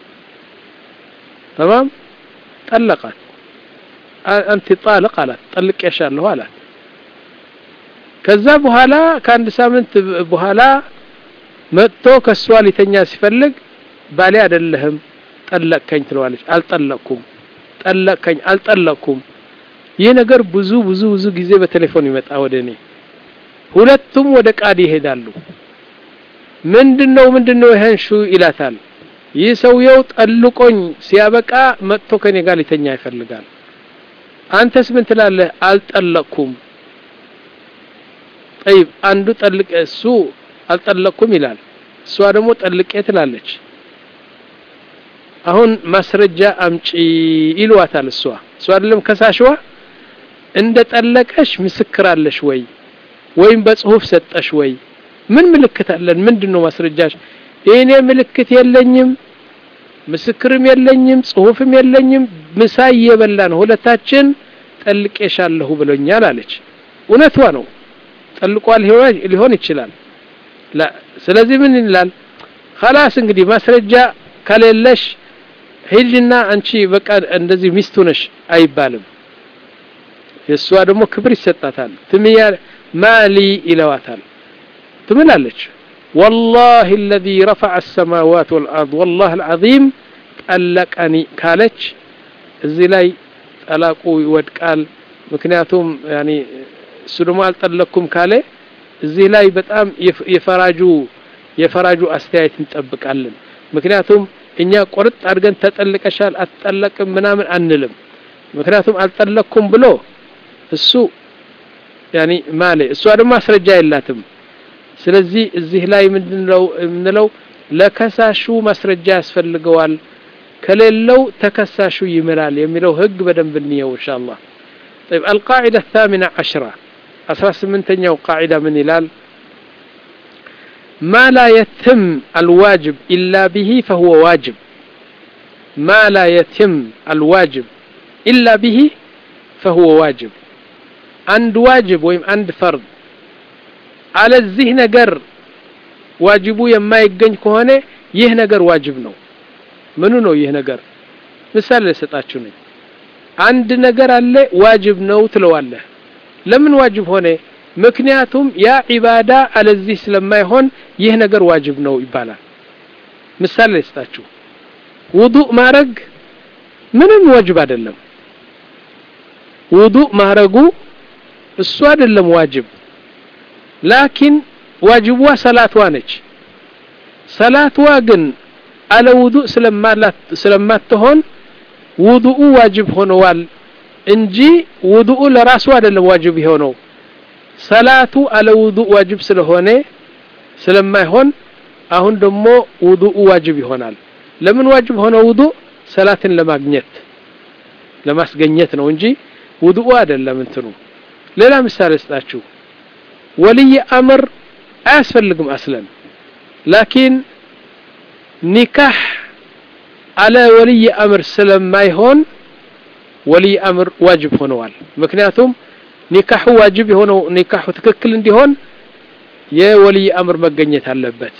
ተማም ጠለቃት አንቲ ጣልቅ አላት ጠልቄሻለሁ አላት ከዛ በኋላ ከአንድ ሳምንት በኋላ መጥቶ ከሷ ሊተኛ ሲፈልግ ባሌ አይደለህም ጠለቅከኝ ትለዋለች አልጠለቅኩም ጠለቅከኝ አልጠለቅኩም ይህ ነገር ብዙ ብዙ ብዙ ጊዜ በቴሌፎን ይመጣ ወደ እኔ ሁለቱም ወደ ቃዲ ይሄዳሉ ምንድነው ምንድነው ይሄን ሹ ይላታል ይህ ሰውየው ጠልቆኝ ሲያበቃ መጥቶ ከኔ ጋር ሊተኛ ይፈልጋል አንተስ ምን ትላለህ አልጠለቅኩም ጠይብ አንዱ ጠልቅ እሱ አልጠለቅኩም ይላል እሷ ደግሞ ጠልቄ ትላለች አሁን ማስረጃ አምጪ ይሏታል እሷ እሷ አይደለም ከሳሽዋ እንደ ጠለቀሽ ምስክር አለሽ ወይ ወይም በጽሁፍ ሰጠሽ ወይ ምን ምልክት አለን ምንድነው ማስረጃሽ እኔ ምልክት የለኝም ምስክርም የለኝም ጽሁፍም የለኝም ምሳ እየበላን ሁለታችን ጠልቄሻለሁ ብሎኛል አለች እውነቷ ነው ጠልቋል ሊሆን ይችላል ስለዚህ ምን ይላል خلاص እንግዲህ ማስረጃ ከሌለሽ ሂጅና አንቺ በቃ እንደዚህ ሚስቱ ነሽ አይባልም የእሷ ደግሞ ክብር ይሰጣታል ትምያ ማሊ ይለዋታል ትምላለች والله الذي رفع السماوات والأرض والله العظيم ጠለቀኒ ካለች እዚህ ላይ ጠላቁ ይወድቃል ምክንያቱም ያኒ እሱ ደግሞ አልጠለቅኩም ካለ እዚህ ላይ በጣም የፈራጁ የፈራጁ አስተያየት እንጠብቃለን ምክንያቱም እኛ ቆርጥ አድርገን ተጠልቀሻል አትጠለቅም ምናምን አንልም ምክንያቱም አልጠለቅኩም ብሎ እሱ ያኒ ማለ እሷ ደግሞ ማስረጃ የላትም ስለዚህ እዚህ ላይ ምንድነው የምንለው ለከሳሹ ማስረጃ ያስፈልገዋል ከሌለው ተከሳሹ ይምላል የሚለው ህግ በደንብ እንየው ኢንሻአላህ طيب القاعدة الثامنة عشرة أسرى سمنتنيا قاعدة من هلال ما لا يتم الواجب إلا به فهو واجب ما لا يتم الواجب إلا به فهو واجب عند واجب ويم عند فرض على الذهن قر ዋጅቡ የማይገኝ ከሆነ ይህ ነገር ዋጅብ ነው ምኑ ነው ይህ ነገር ምሳሌ ልሰጣችሁ ነኝ አንድ ነገር አለ ዋጅብ ነው ትለዋለህ ለምን ዋጅብ ሆነ ምክንያቱም ያ ዒባዳ አለዚህ ስለማይሆን ይህ ነገር ዋጅብ ነው ይባላል ምሳሌ ልስጣችሁ ውዱእ ማረግ ምንም ዋጅብ አይደለም ውዱእ ማረጉ እሱ አይደለም ዋጅብ ላኪን ዋጅቧ ሰላትዋ ነች ሰላትዋ ግን አለ ውዱእ ስለማትሆን ውዱኡ ዋጅብ ሆነዋል እንጂ ውዱኡ ለራሱ አይደለም ዋጅብ የሆነው ሰላቱ አለ ውዱእ ዋጅብ ስለሆነ ስለማይሆን አሁን ደግሞ ውዱኡ ዋጅብ ይሆናል ለምን ዋጅብ ሆነ ውዱእ ሰላትን ለማግኘት ለማስገኘት ነው እንጂ ውዱኡ አይደለም እንትኑ ሌላ ምሳሌ ስጣችሁ ወልይ አምር አያስፈልግም አስለን ላኪን ኒካህ አለ ወልይ አምር ስለማይሆን ወልይ አምር ዋጅብ ሆነዋል ምክንያቱም ኒካሁ ዋጅብ የሆነው ኒካሁ ትክክል እንዲሆን የወልይ አምር መገኘት አለበት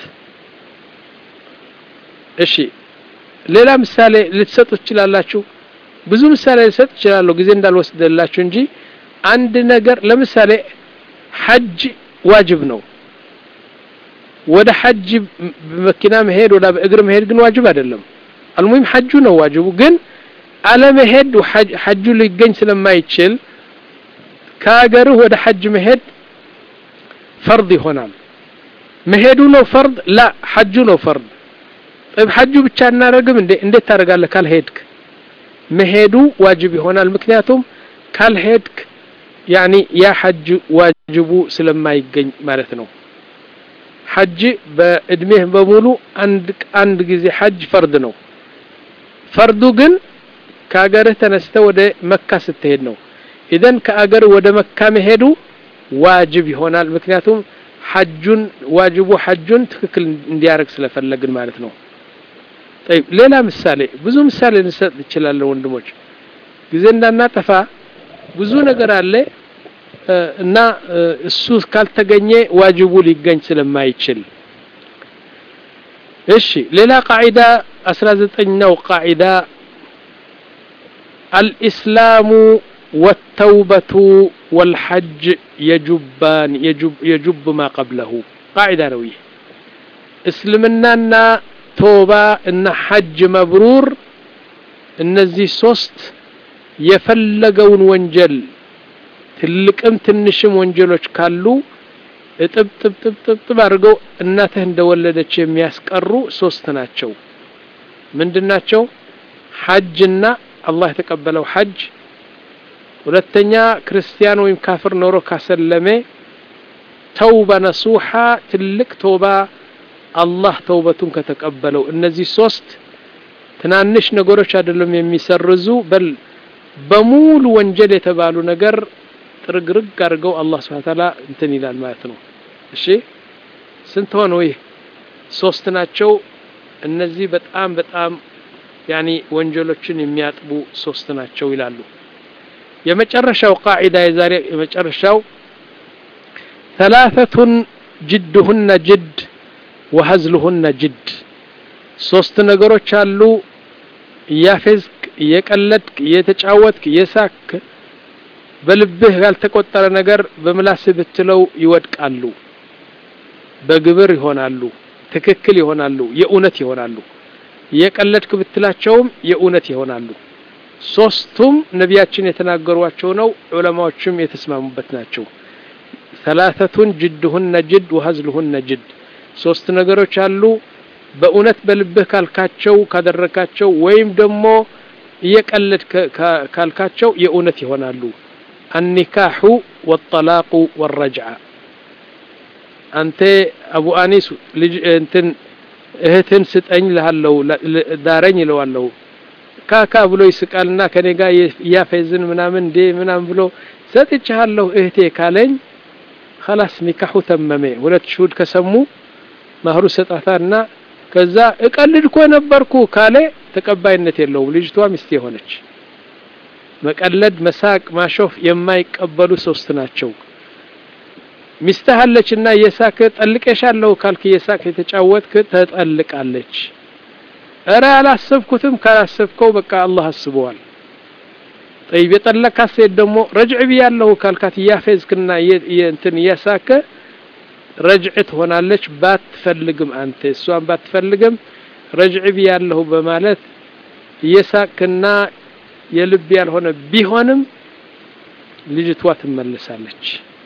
እሺ ሌላ ምሳሌ ልትሰጡ ትችላላችሁ ብዙ ምሳሌ ልሰጥ እችላለሁ ጊዜ እንዳልወስደላችሁ እንጂ አንድ ነገር ለምሳሌ ሐጅ ዋጅብ ነው ወደ ሐጅ በመኪና መሄድ ወደ በእግር መሄድ ግን ዋጅብ አይደለም አልሙሂም ሐጁ ነው ዋጅቡ ግን አለመሄድ ሐጁ ሊገኝ ስለማይችል ከሀገርህ ወደ ሐጅ መሄድ ፈርድ ይሆናል መሄዱ ነው ፈርድ ላ ሐጁ ነው ፈርድ طيب ሐጁ ብቻ እናደርግም እንዴ እንዴት ታደርጋለህ ካልሄድክ መሄዱ ዋጅብ ይሆናል ምክንያቱም ካልሄድክ ያኒ ያ ሐጅ ዋጅቡ ስለማይገኝ ማለት ነው ሐጅ በእድሜህ በሙሉ አንድ አንድ ጊዜ ሐጅ ፈርድ ነው ፈርዱ ግን ከአገርህ ተነስተ ወደ መካ ስትሄድ ነው ኢዘን ከአገር ወደ መካ መሄዱ ዋጅብ ይሆናል ምክንያቱም ሐጁን ዋጅቡ ሐጁን ትክክል እንዲያደርግ ስለፈለግን ማለት ነው طيب ሌላ ምሳሌ ብዙ ምሳሌ ልንሰጥ እንችላለን ወንድሞች ጊዜ እንዳናጠፋ ብዙ ነገር አለ እና እሱ ካልተገኘ ዋጅቡ ሊገኝ ስለማይችል እሺ ሌላ ቃዒዳ 19ኛው ቃዒዳ الإسلام والتوبة والحج يجبان يجب, يجب ما قبله قاعدة نوية اسلمنا توبة ان حج مبرور እነዚህ ሶስት የፈለገውን ወንጀል ትልቅም ትንሽም ወንጀሎች ካሉ እጥብ ጥብ ጥብ ጥብ ጥብ አድርገው እናትህ እንደወለደች የሚያስቀሩ ሶስት ናቸው ምንድናቸው ሐጅና አላህ የተቀበለው ሐጅ ሁለተኛ ክርስቲያን ወይም ካፍር ኖሮ ካሰለመ ተውባ ነሱሓ ትልቅ ተውባ አላህ ተውበቱን ከተቀበለው እነዚህ ሶስት ትናንሽ ነገሮች አይደለም የሚሰርዙ በል በሙሉ ወንጀል የተባሉ ነገር ጥርግርግ አድርገው አላህ ስብሐ ተዓላ እንትን ይላል ማለት ነው እሺ ስንት ሆነው ይህ ሶስት ናቸው እነዚህ በጣም በጣም ያኒ ወንጀሎችን የሚያጥቡ ሶስት ናቸው ይላሉ የመጨረሻው ቃዒዳ የዛሬ የመጨረሻው ثلاثة جدهن جد وهزلهن جد ሶስት ነገሮች አሉ እያፌዝክ እየቀለድክ እየተጫወትክ እየሳክ በልብህ ያልተቆጠረ ነገር በምላስህ ብትለው ይወድቃሉ በግብር ይሆናሉ ትክክል ይሆናሉ የእውነት ይሆናሉ እየቀለድክ ብትላቸውም የእውነት ይሆናሉ ሶስቱም ነቢያችን የተናገሯቸው ነው ዑለማዎችም የተስማሙበት ናቸው ሰላተቱን ጅድሁነ ጅድ ወሀዝልሁነ ጅድ ሶስት ነገሮች አሉ በእውነት በልብህ ካልካቸው ካደረካቸው ወይም ደግሞ እየቀለድ ካልካቸው የእውነት ይሆናሉ አኒካሑ ወጠላቁ ወረጅዓ አንተ አቡ አኒስ ልጅ እንትን እህትን ስጠኝ ልሃለሁ ዳረኝ ይለዋለሁ ካካ ብሎ ይስቃልና ከኔ ጋር እያፌዝን ምናምን እንዴ ምናምን ብሎ ሰጥቻለሁ እህቴ ካለኝ خلاص ኒካሑ ተመመ ሁለት ሽሁድ ከሰሙ ማህሩ ሰጣታና ከዛ እቀልድ እኮ ነበርኩ ካለ ተቀባይነት የለውም ልጅቷ ሚስት የሆነች መቀለድ መሳቅ ማሾፍ የማይቀበሉ ሶስት ናቸው ሚስትህ አለችና እየሳክ ጠልቄሻለሁ ካልክ እየሳክ የተጫወትክ ተጠልቃለች እረ አላሰብኩትም ካላሰብከው በቃ አላህ አስበዋል ጠይብ የጠለካት ሴት ደግሞ ረጅዕ ብያለሁ ካልካት እያፌዝክና እንትን እያሳከ ረጅዕ ትሆናለች ባትፈልግም አንተ እሷን ባትፈልግም ረጅዕ ብያለሁ በማለት እየሳቅና የልብ ያልሆነ ቢሆንም ልጅቷ ትመለሳለች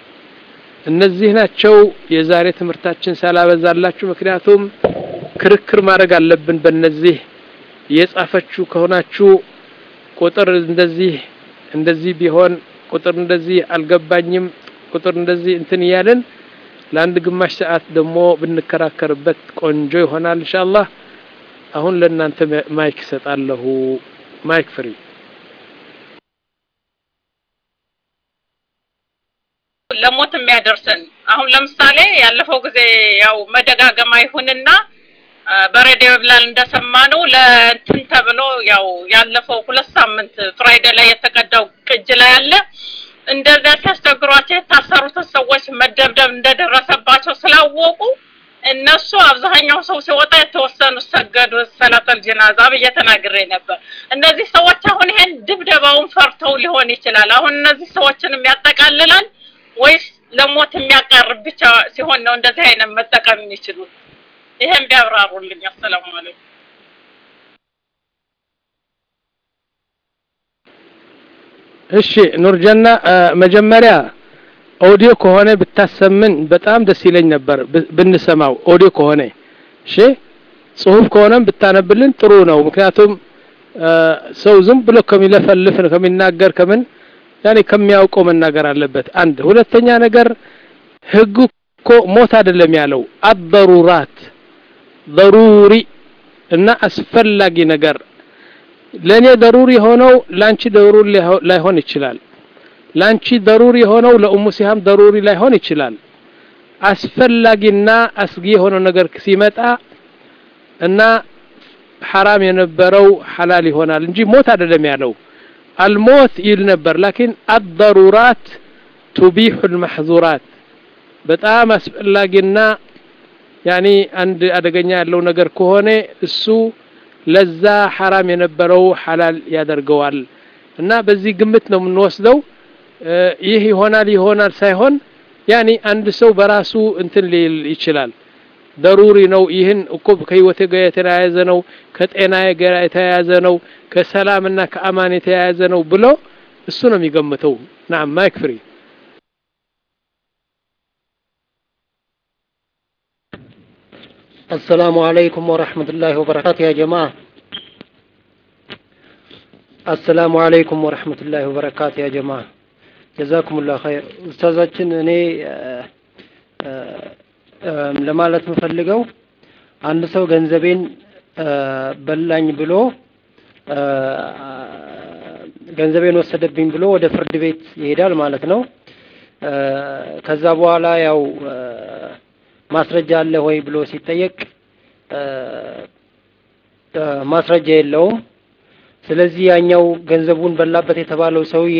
እነዚህ ናቸው የዛሬ ትምህርታችን ሳላበዛላችሁ ምክንያቱም ክርክር ማድረግ አለብን በእነዚህ የጻፈችሁ ከሆናችሁ ቁጥር እንደዚህ እንደዚህ ቢሆን ቁጥር እንደዚህ አልገባኝም ቁጥር እንደዚህ እንትን እያለን ለአንድ ግማሽ ሰዓት ደግሞ ብንከራከርበት ቆንጆ ይሆናል ኢንሻአላህ አሁን ለእናንተ ማይክ እሰጣለሁ ማይክ ፍሪ ለሞት የሚያደርሰን አሁን ለምሳሌ ያለፈው ጊዜ ያው መደጋገም አይሁንና በሬዲዮ ብላል እንደሰማነው ለእንትን ተብሎ ያው ያለፈው ሁለት ሳምንት ፍራይዴ ላይ የተቀዳው ቅጅ ላይ አለ እንደዚያ ሲያስቸግሯቸው የታሰሩትን ሰዎች መደብደብ እንደደረሰባቸው ስላወቁ እነሱ አብዛኛው ሰው ሲወጣ የተወሰኑ ሰገዱ ሰላተል ጀናዛ ብዬ ተናግሬ ነበር። እነዚህ ሰዎች አሁን ይሄን ድብደባውን ፈርተው ሊሆን ይችላል። አሁን እነዚህ ሰዎችንም ያጠቃልላል ወይስ ለሞት የሚያቀርብ ብቻ ሲሆን ነው እንደዚህ አይነት መጠቀም የሚችሉት? ይሄን ቢያብራሩልኝ። አሰላሙ አለይኩም። እሺ ኑርጀና መጀመሪያ ኦዲዮ ከሆነ ብታሰምን በጣም ደስ ይለኝ ነበር ብንሰማው ኦዲዮ ከሆነ እሺ ጽሁፍ ከሆነም ብታነብልን ጥሩ ነው ምክንያቱም ሰው ዝም ብሎ ከሚለፈልፍ ከሚናገር ከምን ያኔ ከሚያውቀው መናገር አለበት አንድ ሁለተኛ ነገር ህጉ እኮ ሞት አይደለም ያለው አበሩራት ضروري እና አስፈላጊ ነገር ለኔ ደሩሪ የሆነው ላንቺ ደሩሪ ላይሆን ይችላል ላንቺ ደሩሪ የሆነው ለኡሙ ሲሃም ደሩሪ ላይሆን ይችላል አስፈላጊና አስጊ የሆነው ነገር ሲመጣ እና ሐራም የነበረው ሐላል ይሆናል እንጂ ሞት አይደለም ያለው አልሞት ይል ነበር ላኪን አደሩራት ቱቢሑ ልመሕዙራት በጣም አስፈላጊና ያኒ አንድ አደገኛ ያለው ነገር ከሆነ እሱ ለዛ ሐራም የነበረው ሐላል ያደርገዋል እና በዚህ ግምት ነው የምንወስደው ይህ ይሆናል ይሆናል ሳይሆን ያኒ አንድ ሰው በራሱ እንትን ሊል ይችላል ደሩሪ ነው ይህን እኮ ከህይወቴ ጋር የተያያዘ ነው ከጤናዬ ጋር የተያያዘ ነው ከሰላምና ከአማን የተያያዘ ነው ብሎ እሱ ነው የሚገምተው ናም ማይክ ፍሪ السلام عليكم ورحمة الله وبركاته يا جماعة السلام عليكم ورحمة الله وبركاته يا جماعة جزاكم الله خير أستاذاتችን እኔ ለማለት የምፈልገው አንድ ሰው ገንዘቤን በላኝ ብሎ ገንዘቤን ወሰደብኝ ብሎ ወደ ፍርድ ቤት ይሄዳል ማለት ነው። ከዛ በኋላ ያው ማስረጃ አለ ወይ ብሎ ሲጠየቅ ማስረጃ የለውም። ስለዚህ ያኛው ገንዘቡን በላበት የተባለው ሰውዬ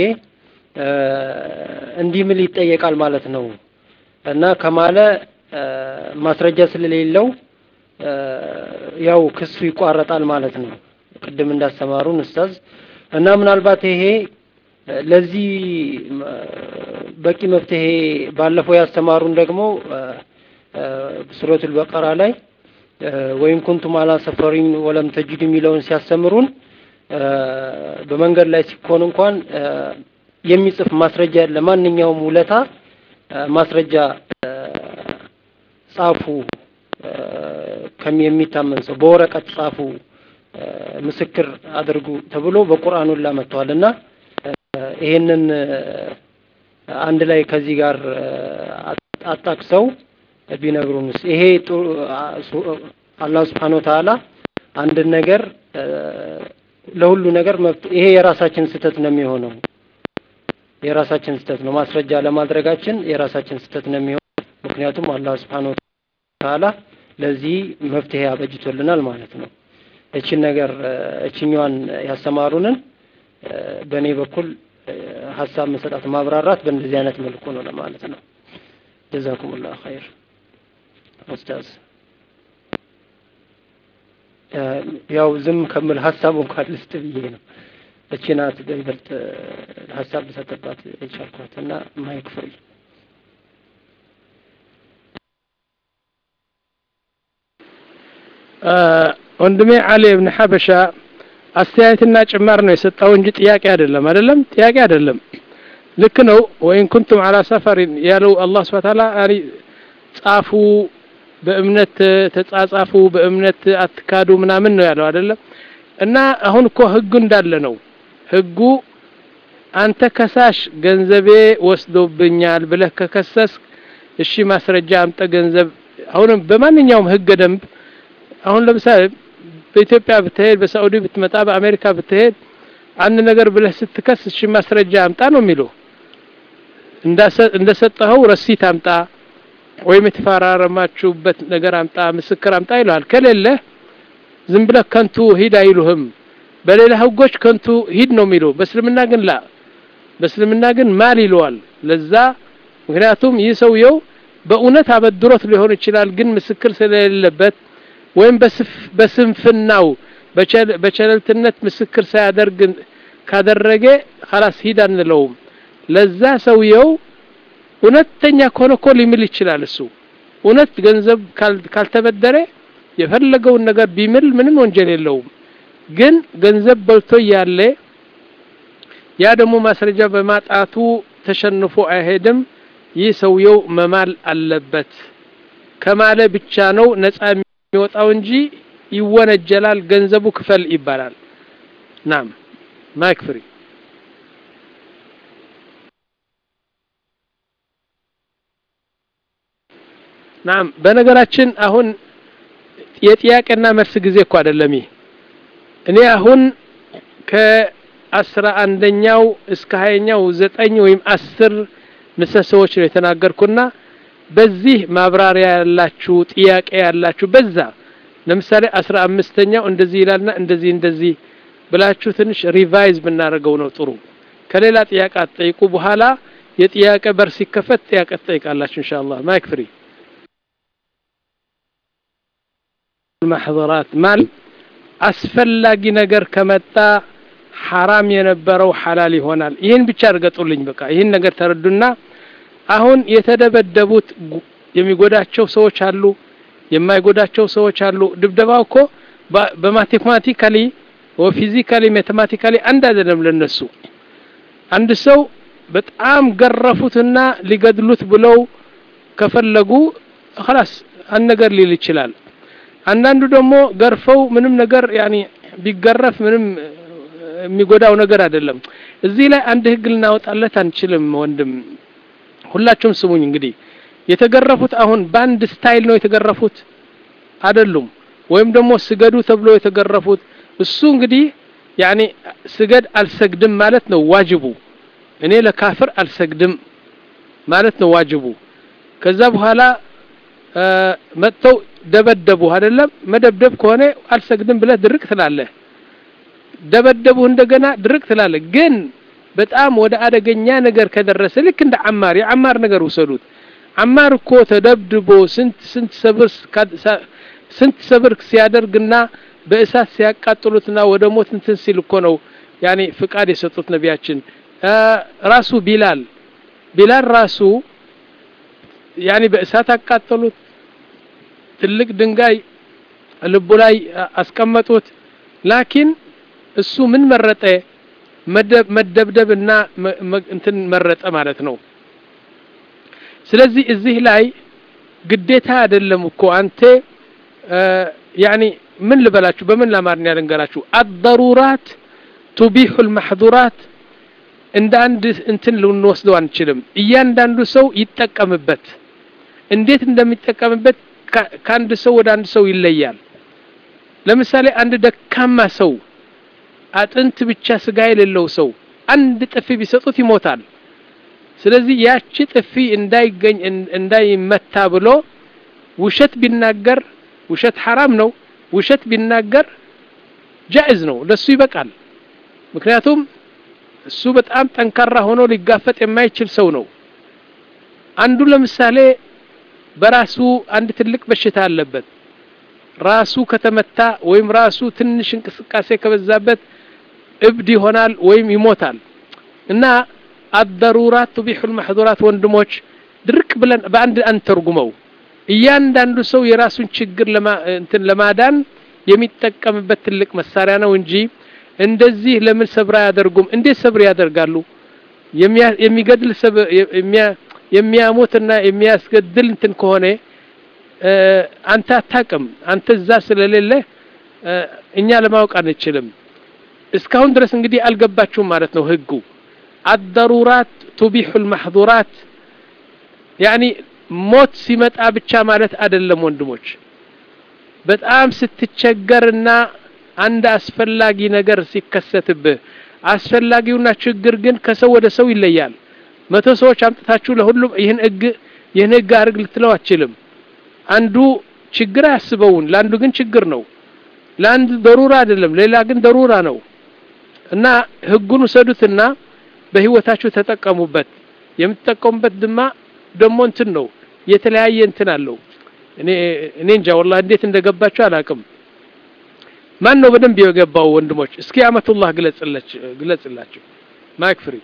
እንዲህ ምል ይጠየቃል ማለት ነው እና ከማለ ማስረጃ ስለሌለው ያው ክሱ ይቋረጣል ማለት ነው። ቅድም እንዳስተማሩን ኡስታዝ እና ምናልባት ይሄ ለዚህ በቂ መፍትሄ ባለፈው ያስተማሩን ደግሞ ሱረቱል በቀራ ላይ ወይም ኩንቱም አላ ሰፈሪን ወለም ተጅድ የሚለውን ሲያስተምሩን በመንገድ ላይ ሲኮን እንኳን የሚጽፍ ማስረጃ ለማንኛውም ውለታ ማስረጃ ጻፉ የሚታመን ሰው በወረቀት ጻፉ ምስክር አድርጉ ተብሎ በቁርአኑ ላ መጥተዋል እና ይሄንን አንድ ላይ ከዚህ ጋር አጣቅሰው ቢነግሩንስ ይሄ አላህ ስብሓን ወተዓላ አንድን ነገር ለሁሉ ነገር መብት ይሄ የራሳችን ስህተት ነው የሚሆነው የራሳችን ስህተት ነው ማስረጃ ለማድረጋችን የራሳችን ስህተት ነው የሚሆነው ምክንያቱም አላህ ስብሓን ወተዓላ ለዚህ መፍትሄ አበጅቶልናል ማለት ነው እችን ነገር እችኛዋን ያስተማሩንን በእኔ በኩል ሀሳብ መሰጣት ማብራራት በእንደዚህ አይነት መልኩ ነው ለማለት ነው ጀዛኩሙላህ ኸይር ኡስታዝ ያው ዝም ከምል ሀሳቡ እንኳን ልስጥ ብዬ ነው እቺ ናት በይበልጥ ሀሳብ ልሰጥባት የቻልኳት እና ማይክ ፍሪ ወንድሜ አሊ እብን ሐበሻ አስተያየትና ጭማር ነው የሰጠው እንጂ ጥያቄ አይደለም አይደለም ጥያቄ አይደለም ልክ ነው ወይን ኩንቱም አላ ሰፈሪን ያለው አላህ ስብሐ ተዓላ ያኒ ጻፉ በእምነት ተጻጻፉ በእምነት አትካዱ ምናምን ነው ያለው አይደለም እና አሁን እኮ ህጉ እንዳለ ነው ህጉ አንተ ከሳሽ ገንዘቤ ወስዶብኛል ብለህ ከከሰስ እሺ ማስረጃ አምጠ ገንዘብ አሁንም በማንኛውም ህገ ደንብ አሁን ለምሳሌ በኢትዮጵያ ብትሄድ በሳዑዲ ብትመጣ በአሜሪካ ብትሄድ አንድ ነገር ብለህ ስትከስ እሺ ማስረጃ አምጣ ነው የሚለው እንደሰጠኸው ረሲት አምጣ ወይም የተፈራረማችሁበት ነገር አምጣ ምስክር አምጣ ይለዋል ከሌለ ዝም ብለህ ከንቱ ሂድ አይሉህም በሌላ ህጎች ከንቱ ሂድ ነው የሚለው በእስልምና ግን ላ በእስልምና ግን ማል ይለዋል ለዛ ምክንያቱም ይህ ሰውየው በእውነት አበድሮት ሊሆን ይችላል ግን ምስክር ስለሌለበት ወይም በስንፍናው በቸለልትነት ምስክር ሳያደርግ ካደረገ خلاص ሂድ አንለውም ለዛ ሰውየው እውነተኛ ከሆነ እኮ ሊምል ይችላል እሱ እውነት ገንዘብ ካልተበደረ የፈለገውን ነገር ቢምል ምንም ወንጀል የለውም ግን ገንዘብ በልቶ እያለ ያ ደግሞ ማስረጃ በማጣቱ ተሸንፎ አይሄድም ይህ ሰውየው መማል አለበት ከማለ ብቻ ነው ነፃ የሚወጣው እንጂ ይወነጀላል ገንዘቡ ክፈል ይባላል ናም ማይክ ፍሪ ናም በነገራችን አሁን የጥያቄና መልስ ጊዜ እኮ አይደለም ይህ እኔ አሁን አስራ አንደኛው እስከ ሀያኛው ዘጠኝ ወይም አስር ምሰሶዎች ነው የተናገርኩና በዚህ ማብራሪያ ያላችሁ ጥያቄ ያላችሁ በዛ ለምሳሌ አስራ አምስተኛው እንደዚህ ይላልና እንደዚህ እንደዚህ ብላችሁ ትንሽ ሪቫይዝ ብናደርገው ነው ጥሩ። ከሌላ ጥያቄ አትጠይቁ። በኋላ የጥያቄ በር ሲከፈት ጥያቄ ትጠይቃላችሁ ኢንሻአላህ። ማይክ ፍሪ ማህደራት ማለት አስፈላጊ ነገር ከመጣ ሐራም የነበረው ሐላል ይሆናል። ይህን ብቻ እርገጡልኝ። በቃ ይህን ነገር ተረዱና አሁን የተደበደቡት የሚጎዳቸው ሰዎች አሉ፣ የማይጎዳቸው ሰዎች አሉ። ድብደባው እኮ በማቴማቲካሊ ወፊዚካሊ ሜታማቲካሊ አንድ አይደለም ለነሱ። አንድ ሰው በጣም ገረፉትና ሊገድሉት ብለው ከፈለጉ خلاص አንድ ነገር ሊል ይችላል። አንዳንዱ ደግሞ ገርፈው ምንም ነገር ያኒ ቢገረፍ ምንም የሚጎዳው ነገር አይደለም። እዚህ ላይ አንድ ህግ ልናወጣለት አንችልም ወንድም። ሁላችሁም ስሙኝ እንግዲህ የተገረፉት አሁን በአንድ ስታይል ነው የተገረፉት አይደሉም። ወይም ደግሞ ስገዱ ተብሎ የተገረፉት እሱ እንግዲህ ያኔ ስገድ አልሰግድም ማለት ነው ዋጅቡ። እኔ ለካፍር አልሰግድም ማለት ነው ዋጅቡ። ከዛ በኋላ መጥተው ደበደቡ አይደለም። መደብደብ ከሆነ አልሰግድም ብለህ ድርቅ ትላለህ። ደበደቡ እንደገና ድርቅ ትላለህ። ግን በጣም ወደ አደገኛ ነገር ከደረሰ ልክ እንደ አማር የአማር ነገር ውሰዱት። አማር እኮ ተደብድቦ ስንት ስንት ሰብር ስንት ሰብር ሲያደርግና በእሳት ሲያቃጥሉትና ወደ ሞት እንትን ሲል እኮ ነው ያኔ ፍቃድ የሰጡት ነቢያችን። ራሱ ቢላል ቢላል ራሱ ያኔ በእሳት አቃጠሉት። ትልቅ ድንጋይ ልቡ ላይ አስቀመጡት። ላኪን እሱ ምን መረጠ? መደብደብና እንትን መረጠ ማለት ነው። ስለዚህ እዚህ ላይ ግዴታ አይደለም እኮ አንተ ያኒ ምን ልበላችሁ፣ በምን ለአማርኛ ልንገራችሁ? አደሩራት ቱቢሑ ልማሕዙራት እንደ አንድ እንትን ልንወስደው አንችልም። እያንዳንዱ ሰው ይጠቀምበት። እንዴት እንደሚጠቀምበት ከአንድ ሰው ወደ አንድ ሰው ይለያል። ለምሳሌ አንድ ደካማ ሰው አጥንት ብቻ ስጋ የሌለው ሰው አንድ ጥፊ ቢሰጡት ይሞታል። ስለዚህ ያቺ ጥፊ እንዳይገኝ እንዳይመታ ብሎ ውሸት ቢናገር ውሸት ሐራም ነው። ውሸት ቢናገር ጃኢዝ ነው፣ ለሱ ይበቃል። ምክንያቱም እሱ በጣም ጠንካራ ሆኖ ሊጋፈጥ የማይችል ሰው ነው። አንዱ ለምሳሌ በራሱ አንድ ትልቅ በሽታ አለበት። ራሱ ከተመታ ወይም ራሱ ትንሽ እንቅስቃሴ ከበዛበት እብድ ይሆናል ወይም ይሞታል። እና አደሩራት ቱቢሑል ማሕዙራት ወንድሞች ድርቅ ብለን በአንድ አንተርጉመው። እያንዳንዱ ሰው የራሱን ችግር እንትን ለማዳን የሚጠቀምበት ትልቅ መሳሪያ ነው እንጂ እንደዚህ ለምን ሰብር አያደርጉም? እንዴት ሰብር ያደርጋሉ? የሚገድል የሚያሞትና የሚያስገድል እንትን ከሆነ አንተ አታቅም። አንተ እዛ ስለሌለ እኛ ለማወቅ አንችልም። እስካሁን ድረስ እንግዲህ አልገባችሁም ማለት ነው ህጉ። አደሩራት ቱቢሑል ማሕዙራት ያኒ ሞት ሲመጣ ብቻ ማለት አይደለም ወንድሞች። በጣም ስትቸገርና አንድ አስፈላጊ ነገር ሲከሰትብህ አስፈላጊውና ችግር ግን ከሰው ወደ ሰው ይለያል። መቶ ሰዎች አምጥታችሁ ለሁሉም ይህን ህግ ይህን ህግ አድርግ ልትለው አትችልም። አንዱ ችግር አያስበውን፣ ለአንዱ ግን ችግር ነው። ለአንድ ደሩራ አይደለም፣ ሌላ ግን ደሩራ ነው። እና ህጉን ውሰዱትና በህይወታችሁ ተጠቀሙበት። የምትጠቀሙበት ድማ ደግሞ እንትን ነው የተለያየ እንትን አለው። እኔ እኔ እንጃ ወላሂ እንዴት እንደገባችሁ አላውቅም። ማን ነው በደንብ የገባው ወንድሞች? እስኪ አመቱላህ ግለጽላችሁ ግለጽላችሁ። ማይክ ፍሪ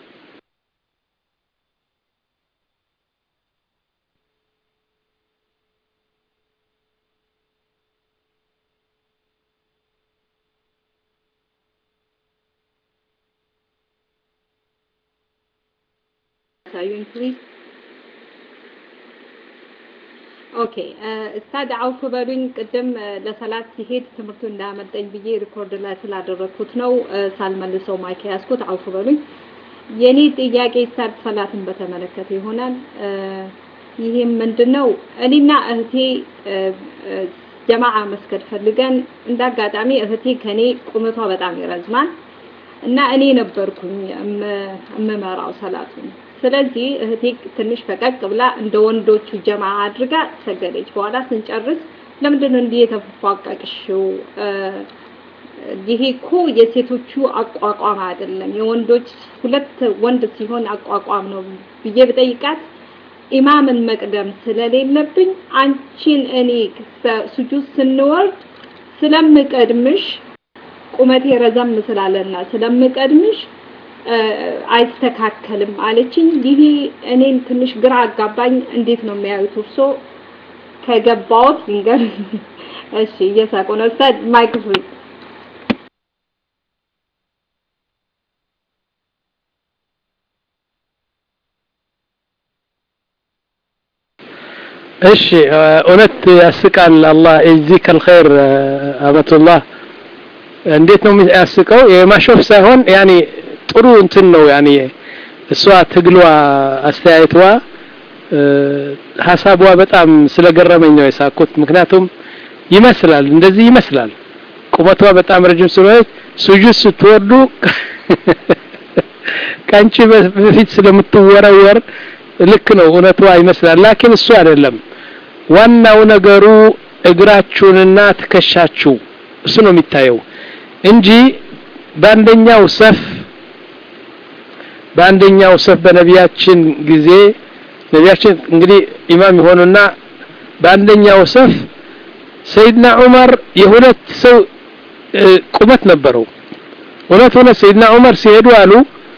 ታዩኝ ፕሊዝ። ኦኬ እስታድ አውፍ በሉኝ። ቅድም ለሰላት ሲሄድ ትምህርቱ እንዳመልጠኝ ብዬ ሪኮርድ ላይ ስላደረግኩት ነው ሳልመልሰው ማይክ ያዝኩት። አውፍ በሉኝ። የኔ ጥያቄ ስታድ ሰላትን በተመለከተ ይሆናል። ይህም ምንድነው እኔና እህቴ ጀማዓ መስገድ ፈልገን እንዳጋጣሚ እህቴ ከኔ ቁመቷ በጣም ይረዝማል። እና እኔ ነበርኩኝ የምመራው ሰላቱን። ስለዚህ እህቴ ትንሽ ፈቀቅ ብላ እንደ ወንዶቹ ጀማ አድርጋ ሰገደች። በኋላ ስንጨርስ ለምንድን ነው እንዲህ የተፏቀቅሽው? ይሄ እኮ የሴቶቹ አቋቋም አይደለም፣ የወንዶች ሁለት ወንድ ሲሆን አቋቋም ነው ብዬ ብጠይቃት ኢማምን መቅደም ስለሌለብኝ አንቺን እኔ ሱጁድ ስንወርድ ስለምቀድምሽ ቁመቴ ረዘም ስላለና ስለምቀድምሽ አይስተካከልም አለችኝ። ይሄ እኔን ትንሽ ግራ አጋባኝ። እንዴት ነው የሚያዩት እርሶ? ከገባዎት ልንገር። እሺ፣ እየሳቁ ነው። ኡስታዝ ማይክ ፍሪ እሺ እውነት ያስቃል። አላህ የዚከ አልኸይር አመቱላህ እንዴት ነው ያስቀው? የማሾፍ ሳይሆን ያኔ ጥሩ እንትን ነው ያኔ እሷ ትግሏ አስተያየቷ ሀሳቧ በጣም ስለገረመኝ ነው የሳኩት። ምክንያቱም ይመስላል እንደዚህ ይመስላል ቁመቷ በጣም ረጅም ስለሆነች ሱጁድ ስትወርዱ ከአንቺ በፊት ስለምትወረወር ልክ ነው እውነቷ ይመስላል። ላኪን እሱ አይደለም ዋናው ነገሩ እግራችሁንና ትከሻችሁ እሱ ነው የሚታየው እንጂ በአንደኛው ሰፍ በአንደኛው ሰፍ በነቢያችን ጊዜ ነቢያችን እንግዲህ ኢማም የሆኑና በአንደኛው ሰፍ ሰይድና ዑመር የሁለት ሰው ቁመት ነበረው። እውነት እውነት ሰይድና ዑመር ሲሄዱ አሉ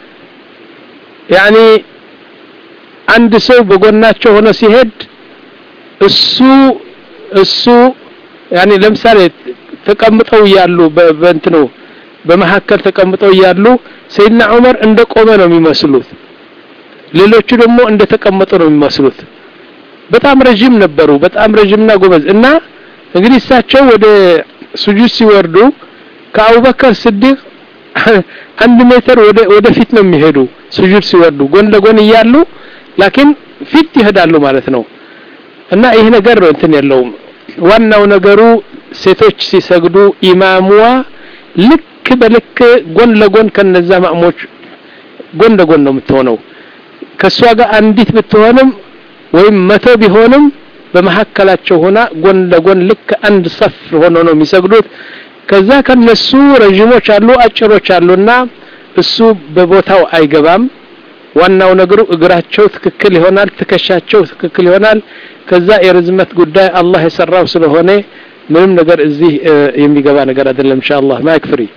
ያኒ አንድ ሰው በጎናቸው ሆኖ ሲሄድ እሱ እሱ ያኒ ለምሳሌ ተቀምጠው እያሉ በእንትኑ በመሀከል ተቀምጠው እያሉ ሰይድና ዑመር እንደ ቆመ ነው የሚመስሉት። ሌሎቹ ደግሞ እንደ ተቀመጡ ነው የሚመስሉት። በጣም ረጅም ነበሩ። በጣም ረጅምና ጎበዝ እና እንግዲህ እሳቸው ወደ ሱጁድ ሲወርዱ ከአቡበከር ስዲቅ አንድ ሜትር ወደ ወደፊት ነው የሚሄዱ ሱጁድ ሲወርዱ ጎን ለጎን እያሉ ላኪን ፊት ይሄዳሉ ማለት ነው። እና ይህ ነገር ነው እንትን የለውም። ዋናው ነገሩ ሴቶች ሲሰግዱ ኢማሙዋ ልክ በልክ ጎን ለጎን ከነዛ ማእሞች ጎን ለጎን ነው የምትሆነው። ከእሷ ጋር አንዲት ብትሆንም ወይም መቶ ቢሆንም በመሀከላቸው ሆና ጎን ለጎን ልክ አንድ ሰፍ ሆኖ ነው የሚሰግዱት። ከዛ ከነሱ ረዥሞች አሉ፣ አጭሮች አሉና እሱ በቦታው አይገባም። ዋናው ነገሩ እግራቸው ትክክል ይሆናል፣ ትከሻቸው ትክክል ይሆናል። ከዛ የርዝመት ጉዳይ አላህ የሰራው ስለሆነ ምንም ነገር እዚህ የሚገባ ነገር አይደለም። ኢንሻአላህ ማይክ ፍሪ።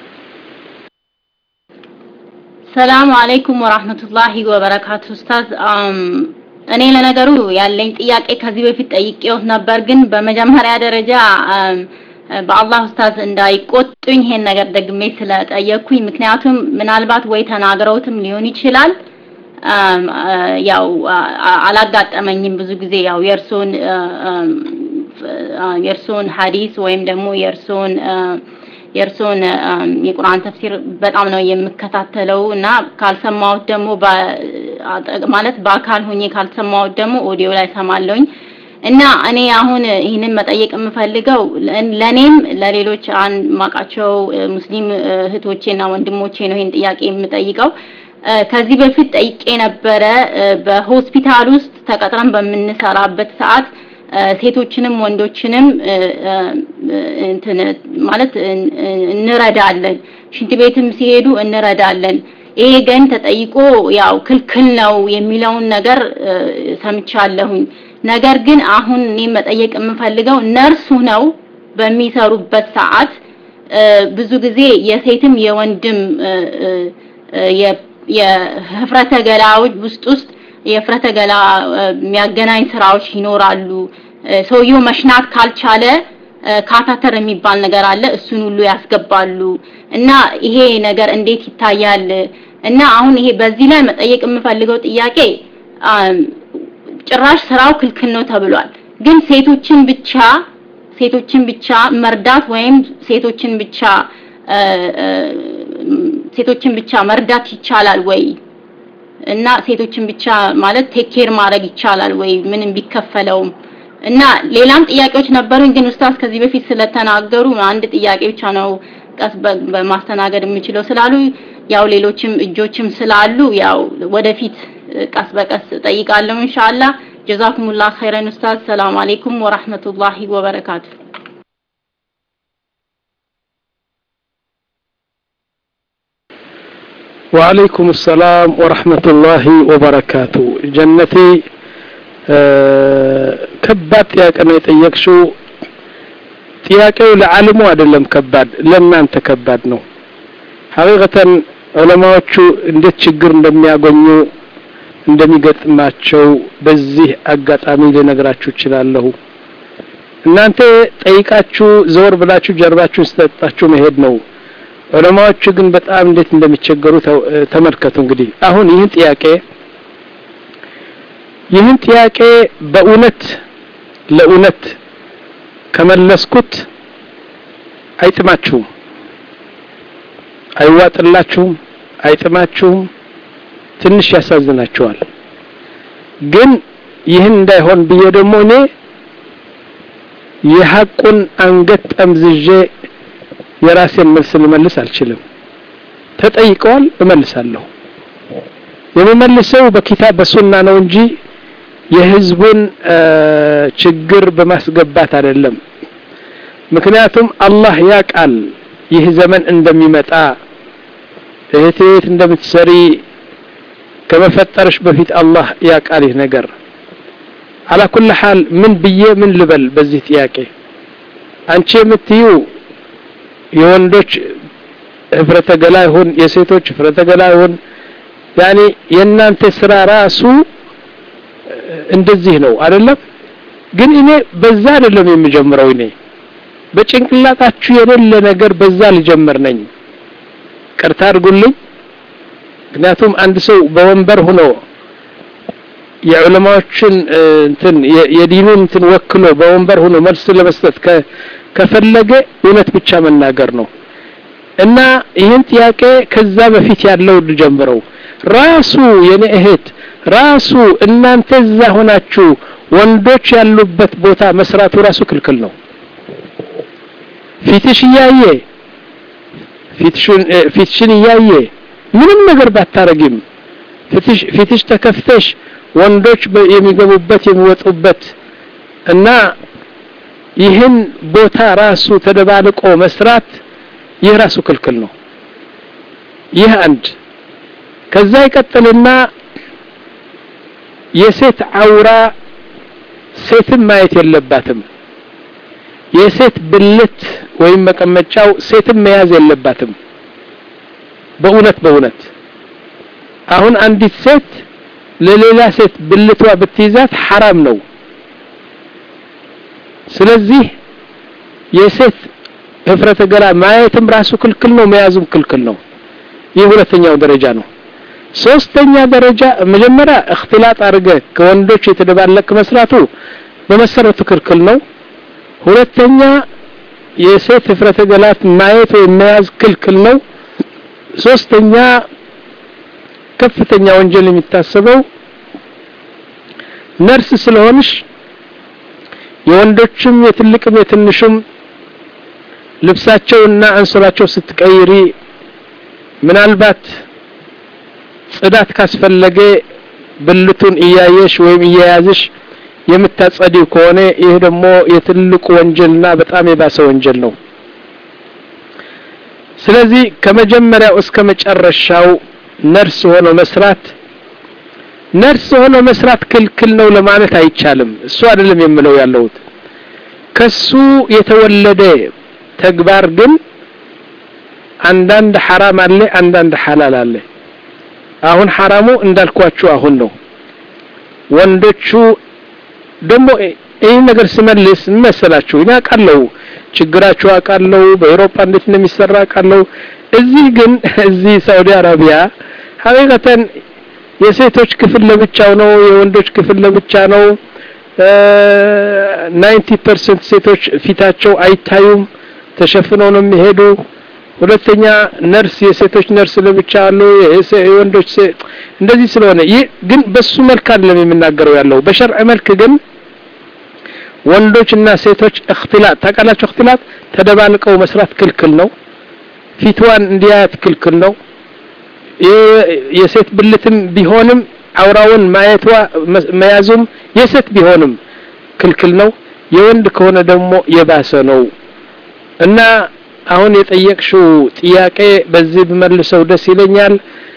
ሰላም አለይኩም ወራህመቱላሂ ወበረካቱ። ኡስታዝ እኔ ለነገሩ ያለኝ ጥያቄ ከዚህ በፊት ጠይቄው ነበር፣ ግን በመጀመሪያ ደረጃ በአላህ ኡስታዝ እንዳይቆጡኝ ይሄን ነገር ደግሜ ስለጠየቅኩኝ፣ ምክንያቱም ምናልባት ወይ ተናግረውትም ሊሆን ይችላል ያው አላጋጠመኝም። ብዙ ጊዜ ያው የእርሶን የእርሶን ሐዲስ ወይም ደግሞ የእርሶን የእርሶን የቁርአን ተፍሲር በጣም ነው የምከታተለው እና ካልሰማሁት ደግሞ ማለት በአካል ሆኜ ካልሰማሁት ደግሞ ኦዲዮ ላይ ሰማለሁኝ እና እኔ አሁን ይህንን መጠየቅ የምፈልገው ለእኔም ለሌሎች ማቃቸው ሙስሊም እህቶቼና ወንድሞቼ ነው ይህን ጥያቄ የምጠይቀው። ከዚህ በፊት ጠይቄ ነበረ። በሆስፒታል ውስጥ ተቀጥረን በምንሰራበት ሰዓት ሴቶችንም ወንዶችንም እንትን ማለት እንረዳለን። ሽንት ቤትም ሲሄዱ እንረዳለን። ይሄ ግን ተጠይቆ ያው ክልክል ነው የሚለውን ነገር ሰምቻለሁኝ። ነገር ግን አሁን እኔ መጠየቅ የምፈልገው ነርሱ ነው በሚሰሩበት ሰዓት ብዙ ጊዜ የሴትም የወንድም የህፍረተ ገላዎች ውስጥ ውስጥ የህፍረተ ገላ የሚያገናኝ ስራዎች ይኖራሉ። ሰውየው መሽናት ካልቻለ ካታተር የሚባል ነገር አለ። እሱን ሁሉ ያስገባሉ እና ይሄ ነገር እንዴት ይታያል? እና አሁን ይሄ በዚህ ላይ መጠየቅ የምፈልገው ጥያቄ ጭራሽ ስራው ክልክል ነው ተብሏል። ግን ሴቶችን ብቻ ሴቶችን ብቻ መርዳት ወይም ሴቶችን ብቻ ሴቶችን ብቻ መርዳት ይቻላል ወይ? እና ሴቶችን ብቻ ማለት ቴክ ኬር ማድረግ ይቻላል ወይ? ምንም ቢከፈለውም እና ሌላም ጥያቄዎች ነበሩኝ፣ ግን ኡስታዝ ከዚህ በፊት ስለተናገሩ አንድ ጥያቄ ብቻ ነው ቀስ በማስተናገድ የምችለው ስላሉ ያው ሌሎችም እጆችም ስላሉ ያው ወደፊት ቀስ በቀስ ጠይቃለሁ ኢንሻአላህ ጀዛኩሙላህ ኸይረን ኡስታዝ ሰላም አለይኩም ወራህመቱላሂ ወበረካቱ وعليكم السلام ورحمة الله وبركاته جنتي ከባድ ጥያቄ ነው የጠየቅሽው ጥያቄው ለዓለሙ አይደለም ከባድ ለእናንተ ከባድ ነው ሐቂቀተን ዑለማዎቹ እንዴት ችግር እንደሚያገኙ እንደሚገጥማቸው በዚህ አጋጣሚ ልነግራችሁ እችላለሁ እናንተ ጠይቃችሁ ዘወር ብላችሁ ጀርባችሁን ስጠጣችሁ መሄድ ነው ዑለማዎቹ ግን በጣም እንዴት እንደሚቸገሩ ተመልከቱ እንግዲህ አሁን ይህን ጥያቄ ይህን ጥያቄ በእውነት ለእውነት ከመለስኩት አይጥማችሁም አይዋጥላችሁም አይጥማችሁም ትንሽ ያሳዝናችኋል ግን ይህን እንዳይሆን ብዬ ደግሞ እኔ የሐቁን አንገት ጠምዝዤ የራሴን መልስ ልመልስ አልችልም ተጠይቀዋል እመልሳለሁ የምመልሰው በኪታብ በሱና ነው እንጂ የህዝቡን ችግር በማስገባት አይደለም ምክንያቱም አላህ ያቃል ይህ ዘመን እንደሚመጣ እህቴ የት እንደምትሰሪ ከመፈጠርሽ በፊት አላህ ያቃል ይህ ነገር አላ ኩል ሐል ምን ብዬ ምን ልበል በዚህ ጥያቄ አንቺ የምትዩ የወንዶች ህፍረተ ገላ ይሁን የሴቶች ህፍረተ ገላ ይሁን ያኒ የእናንተ ስራ ራሱ እንደዚህ ነው አይደለም ግን እኔ በዛ አይደለም የምጀምረው እኔ በጭንቅላታችሁ የሌለ ነገር በዛ ልጀምር ነኝ ቅርታ አድርጉልኝ ምክንያቱም አንድ ሰው በወንበር ሆኖ የዑለማዎችን እንትን የዲኑን እንትን ወክሎ በወንበር ሆኖ መልስ ለመስጠት ከፈለገ እውነት ብቻ መናገር ነው እና ይህን ጥያቄ ከዛ በፊት ያለው ልጀምረው ራሱ የኔ እህት ራሱ እናንተ እዛ ሆናችሁ ወንዶች ያሉበት ቦታ መስራቱ ራሱ ክልክል ነው ፊትሽ እያየ ፊትሽን እያየ ምንም ነገር ባታረጊም ፊትሽ ተከፍተሽ ወንዶች የሚገቡበት የሚወጡበት እና ይህን ቦታ ራሱ ተደባልቆ መስራት ይህ ራሱ ክልክል ነው ይህ አንድ ከዛ ይቀጥልና የሴት አውራ ሴትን ማየት የለባትም የሴት ብልት ወይም መቀመጫው ሴትን መያዝ የለባትም በእውነት በእውነት አሁን አንዲት ሴት ለሌላ ሴት ብልቷ ብትይዛት ሐራም ነው ስለዚህ የሴት ህፍረተ ገላ ማየትም ራሱ ክልክል ነው መያዙም ክልክል ነው ይህ ሁለተኛው ደረጃ ነው ሶስተኛ ደረጃ መጀመሪያ እክትላጥ አድርገ ከወንዶች የተደባለቅ መስራቱ በመሰረቱ ክልክል ነው ሁለተኛ የሴት ህፍረተ ገላት ማየት ወይም መያዝ ክልክል ነው ሶስተኛ ከፍተኛ ወንጀል የሚታሰበው ነርስ ስለሆንሽ የወንዶችም የትልቅም የትንሹም ልብሳቸውና አንሶላቸው ስትቀይሪ ምናልባት ጽዳት ካስፈለገ ብልቱን እያየሽ ወይም እየያዝሽ የምታጸዲው ከሆነ ይህ ደግሞ የትልቁ ወንጀልና በጣም የባሰ ወንጀል ነው ስለዚህ ከመጀመሪያው እስከ መጨረሻው ነርስ ሆኖ መስራት ነርስ ሆኖ መስራት ክልክል ነው ለማለት አይቻልም እሱ አይደለም የምለው ያለሁት ከሱ የተወለደ ተግባር ግን አንዳንድ ሐራም አለ አንዳንድ ሐላል አለ አሁን ሐራሙ እንዳልኳችሁ አሁን ነው ወንዶቹ ደግሞ ይህ ነገር ስመልስ መሰላችሁ እኔ አውቃለሁ ችግራችሁ አውቃለሁ በአውሮፓ እንዴት እንደሚሰራ አውቃለሁ እዚህ ግን እዚህ ሳውዲ አረቢያ ሀቂቀተን የሴቶች ክፍል ለብቻው ነው የወንዶች ክፍል ለብቻ ነው ናይንቲ ፐርሰንት ሴቶች ፊታቸው አይታዩም ተሸፍነው ነው የሚሄዱ ሁለተኛ ነርስ የሴቶች ነርስ ለብቻ አሉ የወንዶች እንደዚህ ስለሆነ ይህ ግን በሱ መልክ አይደለም የምናገረው ያለው በሸርዕ መልክ ግን ወንዶች እና ሴቶች እክትላጥ ታውቃላችሁ እክትላጥ ተደባልቀው መስራት ክልክል ነው ፊትዋን እንዲያያት ክልክል ነው። የሴት ብልትም ቢሆንም አውራውን ማየቷ መያዙም የሴት ቢሆንም ክልክል ነው። የወንድ ከሆነ ደግሞ የባሰ ነው እና አሁን የጠየቅሽው ጥያቄ በዚህ ብመልሰው ደስ ይለኛል።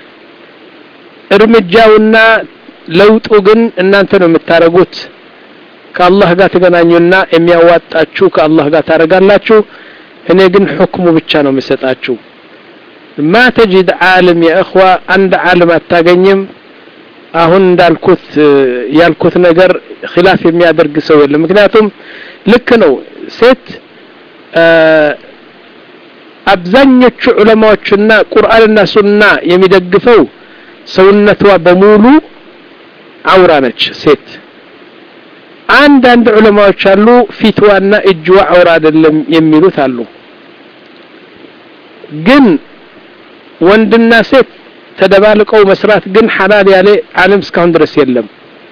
እርምጃውና ለውጡ ግን እናንተ ነው የምታደርጉት። ከአላህ ጋር ተገናኙና የሚያዋጣችሁ ከአላህ ጋር ታደርጋላችሁ። እኔ ግን ሕክሙ ብቻ ነው የምሰጣችሁ። ማ ተጅድ ዓለም የእኽዋ አንድ ዓለም አታገኝም። አሁን እንዳልኩት ያልኩት ነገር ኺላፍ የሚያደርግ ሰው የለም። ምክንያቱም ልክ ነው ሴት አብዛኞቹ ዑለማዎችና ቁርአንና ሱና የሚደግፈው ሰውነቷ በሙሉ አውራ ነች ሴት። አንዳንድ ዑለማዎች አሉ ፊትዋና እጅዋ አውራ አይደለም የሚሉት አሉ። ግን ወንድና ሴት ተደባልቀው መስራት ግን ሐላል ያለ ዓለም እስካሁን ድረስ የለም።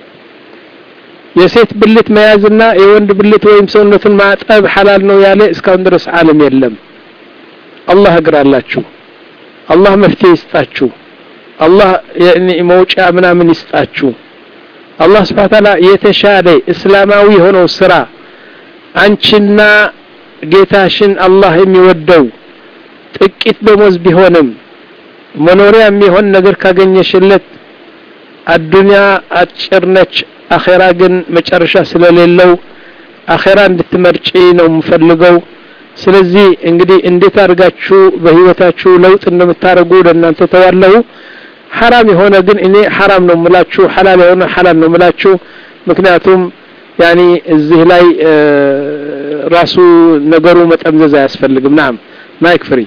የሴት ብልት መያዝና የወንድ ብልት ወይም ሰውነቱን ማጠብ ሐላል ነው ያለ እስካሁን ድረስ ዓለም የለም። አላህ እግራላችሁ። አላህ መፍትሄ ይስጣችሁ። አላህ መውጫ ምናምን ይስጣችሁ። አላህ ስብሐ ተዓላ የተሻለ እስላማዊ የሆነው ስራ አንቺና ጌታሽን አላህ የሚወደው ጥቂት ደሞዝ ቢሆንም መኖሪያ የሚሆን ነገር ካገኘሽለት አዱንያ አጭር ነች፣ አኼራ ግን መጨረሻ ስለሌለው አኼራ እንድትመርጪ ነው የምፈልገው። ስለዚህ እንግዲህ እንዴት አድርጋችሁ በህይወታችሁ ለውጥ እንደምታደርጉ ለእናንተ ተዋለሁ። ሐራም የሆነ ግን እኔ ሐራም ነው የምላችሁ፣ ሐላል የሆነ ሐላል ነው የምላችሁ። ምክንያቱም ያኒ እዚህ ላይ ራሱ ነገሩ መጠምዘዝ አያስፈልግም። ናም ማይክ ፍሪ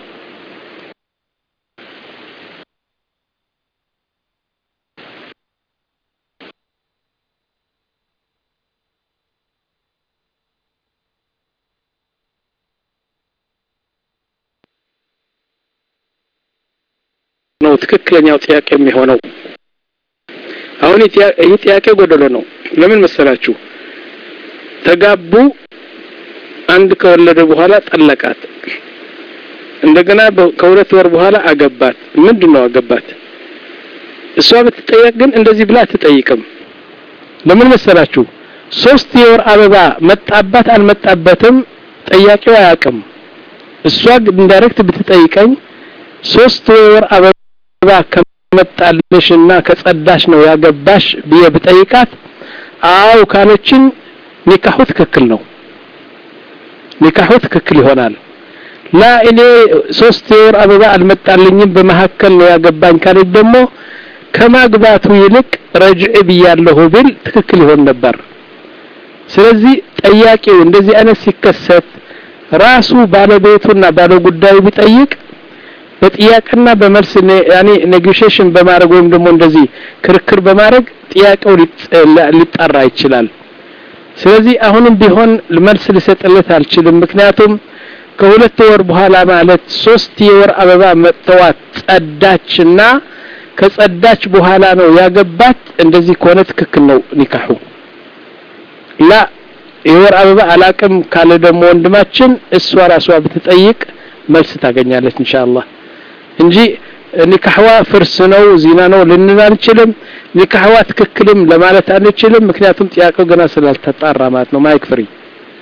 ነው ትክክለኛው ጥያቄ የሚሆነው። አሁን ይህ ጥያቄ ጎደሎ ነው። ለምን መሰላችሁ? ተጋቡ፣ አንድ ከወለደ በኋላ ጠለቃት፣ እንደገና ከሁለት ወር በኋላ አገባት። ምንድን ነው አገባት? እሷ ብትጠየቅ ግን እንደዚህ ብላ አትጠይቅም። ለምን መሰላችሁ? ሶስት የወር አበባ መጣባት አልመጣበትም ጠያቂው አያውቅም። እሷ ኢንዳይሬክት ብትጠይቀኝ ሶስት የወር አበባ ከመጣልሽና ከጸዳሽ ነው ያገባሽ ብዬ ብጠይቃት አው ካለችን ኒካሁ ትክክል ነው፣ ኒካሁ ትክክል ይሆናል። ላ እኔ ሶስት የወር አበባ አልመጣልኝም በመካከል ነው ያገባኝ ካለች ደግሞ ከማግባቱ ይልቅ ረጅዕ ብያለሁ ብል ትክክል ይሆን ነበር። ስለዚህ ጠያቂው እንደዚህ አይነት ሲከሰት ራሱ ባለቤቱና ባለጉዳዩ ቢጠይቅ በጥያቄና በመልስ ያኔ ኔጎሽዬሽን በማድረግ ወይም ደግሞ እንደዚህ ክርክር በማድረግ ጥያቄው ሊጣራ ይችላል። ስለዚህ አሁንም ቢሆን መልስ ልሰጥለት አልችልም። ምክንያቱም ከሁለት ወር በኋላ ማለት ሶስት የወር አበባ መጥተዋት ጸዳችና ከጸዳች በኋላ ነው ያገባት። እንደዚህ ከሆነ ትክክል ነው ኒካሑ። ላ የወር አበባ አላቅም ካለ ደግሞ ወንድማችን እሷ ራሷ ብትጠይቅ መልስ ታገኛለች ኢንሻአላህ እንጂ ኒካህዋ ፍርስ ነው ዚና ነው ልንል አንችልም። ኒካህዋ ትክክልም ለማለት አንችልም። ምክንያቱም ጥያቄው ገና ስላልተጣራ ማለት ነው። ማይክ ፍሪ።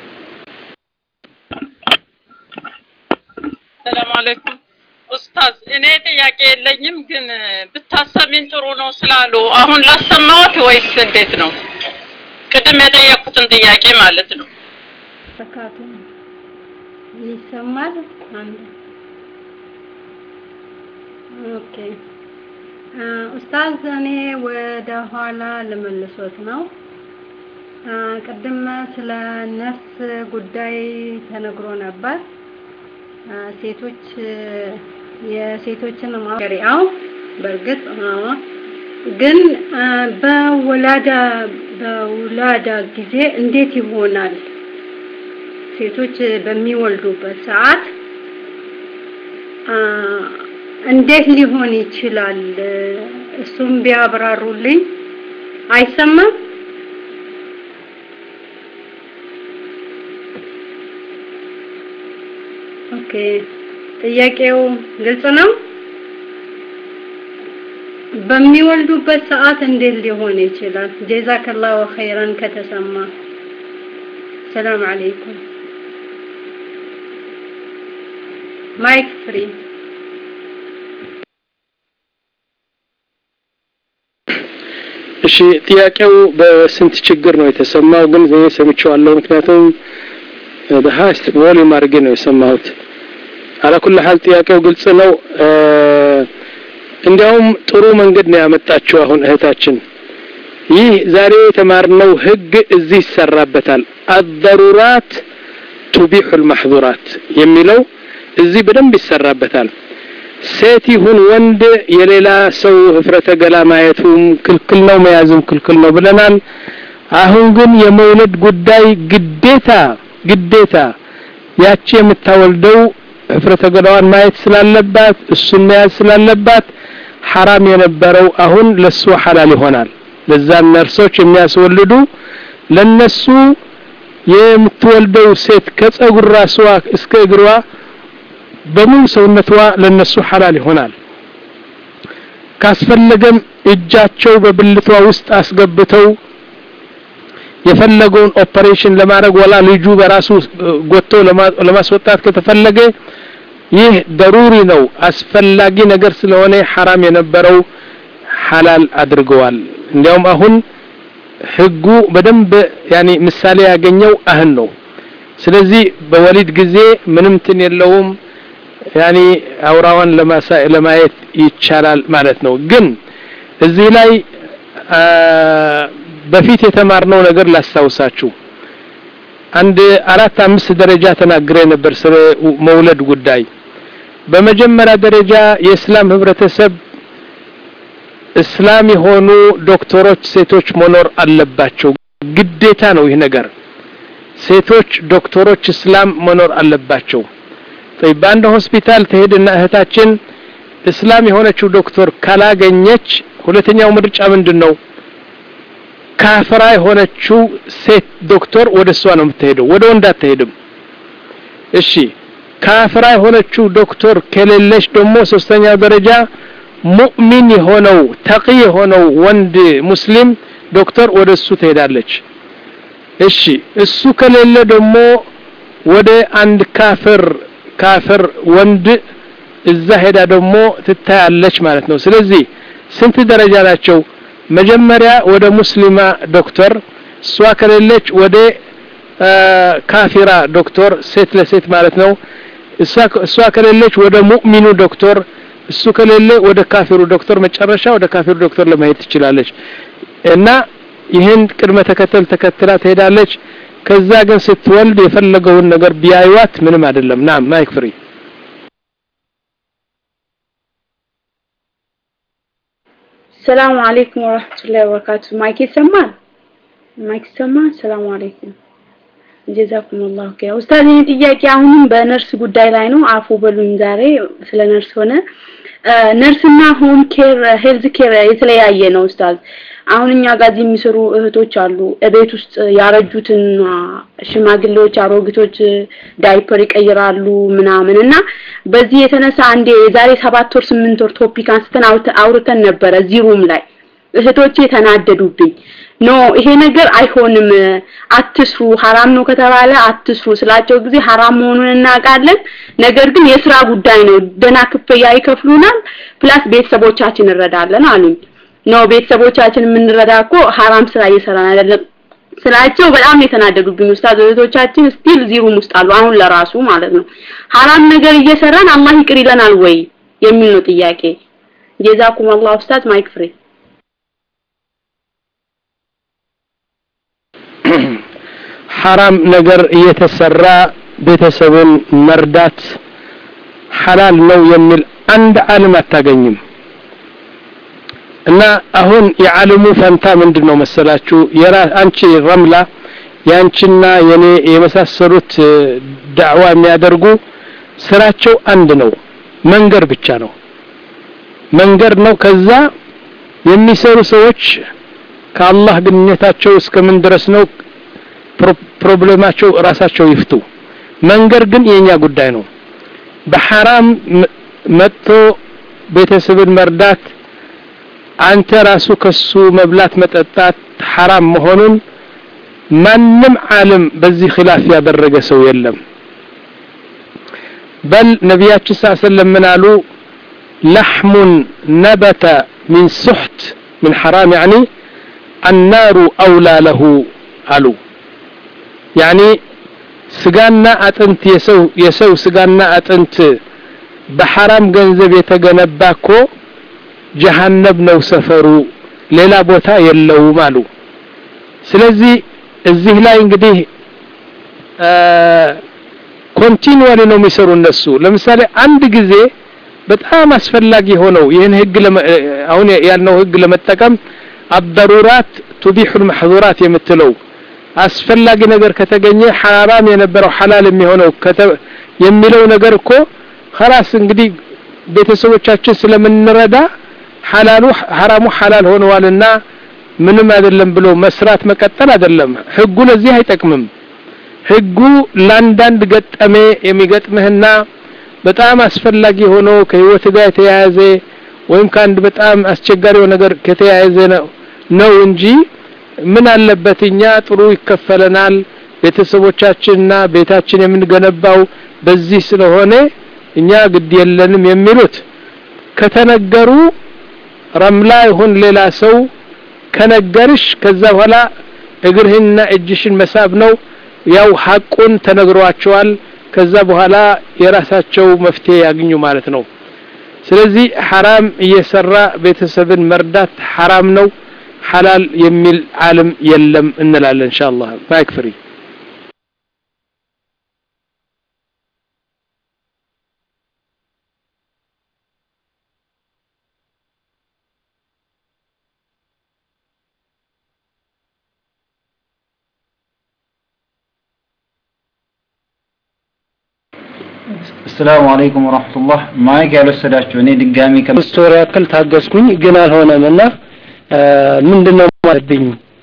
ሰላም አለይኩም ኡስታዝ፣ እኔ ጥያቄ የለኝም፣ ግን ብታሰሚን ጥሩ ነው ስላሉ አሁን ላሰማዎት ወይስ እንዴት ነው? ቅድም የጠየኩትን ጥያቄ ማለት ነው። ዘካቱ ይሰማል። አንድ ኦኬ ኡስታዝ፣ እኔ ወደ ኋላ ልመልሶት ነው። ቅድም ስለ ነፍስ ጉዳይ ተነግሮ ነበር። ሴቶች የሴቶችን ማሪያው በእርግጥ ግን በወላዳ በውላዳ ጊዜ እንዴት ይሆናል? ሴቶች በሚወልዱበት ሰዓት እንዴት ሊሆን ይችላል? እሱም ቢያብራሩልኝ። አይሰማም? ኦኬ ጥያቄው ግልጽ ነው። በሚወልዱበት ሰዓት እንዴት ሊሆን ይችላል? ጀዛከላሁ ኸይረን ከተሰማ። ሰላም አለይኩም። ማይክ ፍሪ። እሺ ጥያቄው በስንት ችግር ነው የተሰማው? ግን እኔ ሰምቼዋለሁ። ምክንያቱም በሀስት ቮሊዩም አድርጌ ነው የሰማሁት። አላኩል ሀል ጥያቄው ግልጽ ነው። እንዲያውም ጥሩ መንገድ ነው ያመጣችው አሁን እህታችን። ይህ ዛሬ የተማርነው ህግ እዚህ ይሰራበታል። አደሩራት ቱቢሑ ልማሕዙራት የሚለው እዚህ በደንብ ይሰራበታል። ሴት ይሁን ወንድ የሌላ ሰው ህፍረተ ገላ ማየቱም ክልክል ነው፣ መያዝም ክልክል ነው ብለናል። አሁን ግን የመውለድ ጉዳይ ግዴታ ግዴታ ያቺ የምታወልደው ህፍረተ ገላዋን ማየት ስላለባት እሱን መያዝ ስላለባት ሐራም የነበረው አሁን ለሱ ሐላል ይሆናል። ለዛን ነርሶች የሚያስወልዱ ለነሱ የምትወልደው ሴት ከጸጉር ራስዋ እስከ እግሯ በሙሉ ሰውነቷ ለነሱ ሐላል ይሆናል። ካስፈለገም እጃቸው በብልቷ ውስጥ አስገብተው የፈለገውን ኦፐሬሽን ለማድረግ ወላ ልጁ በራሱ ጎቶ ለማስወጣት ከተፈለገ ይህ ደሩሪ ነው፣ አስፈላጊ ነገር ስለሆነ ሐራም የነበረው ሐላል አድርገዋል። እንዲያውም አሁን ህጉ በደንብ ያኔ ምሳሌ ያገኘው አህን ነው። ስለዚህ በወሊድ ጊዜ ምንም ትን የለውም ያኔ አውራዋን ለማየት ይቻላል ማለት ነው። ግን እዚህ ላይ በፊት የተማርነው ነገር ላስታውሳችሁ። አንድ አራት አምስት ደረጃ ተናግሬ ነበር ስለ መውለድ ጉዳይ። በመጀመሪያ ደረጃ የእስላም ህብረተሰብ እስላም የሆኑ ዶክተሮች ሴቶች መኖር አለባቸው። ግዴታ ነው ይህ ነገር። ሴቶች ዶክተሮች እስላም መኖር አለባቸው። በአንድ ሆስፒታል ትሄድና እህታችን እስላም የሆነችው ዶክተር ካላገኘች ሁለተኛው ምርጫ ምንድን ነው? ካፍራ የሆነችው ሴት ዶክተር ወደ እሷ ነው የምትሄደው፣ ወደ ወንድ አትሄድም። እሺ ካፍራ የሆነችው ዶክተር ከሌለች ደግሞ ሶስተኛው ደረጃ ሙእሚን የሆነው ተቂ የሆነው ወንድ ሙስሊም ዶክተር ወደ እሱ ትሄዳለች። እሺ እሱ ከሌለ ደግሞ ወደ አንድ ካፍር ካፍር ወንድ እዛ ሄዳ ደግሞ ትታያለች ማለት ነው። ስለዚህ ስንት ደረጃ ናቸው? መጀመሪያ ወደ ሙስሊማ ዶክተር፣ እሷ ከሌለች ወደ ካፊራ ዶክተር፣ ሴት ለሴት ማለት ነው። እሷ ከሌለች ወደ ሙእሚኑ ዶክተር፣ እሱ ከሌለ ወደ ካፊሩ ዶክተር፣ መጨረሻ ወደ ካፊሩ ዶክተር ለመሄድ ትችላለች። እና ይህን ቅድመ ተከተል ተከትላ ትሄዳለች። ከዛ ግን ስትወልድ የፈለገውን ነገር ቢያዩዋት ምንም አይደለም። ና ማይክ ፍሪ ሰላም አለይኩም ወራህመቱላሂ ወበረካቱ። ማይክ ይሰማል? ማይክ ይሰማል? ሰላም አለይኩም ጀዛኩም አላሁ ኸይር። ኡስታዝ ይሄ ጥያቄ አሁንም በነርስ ጉዳይ ላይ ነው። አፉ በሉኝ ዛሬ ስለ ነርስ ሆነ። ነርስና ሆም ኬር ሄልዝ ኬር የተለያየ ነው ኡስታዝ። አሁን እኛ ጋር እዚህ የሚሰሩ እህቶች አሉ። እቤት ውስጥ ያረጁትን ሽማግሌዎች፣ አሮጊቶች ዳይፐር ይቀይራሉ ምናምን እና በዚህ የተነሳ አንዴ የዛሬ ሰባት ወር ስምንት ወር ቶፒክ አንስተን አውርተን ነበረ እዚህ ሩም ላይ እህቶቼ ተናደዱብኝ። ኖ ይሄ ነገር አይሆንም፣ አትስሩ፣ ሀራም ነው ከተባለ አትስሩ ስላቸው ጊዜ ሀራም መሆኑን እናውቃለን። ነገር ግን የስራ ጉዳይ ነው፣ ደህና ክፍያ ይከፍሉናል፣ ፕላስ ቤተሰቦቻችን እንረዳለን አሉኝ። ነው ቤተሰቦቻችን የምንረዳ እኮ ሀራም ስራ እየሰራን አይደለም ስላቸው በጣም የተናደዱብኝ ኡስታዝ እህቶቻችን ስቲል እዚህ ሩም ውስጥ አሉ አሁን ለራሱ ማለት ነው ሀራም ነገር እየሰራን አላህ ይቅር ይለናል ወይ የሚል ነው ጥያቄ ጀዛኩም አላህ ኡስታዝ ማይክ ፍሪ ሐራም ነገር እየተሰራ ቤተሰብን መርዳት ሐላል ነው የሚል አንድ ዓለም አታገኝም እና አሁን የዓለሙ ፈንታ ምንድን ነው መሰላችሁ? የራ አንቺ ረምላ ያንቺና የኔ የመሳሰሉት ዳዕዋ የሚያደርጉ ስራቸው አንድ ነው፣ መንገር ብቻ ነው። መንገር ነው። ከዛ የሚሰሩ ሰዎች ከአላህ ግንኙነታቸው እስከምን ድረስ ነው ፕሮብሌማቸው ራሳቸው ይፍቱ። መንገር ግን የኛ ጉዳይ ነው። በሐራም መጥቶ ቤተሰብን መርዳት አንተ ራሱ ከሱ መብላት መጠጣት ሐራም መሆኑን ማንም ዓለም በዚህ ኺላፍ ያደረገ ሰው የለም በል ነቢያችን ስ ሰለም ምን አሉ ለሕሙን ነበተ ሚን ሱሕት ምን ሐራም ያኒ አናሩ አውላ ለሁ አሉ ያኒ ስጋና አጥንት የሰው የሰው ስጋና አጥንት በሐራም ገንዘብ የተገነባ እኮ ጀሃነብ ነው ሰፈሩ ሌላ ቦታ የለውም አሉ ስለዚህ እዚህ ላይ እንግዲህ ኮንቲኒዋሊ ነው የሚሰሩ እነሱ ለምሳሌ አንድ ጊዜ በጣም አስፈላጊ ሆነው ይህን ህግ አሁን ያልነው ህግ ለመጠቀም አበሩራት ቱቢሑል መሕዙራት የምትለው አስፈላጊ ነገር ከተገኘ ሐራም የነበረው ሐላል የሚሆነው የሚለው ነገር እኮ خلاص እንግዲህ ቤተሰቦቻችን ስለምንረዳ ሐላሉ ሐራሙ ሐላል ሆነዋልና ምንም አይደለም ብሎ መስራት መቀጠል አይደለም ህጉ ለዚህ አይጠቅምም ህጉ ለአንዳንድ ገጠሜ የሚገጥምህና በጣም አስፈላጊ ሆኖ ከህይወት ጋር የተያያዘ ወይም ከአንድ በጣም አስቸጋሪው ነገር ከተያያዘ ነው ነው እንጂ ምን አለበት እኛ ጥሩ ይከፈለናል ቤተሰቦቻችንና ቤታችን የምንገነባው በዚህ ስለሆነ እኛ ግድ የለንም የሚሉት ከተነገሩ ረምላ ይሁን ሌላ ሰው ከነገርሽ ከዛ በኋላ እግርህንና እጅሽን መሳብ ነው ያው ሐቁን ተነግሯቸዋል ከዛ በኋላ የራሳቸው መፍትሄ ያግኙ ማለት ነው ስለዚህ ሐራም እየሰራ ቤተሰብን መርዳት ሐራም ነው ሐላል የሚል ዓለም የለም እንላለን ኢንሻአላህ ማይክ ፍሪ አሰላሙ አለይኩም ወራህመቱላህ ማይክ ያልወሰዳችሁ እኔ ድጋሚ ሶስት ወር ያክል ታገስኩኝ ግን አልሆነም እና ምንድነው ማለብኝ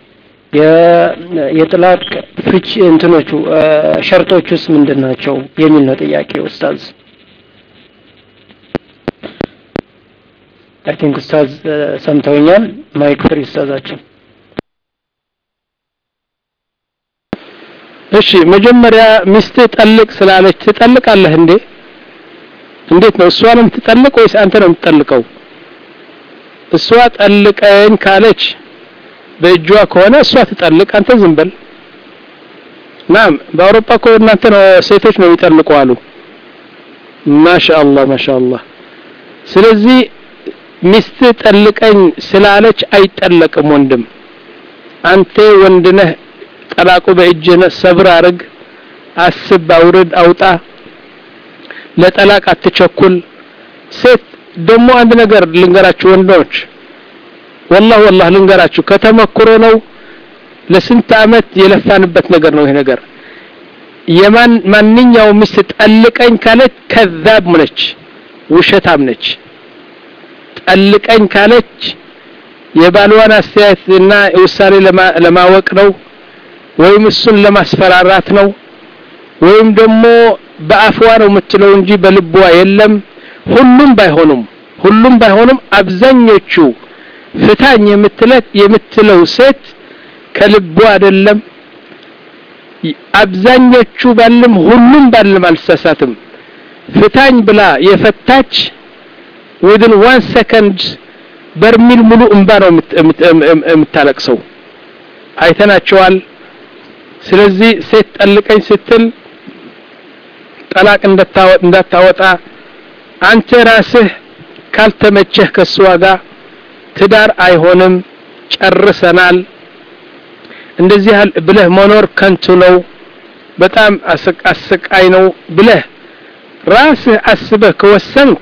የጥላቅ ፍች እንትኖቹ ሸርጦቹስ ምንድን ናቸው የሚል ነው ጥያቄ ኡስታዝ አይ ቲንክ ኡስታዝ ሰምተውኛል ማይክ ፍሪ ኡስታዛችን እሺ መጀመሪያ ሚስት ጠልቅ ስላለች ትጠልቃለህ እንዴ እንዴት ነው እሷ ነው የምትጠልቅ ወይስ አንተ ነው የምትጠልቀው እሷ ጠልቀኝ ካለች በእጇ ከሆነ እሷ ትጠልቅ አንተ ዝም በል ናም በአውሮፓ እኮ እናንተ ነው ሴቶች ነው የሚጠልቁ አሉ ማሻአላህ ማሻአላህ ስለዚህ ሚስት ጠልቀኝ ስላለች አይጠለቅም ወንድም አንተ ወንድ ነህ ጠላቁ በእጅህ ሰብር አርግ አስብ አውርድ አውጣ ለጠላቅ አትቸኩል ሴት ደግሞ አንድ ነገር ልንገራችሁ ወንዶች ወላህ ወላህ ልንገራችሁ ከተመክሮ ነው ለስንት አመት የለፋንበት ነገር ነው ይሄ ነገር የማን ማንኛው ሚስት ጠልቀኝ ካለች ከዛብ ነች ውሸታም ነች ጠልቀኝ ካለች የባልዋን አስተያየትና ውሳኔ ለማወቅ ነው ወይም እሱን ለማስፈራራት ነው ወይም ደግሞ በአፍዋ ነው የምትለው እንጂ በልቧ የለም ሁሉም ባይሆኑም ሁሉም ባይሆኑም አብዛኞቹ ፍታኝ የምትለት የምትለው ሴት ከልቧ አይደለም አብዛኞቹ ባልም ሁሉም ባልም አልተሳሳትም ፍታኝ ብላ የፈታች ዊድን ዋን ሰከንድ በርሚል ሙሉ እንባ ነው የምታለቅሰው አይተናቸዋል ስለዚህ ሴት ጠልቀኝ ስትል ጠላቅ እንዳታወጣ አንተ ራስህ ካልተመቸህ ከሷ ጋር ትዳር አይሆንም ጨርሰናል እንደዚህ ብለህ መኖር ከንቱ ነው በጣም አሰቃይ ነው ብለህ ራስህ አስበህ ከወሰንክ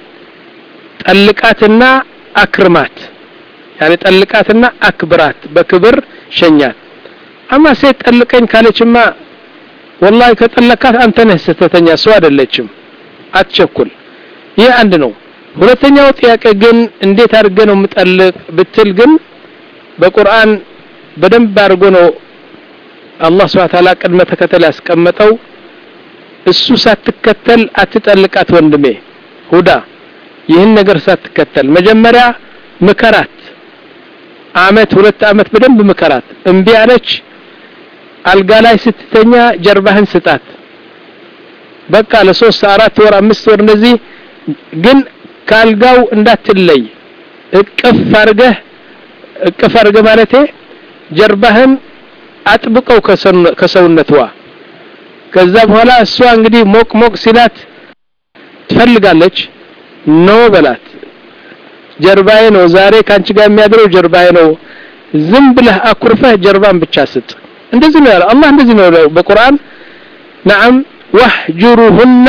ጠልቃትና አክርማት ያኔ ጠልቃትና አክብራት በክብር ሸኛት አማ ሴት ጠልቀኝ ካለችማ ወላሂ ከጠለካት አንተ ነህ ስህተተኛ እሷ አይደለችም አትቸኩል ይህ አንድ ነው ሁለተኛው ጥያቄ ግን እንዴት አድርገ ነው የምጠልቅ ብትል ግን በቁርአን በደንብ አድርጎ ነው አላህ ስብሐ ተዓላ ቅድመ ተከተል ያስቀመጠው እሱ ሳትከተል አትጠልቃት ወንድሜ ሁዳ ይህን ነገር ሳትከተል መጀመሪያ ምከራት አመት ሁለት አመት በደንብ ምከራት እምቢ አለች አልጋ ላይ ስትተኛ ጀርባህን ስጣት በቃ ለሶስት አራት ወር አምስት ወር እንደዚህ ግን ካልጋው እንዳትለይ እቅፍ አርገህ እቅፍ አርገህ ማለቴ ጀርባህን አጥብቀው ከሰውነትዋ ከዛ በኋላ እሷ እንግዲህ ሞቅ ሞቅ ሲላት ትፈልጋለች ኖ በላት ጀርባዬ ነው ዛሬ ካንቺ ጋር የሚያድረው ጀርባዬ ነው ዝም ብለህ አኩርፈህ ጀርባን ብቻ ስጥ እንደዚህ ነው ያለው አላህ እንደዚህ ነው ያለው በቁርአን ነዓም ወህጁሩሁና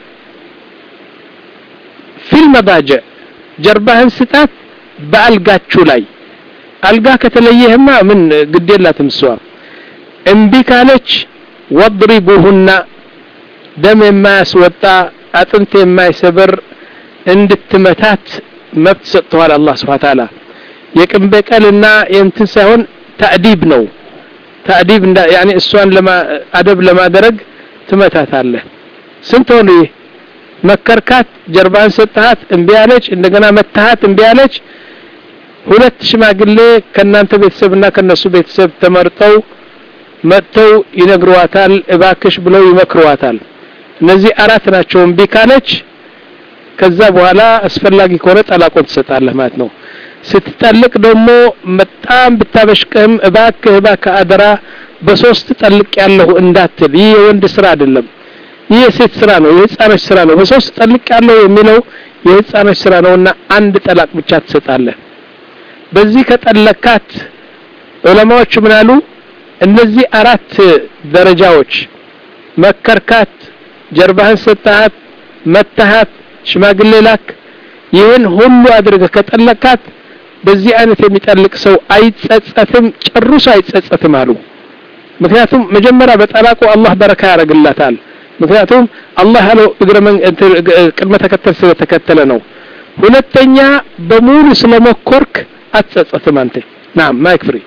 ፊል መባጀዕ ጀርባህን ስጣት በአልጋችሁ ላይ አልጋ ከተለየህማ ምን ግድ የላትም እሷ እምቢ ካለች ወድሪቡሁና ደም የማያስወጣ አጥንት የማይሰብር እንድትመታት መብት ሰጥተዋል አላህ ስብሐ ተዓላ የቅን በቀልና የእንትን ሳይሆን ተዕዲብ ነው ተዕዲብ ያኔ እሷን አደብ ለማድረግ ትመታታለህ ስንት ሆኑ ይህ መከርካት ጀርባን ሰጥሃት እምቢ አለች እንደገና መታሃት እምቢ አለች ሁለት ሽማግሌ ከናንተ ቤተሰብና ከነሱ ቤተሰብ ተመርጠው መጥተው ይነግሯታል እባክሽ ብለው ይመክሯታል እነዚህ አራት ናቸው እምቢ ካለች ከዛ በኋላ አስፈላጊ ከሆነ ጠላቆን ትሰጣለህ ማለት ነው ስትጠልቅ ደግሞ በጣም ብታበሽቅህም እባክህ እባክህ አደራ በሶስት ጠልቅ ያለሁ እንዳትል ይህ የወንድ ስራ አይደለም ይህ የሴት ስራ ነው የህፃኖች ስራ ነው በሶስት ጠልቅ ያለሁ የሚለው የህፃኖች ስራ ነውና አንድ ጠላቅ ብቻ ትሰጣለህ በዚህ ከጠለካት ዑለማዎች ምን አሉ እነዚህ አራት ደረጃዎች መከርካት ጀርባህን ሰጣሃት መታሃት ሽማግሌ ላክ ይህን ሁሉ አድርገህ ከጠለካት በዚህ አይነት የሚጠልቅ ሰው አይጸጸትም ጨርሶ አይጸጸትም አሉ ምክንያቱም መጀመሪያ በጠላቁ አላህ በረካ ያደርግላታል ምክንያቱም አላህ ያለው እግረ ቅድመ ተከተል ስለተከተለ ነው ሁለተኛ በሙሉ ስለመኮርክ አትጸጸትም አንተ ናም ማይክ ፍሪ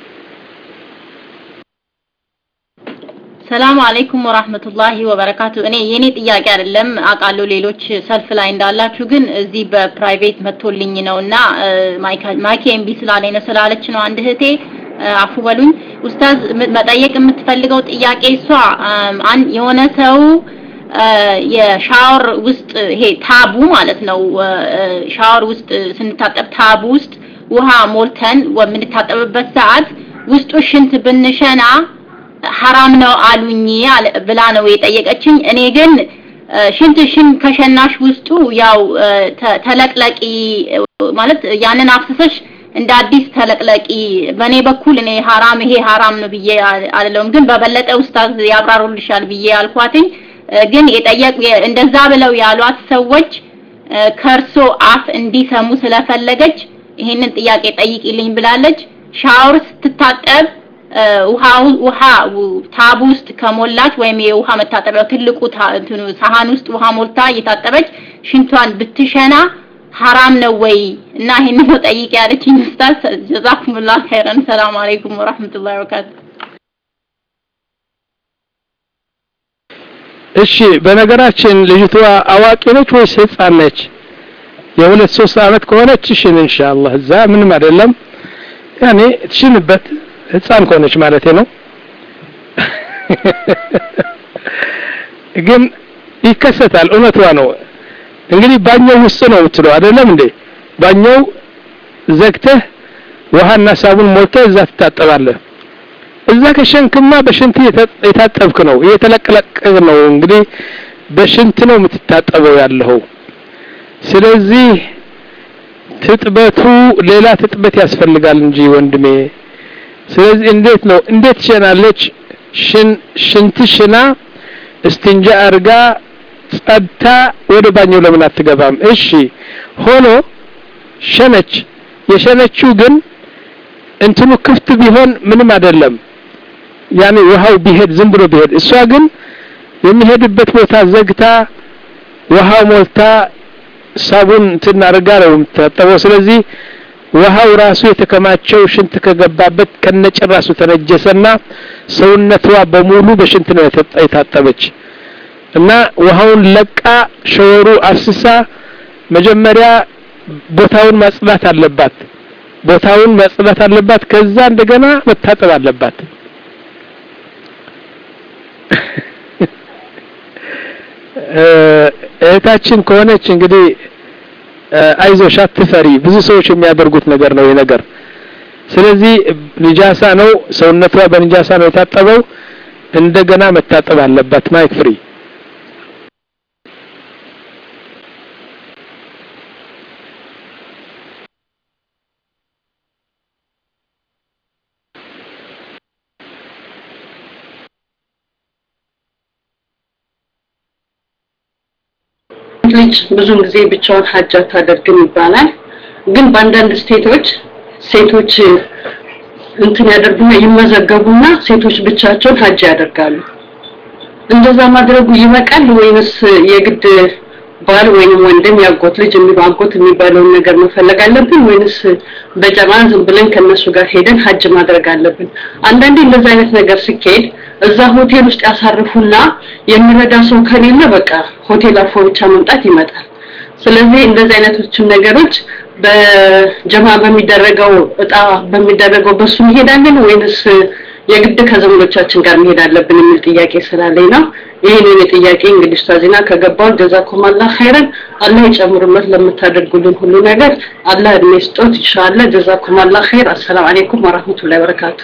ሰላም አለይኩም ወራህመቱላሂ ወበረካቱ። እኔ የኔ ጥያቄ አይደለም አውቃለሁ፣ ሌሎች ሰልፍ ላይ እንዳላችሁ፣ ግን እዚህ በፕራይቬት መጥቶልኝ ነውና ማይክ ኤምቢ ስላለኝ ነው ስላለች ነው አንድ እህቴ አፉ በሉኝ። ኡስታዝ መጠየቅ የምትፈልገው ጥያቄ እሷ የሆነ ሰው የሻወር ውስጥ ይሄ ታቡ ማለት ነው ሻወር ውስጥ ስንታጠብ ታቡ ውስጥ ውሃ ሞልተን በምንታጠብበት ሰዓት ውስጡ ሽንት ብንሸና ሐራም ነው አሉኝ ብላ ነው የጠየቀችኝ። እኔ ግን ሽንት ሽን ከሸናሽ ውስጡ ያው ተለቅለቂ ማለት ያንን አፍስሰሽ እንደ አዲስ ተለቅለቂ። በእኔ በኩል እኔ ሐራም ይሄ ሐራም ነው ብዬ አይደለም፣ ግን በበለጠ ኡስታዝ ያብራሩልሻል ብዬ አልኳትኝ። ግን የጠየቅ እንደዛ ብለው ያሏት ሰዎች ከእርሶ አፍ እንዲሰሙ ስለፈለገች ይሄንን ጥያቄ ጠይቂልኝ ብላለች። ሻወር ስትታጠብ ውሃ ውሃ ታብ ውስጥ ከሞላች ወይም የውሃ መታጠቢያው ትልቁ ሳህን ውስጥ ውሃ ሞልታ እየታጠበች ሽንቷን ብትሸና ሐራም ነው ወይ? እና ይሄንን ነው ጠይቅ ያለችኝ ኡስታዝ። ጀዛኩሙላህ ኸይረን። ሰላም አለይኩም ወራህመቱላሂ ወበረካቱ። እሺ፣ በነገራችን ልጅቷ አዋቂ ነች ወይስ ህፃን ነች? የሁለት ሶስት አመት ከሆነች እሽን ኢንሻአላህ እዛ ምንም አይደለም። ያኔ ትሽንበት ህፃን ከሆነች ማለት ነው። ግን ይከሰታል። እውነቷ ነው። እንግዲህ ባኛው ውስጥ ነው የምትለው አይደለም እንዴ? ባኛው ዘግተህ ውሃና ሳቡን ሞልተህ እዛ ትታጠባለህ። እዛ ከሸንክማ በሽንት የታጠብክ ነው፣ እየተለቀለቅ ነው። እንግዲህ በሽንት ነው የምትታጠበው ያለኸው። ስለዚህ ትጥበቱ ሌላ ትጥበት ያስፈልጋል እንጂ ወንድሜ። ስለዚህ እንዴት ነው እንዴት ትሸናለች? ሽን ሽንት ሽና እስትንጃ አርጋ ጸድታ ወደ ባኛው ለምን አትገባም? እሺ ሆኖ ሸነች። የሸነችው ግን እንትኑ ክፍት ቢሆን ምንም አይደለም። ያኔ ውሃው ቢሄድ ዝም ብሎ ቢሄድ፣ እሷ ግን የሚሄድበት ቦታ ዘግታ ውሃው ሞልታ ሳቡን እንትን አድርጋ ነው የምትታጠበው። ስለዚህ ውሃው ራሱ የተከማቸው ሽንት ከገባበት ከነጭራሱ ተነጀሰና ሰውነቷ በሙሉ በሽንት ነው የታጠበች። እና ውሃውን ለቃ ሸወሩ አፍስሳ መጀመሪያ ቦታውን ማጽዳት አለባት ቦታውን ማጽዳት አለባት ከዛ እንደገና መታጠብ አለባት እህታችን ከሆነች እንግዲህ አይዞሽ አትፈሪ ብዙ ሰዎች የሚያደርጉት ነገር ነው ይህ ነገር ስለዚህ ንጃሳ ነው ሰውነቷ በንጃሳ ነው የታጠበው እንደገና መታጠብ አለባት ማይክ ፍሪ ልጅ ብዙን ጊዜ ብቻውን ሀጅ አታደርግም ይባላል። ግን በአንዳንድ ስቴቶች ሴቶች እንትን ያደርጉና ይመዘገቡና ሴቶች ብቻቸውን ሀጅ ያደርጋሉ። እንደዛ ማድረጉ ይበቃል ወይንስ የግድ ባል ወይንም ወንድም ያጎት ልጅ የሚለው አጎት የሚባለውን ነገር መፈለግ አለብን ወይንስ በጀማ ዝም ብለን ከነሱ ጋር ሄደን ሀጅ ማድረግ አለብን? አንዳንዴ እንደዛ አይነት ነገር ሲካሄድ እዛ ሆቴል ውስጥ ያሳርፉና የሚረዳ ሰው ከሌለ በቃ ሆቴል አርፎ ብቻ መምጣት ይመጣል። ስለዚህ እንደዚህ አይነቶችን ነገሮች በጀማ በሚደረገው እጣ በሚደረገው በሱ እንሄዳለን ወይንስ የግድ ከዘመዶቻችን ጋር መሄድ አለብን የሚል ጥያቄ ስላለኝ ነው። ይህንን ጥያቄ እንግዲህ ኡስታዚና ከገባው ጀዛኩም አላህ ኸይረን አላህ ይጨምርበት ለምታደርጉልን ሁሉ ነገር አላህ እድሜ ስጦት ኢንሻአላህ ጀዛኩም አላህ ኸይር አሰላም አለይኩም ወራህመቱላሂ ወበረካቱ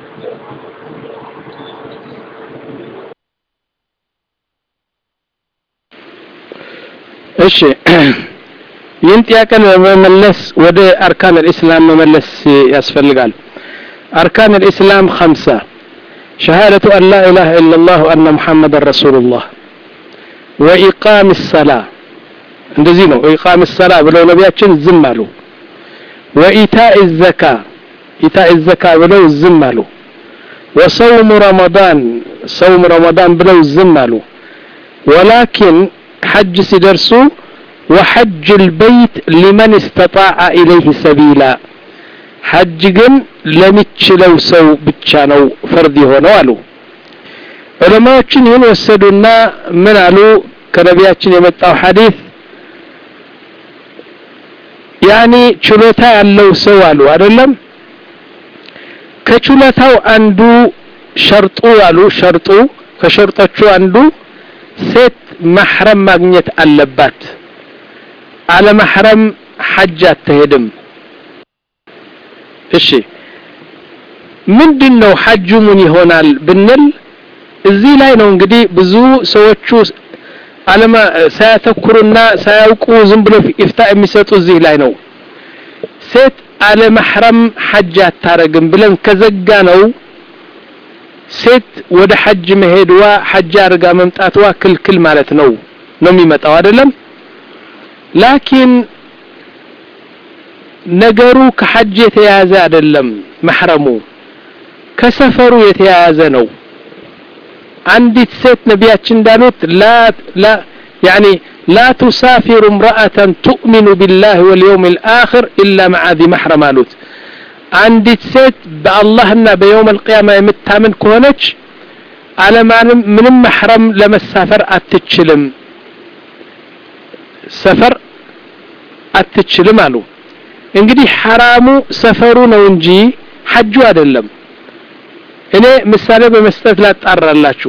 እሺ ይህን ጥያቄ ለመመለስ ወደ አርካን الاسلام መመለስ ያስፈልጋል أركان الإسلام خمسة شهادة أن لا إله إلا الله وأن محمد رسول الله وإقام الصلاة እንደዚህ ነው ኢቃም ሰላ ብለው ነቢያችን ዝም አሉ ወኢታኢ ዘካ ኢታኢ ዘካ ብለው ዝም አሉ ወሰውም ረመዳን ሰውም ረመዳን ብለው ዝም አሉ ወላኪን ሐጅ ሲደርሱ وحج البيت لمن استطاع إليه سبيلا ሐጅ ግን ለሚችለው ሰው ብቻ ነው ፈርድ የሆነው አሉ ዑለማዎችን ይህን ወሰዱና ምን አሉ ከነቢያችን የመጣው ሐዲስ ያኒ ችሎታ ያለው ሰው አሉ አይደለም ከችሎታው አንዱ ሸርጡ አሉ ሸርጡ ከሸርጦቹ አንዱ ሴት ማህረም ማግኘት አለባት አለ ማህረም ሐጅ አትሄድም እሺ ምንድነው ሐጁ ምን ይሆናል ብንል እዚህ ላይ ነው እንግዲህ ብዙ ሰዎቹ አለማ ሳያተኩሩና ሳያውቁ ዝም ብሎ ኢፍታ የሚሰጡ እዚህ ላይ ነው ሴት አለ መሕረም ሐጅ አታረግም ብለን ከዘጋ ነው ሴት ወደ ሐጅ መሄድዋ ሐጅ አድርጋ መምጣትዋ ክልክል ማለት ነው ነው የሚመጣው አይደለም ላኪን ነገሩ ከሐጅ የተያያዘ አይደለም መሕረሙ ከሰፈሩ የተያያዘ ነው አንዲት ሴት ነቢያችን እንዳሉት ላ ላ ያኒ لا تسافر امرأة تؤمن بالله واليوم الآخر إلا مع ذي محرم አሉት አንዲት ሴት በአላህና በየውም القيامة የምታምን ከሆነች አለማንም ምንም መሕረም ለመሳፈር አትችልም ሰፈር አትችልም አሉ እንግዲህ ሐራሙ ሰፈሩ ነው እንጂ ሐጁ አይደለም እኔ ምሳሌ በመስጠት ላጣራላችሁ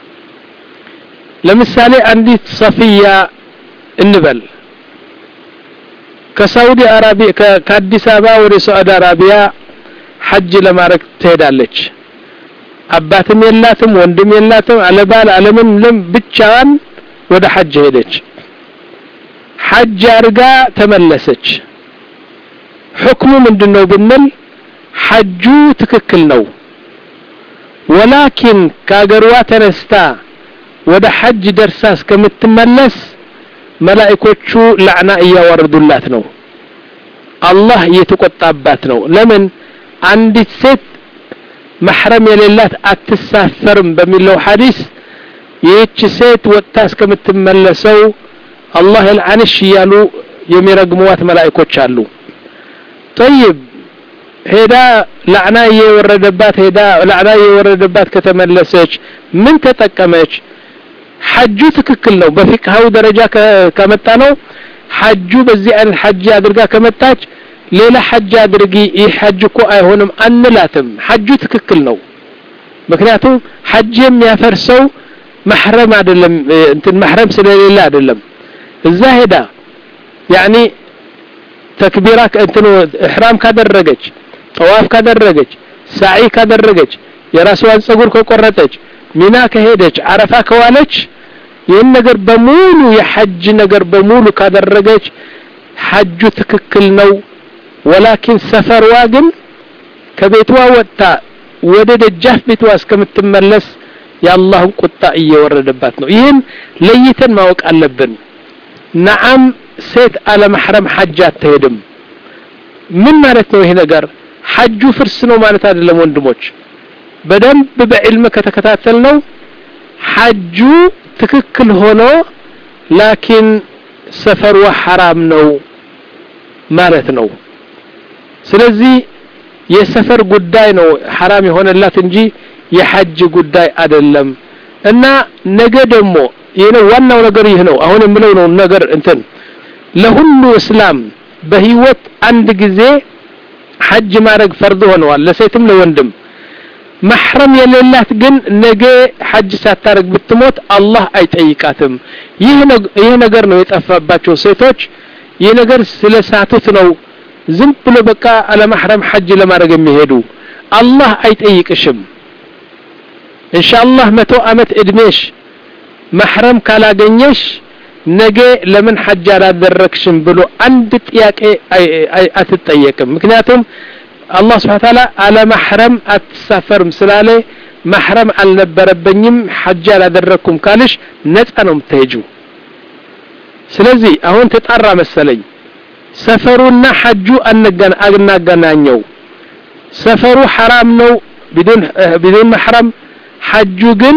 ለምሳሌ አንዲት ሰፊያ እንበል ከሳውዲ አረቢያ ከአዲስ አበባ ወደ ሳዑዲ አረቢያ ሐጅ ለማድረግ ትሄዳለች አባትም የላትም ወንድም የላትም አለባል አለምን ለም ብቻዋን ወደ ሐጅ ሄደች ሐጅ አርጋ ተመለሰች ሕክሙ ምንድነው ብንል ሐጁ ትክክል ነው ወላኪን ከአገሯ ተነስታ ወደ ሐጅ ደርሳ እስከምትመለስ መላእኮቹ ላዕና እያወረዱላት ነው አላህ እየተቆጣባት ነው ለምን አንዲት ሴት መሕረም የሌላት አትሳፈርም በሚለው ሐዲስ ይህች ሴት ወጥታ እስከምትመለሰው አላህ ልዓንሽ እያሉ የሚረግሙዋት መላእኮች አሉ ጠይብ ሄዳ ላዕና እየወረደባት ሄዳ ላዕና እየወረደባት ከተመለሰች ምን ተጠቀመች ሐጁ ትክክል ነው በፊቅሃዊ ደረጃ ከመጣ ነው ሐጁ በዚህ አይነት ሐጅ አድርጋ ከመጣች ሌላ ሐጅ አድርጊ ይህ ሐጅ እኮ አይሆንም አንላትም ሐጁ ትክክል ነው ምክንያቱም ሐጅ የሚያፈርሰው መሕረም አይደለም እንትን መሕረም ስለሌለ አይደለም እዛ ሄዳ ያኒ ተክቢራ እንትኑ ኢሕራም ካደረገች ጠዋፍ ካደረገች ሳዒ ካደረገች የራስዋን ጸጉር ከቆረጠች ሚና ከሄደች አረፋ ከዋለች ይህን ነገር በሙሉ የሐጅ ነገር በሙሉ ካደረገች ሐጁ ትክክል ነው ወላኪን ሰፈርዋ ግን ከቤቷ ወጥታ ወደ ደጃፍ ቤቷ እስከምትመለስ የአላህን ቁጣ እየወረደባት ነው ይህን ለይተን ማወቅ አለብን ነዓም ሴት አለመሕረም ሐጅ አትሄድም ምን ማለት ነው ይሄ ነገር ሐጁ ፍርስ ነው ማለት አይደለም ወንድሞች በደንብ በዕልም ከተከታተል ነው ሐጁ ትክክል ሆኖ ላኪን ሰፈሩ ሐራም ነው ማለት ነው ስለዚህ የሰፈር ጉዳይ ነው ሐራም የሆነላት እንጂ የሐጅ ጉዳይ አይደለም እና ነገ ደግሞ ይህ ነው ዋናው ነገር ይህ ነው አሁን የምለው ነው ነገር እንትን ለሁሉ እስላም በህይወት አንድ ጊዜ ሐጅ ማድረግ ፈርድ ሆነዋል ለሴትም ለወንድም መሕረም የሌላት ግን ነገ ሐጅ ሳታረግ ብትሞት አላህ አይጠይቃትም ይህ ነገር ነው የጠፋባቸው ሴቶች ይህ ነገር ስለ ሳቱት ነው ዝም ብሎ በቃ አለማሕረም ሐጅ ለማድረግ የሚሄዱ አላህ አይጠይቅሽም ኢንሻአላህ መቶ አመት እድሜሽ መሕረም ካላገኘሽ ነገ ለምን ሐጅ አላደረግሽም ብሎ አንድ ጥያቄ አትጠየቅም ምክንያቱም አላህ ስብሓን ታላ አለማሕረም አትሳፈርም ስላለ ማሕረም አልነበረበኝም ሐጅ አላደረግኩም ካልሽ ነፃ ነው የምትሄጂው ስለዚህ አሁን ተጣራ መሰለኝ ሰፈሩና ሐጁ አናገናኘው ሰፈሩ ሐራም ነው ቢዱን መሕረም ሐጁ ግን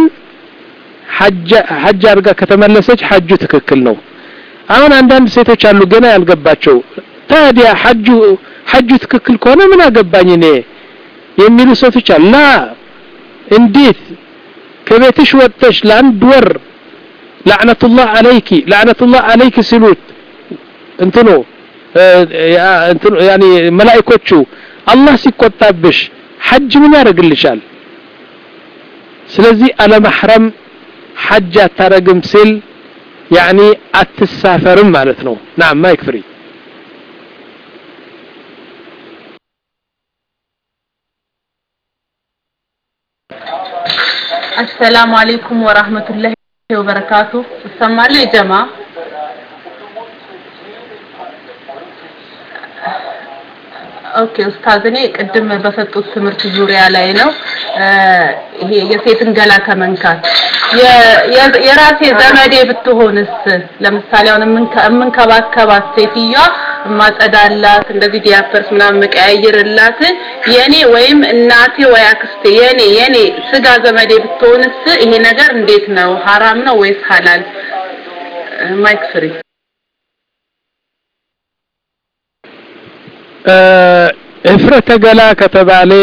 ሐጅ አድርጋ ከተመለሰች ሐጁ ትክክል ነው አሁን አንዳንድ ሴቶች አሉ ገና ያልገባቸው ታዲያ ሐጁ ሐጁ ትክክል ከሆነ ምን አገባኝ እኔ የሚሉ ሴቶች አሉ ላ እንዴት ከቤትሽ ወጥተሽ ለአንድ ወር ላዕነቱላህ አለይኪ ላዕነቱላህ አለይኪ ሲሉት እንትኑ እንትኑ ያኒ መላእኮቹ አላህ ሲቆጣብሽ ሐጅ ምን ያደርግልሻል ስለዚህ አለማሕረም ሐጅ አታረግም ሲል ያኒ አትሳፈርም ማለት ነው ናም ማይክ ፍሪ አሰላሙ አለይኩም ወራህመቱላሂ ወበረካቱ ይሰማል የጀማ ኦኬ ኡስታዝ እኔ ቅድም በሰጡት ትምህርት ዙሪያ ላይ ነው ይሄ የሴትን ገላ ከመንካት የራሴ ዘመዴ ብትሆንስ ለምሳሌ አሁን የምንከባከባት ሴትዮዋ ማጸዳላት እንደዚህ ዲያፐርስ ምናምን መቀያየርላት የኔ ወይም እናቴ ወይ አክስቴ የኔ የኔ ስጋ ዘመዴ ብትሆንስ ይሄ ነገር እንዴት ነው ሐራም ነው ወይስ ሐላል ማይክ ፍሪ እፍረተ ገላ ከተባለ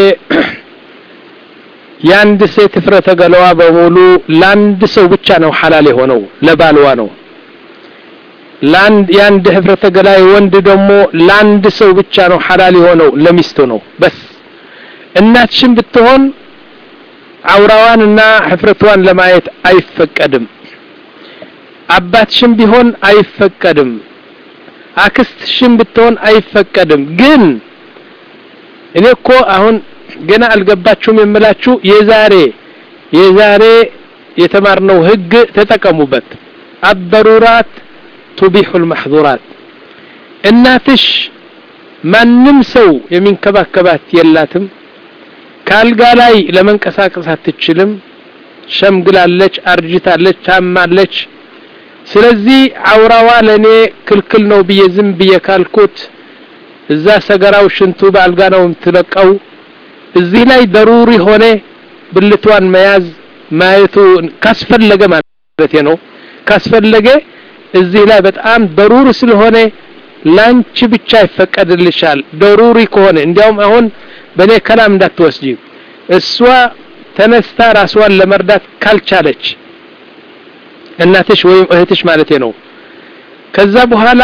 የአንድ ሴት እፍረተ ገላዋ በሙሉ ለአንድ ሰው ብቻ ነው ሐላል የሆነው ለባልዋ ነው ለአንድ የአንድ ህፍረተ ገላ ወንድ ደግሞ ለአንድ ሰው ብቻ ነው ሐላል የሆነው ለሚስቱ ነው በስ እናትሽን ብትሆን አውራዋንና ህፍረቷን ለማየት አይፈቀድም አባትሽም ቢሆን አይፈቀድም አክስትሽም ብትሆን አይፈቀድም ግን እኔ እኮ አሁን ገና አልገባችሁም የምላችሁ የዛሬ የዛሬ የተማርነው ህግ ተጠቀሙበት አበሩራት ቱቢሑ ልመሕዙራት እናትሽ ማንም ሰው የሚንከባከባት የላትም ከአልጋ ላይ ለመንቀሳቀስ አትችልም ሸምግላለች አርጅታለች ታማለች ስለዚህ አውራዋ ለኔ ክልክል ነው ብዬ ዝም ብዬ ካልኩት እዛ ሰገራው ሽንቱ በአልጋ ነው የምትለቀው እዚህ ላይ ደሩሪ ሆነ ብልቷን መያዝ ማየቱ ካስፈለገ ማለት ነው ካስፈለገ እዚህ ላይ በጣም ደሩሪ ስለሆነ ላንቺ ብቻ ይፈቀድልሻል ደሩሪ ከሆነ እንዲያውም አሁን በእኔ ከላም እንዳትወስጂ እሷ ተነስታ ራስዋን ለመርዳት ካልቻለች እናትሽ ወይም እህትሽ ማለት ነው ከዛ በኋላ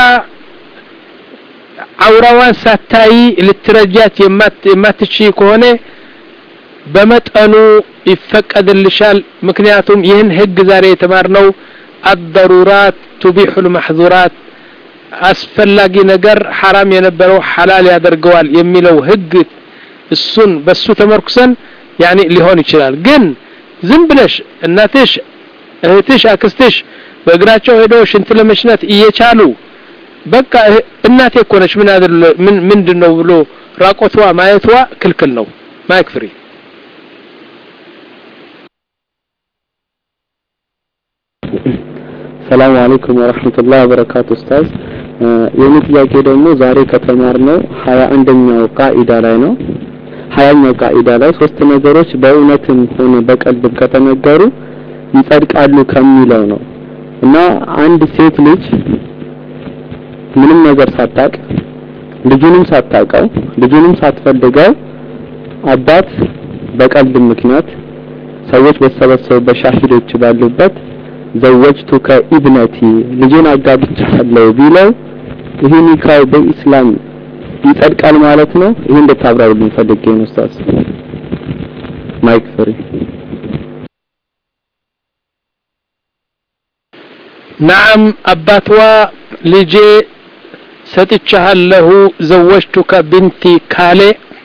አውራዋን ሳታይ ልትረጃት የማትች ከሆነ በመጠኑ ይፈቀድልሻል ምክንያቱም ይህን ህግ ዛሬ የተማርነው አደሩራት ቱቢሑ ልማሕዙራት አስፈላጊ ነገር ሐራም የነበረው ሐላል ያደርገዋል የሚለው ህግ እሱን በሱ ተመርኩሰን ያኒ ሊሆን ይችላል ግን ዝም ብለሽ እናትሽ እህትሽ አክስትሽ በእግራቸው ሄደው ሽንት ለመሽናት እየቻሉ በቃ እናቴ እኮ ነች ምን ምን ምንድን ነው ብሎ ራቆቷ ማየቷ ክልክል ነው ማይክ ፍሪ ሰላም አለይኩም ወራህመቱላሂ ወበረካቱ ኡስታዝ የኔ ጥያቄ ደግሞ ዛሬ ከተማርነው ሀያ አንደኛው ቃኢዳ ላይ ነው ሀያኛው ቃኢዳ ላይ ሶስት ነገሮች በእውነትም ሆነ በቀልብ ከተነገሩ ይጸድቃሉ ከሚለው ነው እና አንድ ሴት ልጅ ምንም ነገር ሳታቅ ልጁንም ሳታቀው ልጁንም ሳትፈልገው አባት በቀልድ ምክንያት ሰዎች በተሰበሰቡበት ሻሂዶች ባሉበት ዘወጅቱከ ኢብነቲ ልጄን አጋብቻለሁ ቢለው ይህ ኒካው በኢስላም ይጸድቃል ማለት ነው። ይህ እንድታብራሩልኝ ፈልጌ ነው ኡስታዝ። ማይክ ፍሪ። ናም አባትዋ ልጄ ሰጥቻለሁ ዘወጅቱከ ብንቲ ካሌ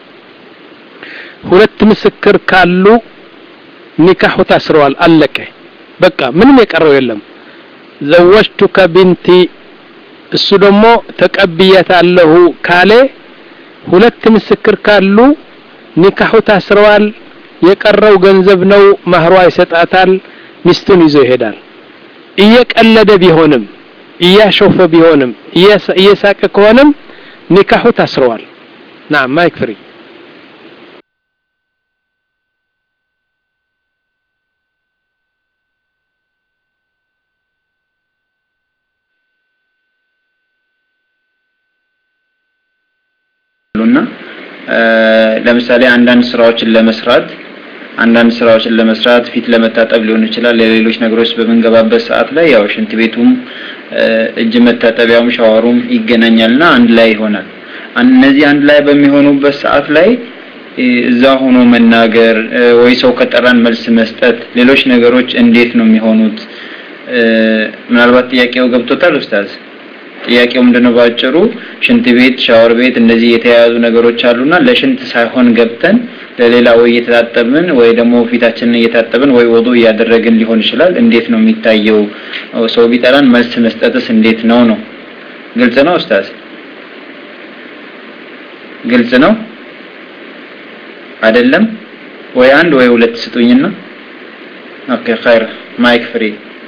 ሁለት ምስክር ካሉ ኒካሁ ታስረዋል፣ አለቀ። በቃ ምንም የቀረው የለም። ዘወጅቱከ ቢንቲ እሱ ደግሞ ተቀብያታለሁ ካሌ ሁለት ምስክር ካሉ ኒካሁ ታስረዋል። የቀረው ገንዘብ ነው፣ ማህሯ ይሰጣታል፣ ሚስቱን ይዞ ይሄዳል። እየቀለደ ቢሆንም እያሾፈ ቢሆንም እየሳቀ ከሆነም ኒካሁ ታስረዋል። ናም ማይክ ፍሪ እና ለምሳሌ አንዳንድ ስራዎችን ለመስራት አንዳንድ ስራዎችን ለመስራት ፊት ለመታጠብ ሊሆን ይችላል። ለሌሎች ነገሮች በምንገባበት ሰዓት ላይ ያው ሽንት ቤቱም እጅ መታጠቢያውም ሻወሩም ይገናኛልና አንድ ላይ ይሆናል። እነዚህ አንድ ላይ በሚሆኑበት ሰዓት ላይ እዛ ሆኖ መናገር ወይ ሰው ከጠራን መልስ መስጠት፣ ሌሎች ነገሮች እንዴት ነው የሚሆኑት? ምናልባት ጥያቄው ገብቶታል ኡስታዝ? ጥያቄው ምንድነው? ባጭሩ ሽንት ቤት፣ ሻወር ቤት እንደዚህ የተያያዙ ነገሮች አሉና ለሽንት ሳይሆን ገብተን ለሌላ ወይ እየተጣጠብን ወይ ደግሞ ፊታችንን እየታጠብን ወይ ወዱ እያደረግን ሊሆን ይችላል። እንዴት ነው የሚታየው? ሰው ቢጠራን መልስ መስጠትስ እንዴት ነው ነው? ግልጽ ነው ኡስታዝ? ግልጽ ነው አይደለም? ወይ አንድ ወይ ሁለት ስጡኝና። ኦኬ ኸይር ማይክ ፍሪ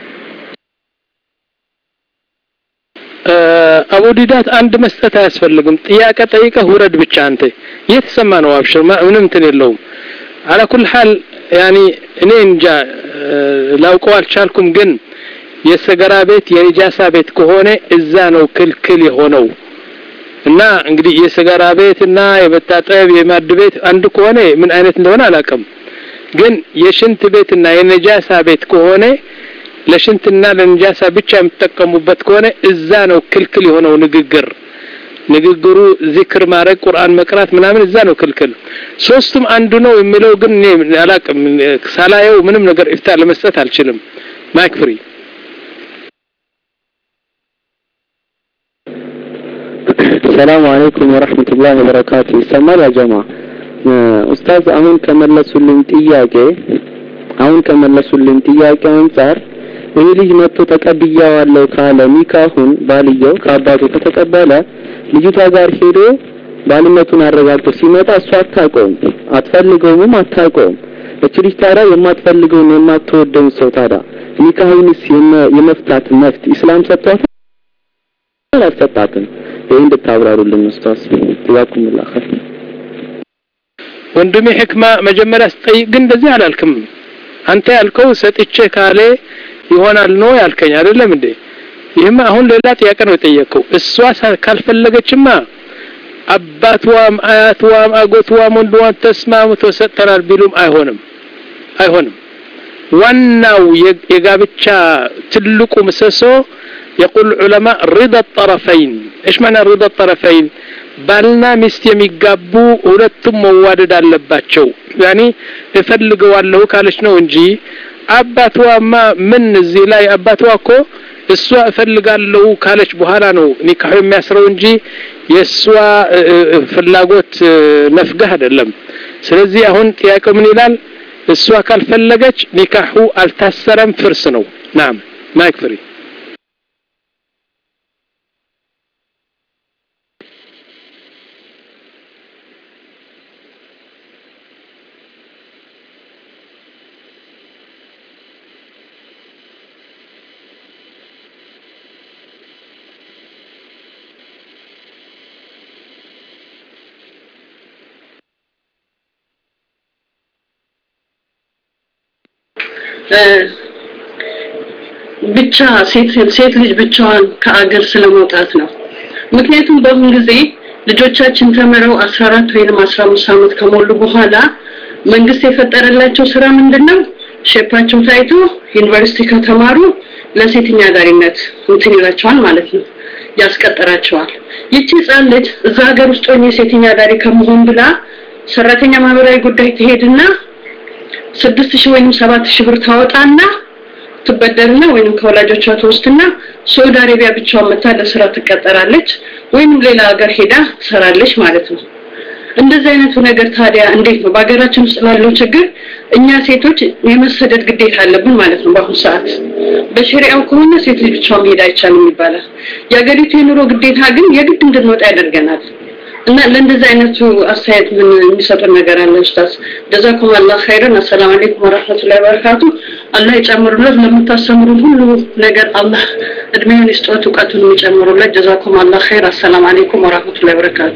አቡ ዲዳት አንድ መስጠት አያስፈልግም። ጥያቄ ጠይቀህ ውረድ ብቻ አንተ እየተሰማ ነው። አብሽር ምንም እንትን የለውም። አላ ኩል ሐል ያኒ እኔ እንጃ ላውቀው አልቻልኩም፣ ግን የሰገራ ቤት የኒጃሳ ቤት ከሆነ እዛ ነው ክልክል የሆነው እና እንግዲህ የሰገራ ቤት እና የመታጠብ የማድ ቤት አንድ ከሆነ ምን አይነት እንደሆነ አላውቅም፣ ግን የሽንት ቤት እና የነጃሳ ቤት ከሆነ ለሽንትና ለንጃሳ ብቻ የምትጠቀሙበት ከሆነ እዛ ነው ክልክል የሆነው ንግግር ንግግሩ ዚክር ማድረግ ቁርአን መቅራት ምናምን እዛ ነው ክልክል ሶስቱም አንዱ ነው የሚለው ግን እኔ አላቅም ሳላየው ምንም ነገር ኢፍታ ለመስጠት አልችልም ማይክ ፍሪ ሰላም አለይኩም ወራህመቱላሂ ወበረካቱ ይሰማል ያ ጀማ ኡስታዝ አሁን ከመለሱልኝ ጥያቄ አሁን ከመለሱልኝ ጥያቄ አንጻር ይህ ልጅ መጥቶ ተቀብያዋለሁ ካለ ኒካሁን ባልየው ከአባቱ ከተቀበለ ልጅቷ ጋር ሄዶ ባልነቱን አረጋግጦ ሲመጣ እሷ አታውቀውም፣ አትፈልገውም፣ አታውቀውም። እች ልጅ ታዲያ የማትፈልገውን የማትወደውን ሰው ታዲያ ኒካሁንስ የመፍታት መፍት ኢስላም ሰጥቷታል አልሰጣትም? ይህ እንድታብራሩልን ኡስታዝ ጀዛኩሙላህ ኸይር። ወንድሜ ሕክማ መጀመሪያ ስጠይቅ ግን እንደዚህ አላልክም። አንተ ያልከው ሰጥቼ ካለ ይሆናል ነው ያልከኝ አይደለም እንዴ? ይህማ አሁን ሌላ ጥያቄ ነው የጠየቀው። እሷ ካልፈለገችማ አባትዋም አያትዋም አጎትዋም ወንድዋም ተስማምቶ ሰጥተናል ቢሉም አይሆንም አይሆንም። ዋናው የጋብቻ ትልቁ ምሰሶ የቁል ዑለማ ሪዳ ጠረፈይን እሽ ማና ሪዳ ጠረፈይን ባልና ሚስት የሚጋቡ ሁለቱም መዋደድ አለባቸው ያኒ እፈልገዋለሁ ካለች ነው እንጂ አባትዋማ ምን እዚህ ላይ አባትዋ እኮ እሷ እፈልጋለሁ ካለች በኋላ ነው ኒካሁ የሚያስረው እንጂ የእሷ ፍላጎት ነፍገህ አይደለም ስለዚህ አሁን ጥያቄው ምን ይላል እሷ ካልፈለገች ኒካሁ አልታሰረም ፍርስ ነው ናም ማይክ ፍሪ ብቻ ሴት ሴት ልጅ ብቻዋን ከአገር ስለመውጣት ነው። ምክንያቱም በአሁን ጊዜ ልጆቻችን ተምረው 14 ወይም 15 ዓመት ከሞሉ በኋላ መንግስት የፈጠረላቸው ስራ ምንድነው? ሼፓቸው ታይቶ ዩኒቨርሲቲ ከተማሩ ለሴተኛ አዳሪነት እንትን ይላቸዋል ማለት ነው፣ ያስቀጥራቸዋል። ይቺ ህጻን ልጅ እዛ ሀገር ውስጥ ሆኜ ሴተኛ አዳሪ ከመሆን ብላ ሰራተኛ ማህበራዊ ጉዳይ ትሄድና ስድስት ሺህ ወይም ሰባት ሺህ ብር ታወጣና ትበደርና ወይንም ከወላጆቿ ትወስድና ሳውዲ አረቢያ ብቻዋን መታ ለስራ ትቀጠራለች ወይንም ሌላ ሀገር ሄዳ ትሰራለች ማለት ነው። እንደዚህ አይነቱ ነገር ታዲያ እንዴት ነው በሀገራችን ውስጥ ላለው ችግር እኛ ሴቶች የመሰደድ ግዴታ አለብን ማለት ነው። በአሁኑ ሰዓት በሸሪያው ከሆነ ሴት ልጅ ብቻዋን መሄድ አይቻልም ይባላል። የሀገሪቱ የኑሮ ግዴታ ግን የግድ እንድንወጣ ያደርገናል። እና ለእንደዚህ አይነቱ አስተያየት ምን የሚሰጡን ነገር አለ ኡስታዝ? ጀዛኩም አላህ ኸይረን። አሰላሙ አለይኩም ወራህመቱላሂ ወበረካቱ። አላህ ይጨምሩለት። ለምታስተምሩን ሁሉ ነገር አላህ እድሜውን ይስጦት፣ እውቀቱን የሚጨምሩለት። ጀዛኩም አላህ ኸይር። አሰላሙ አለይኩም ወራህመቱላሂ ወበረካቱ።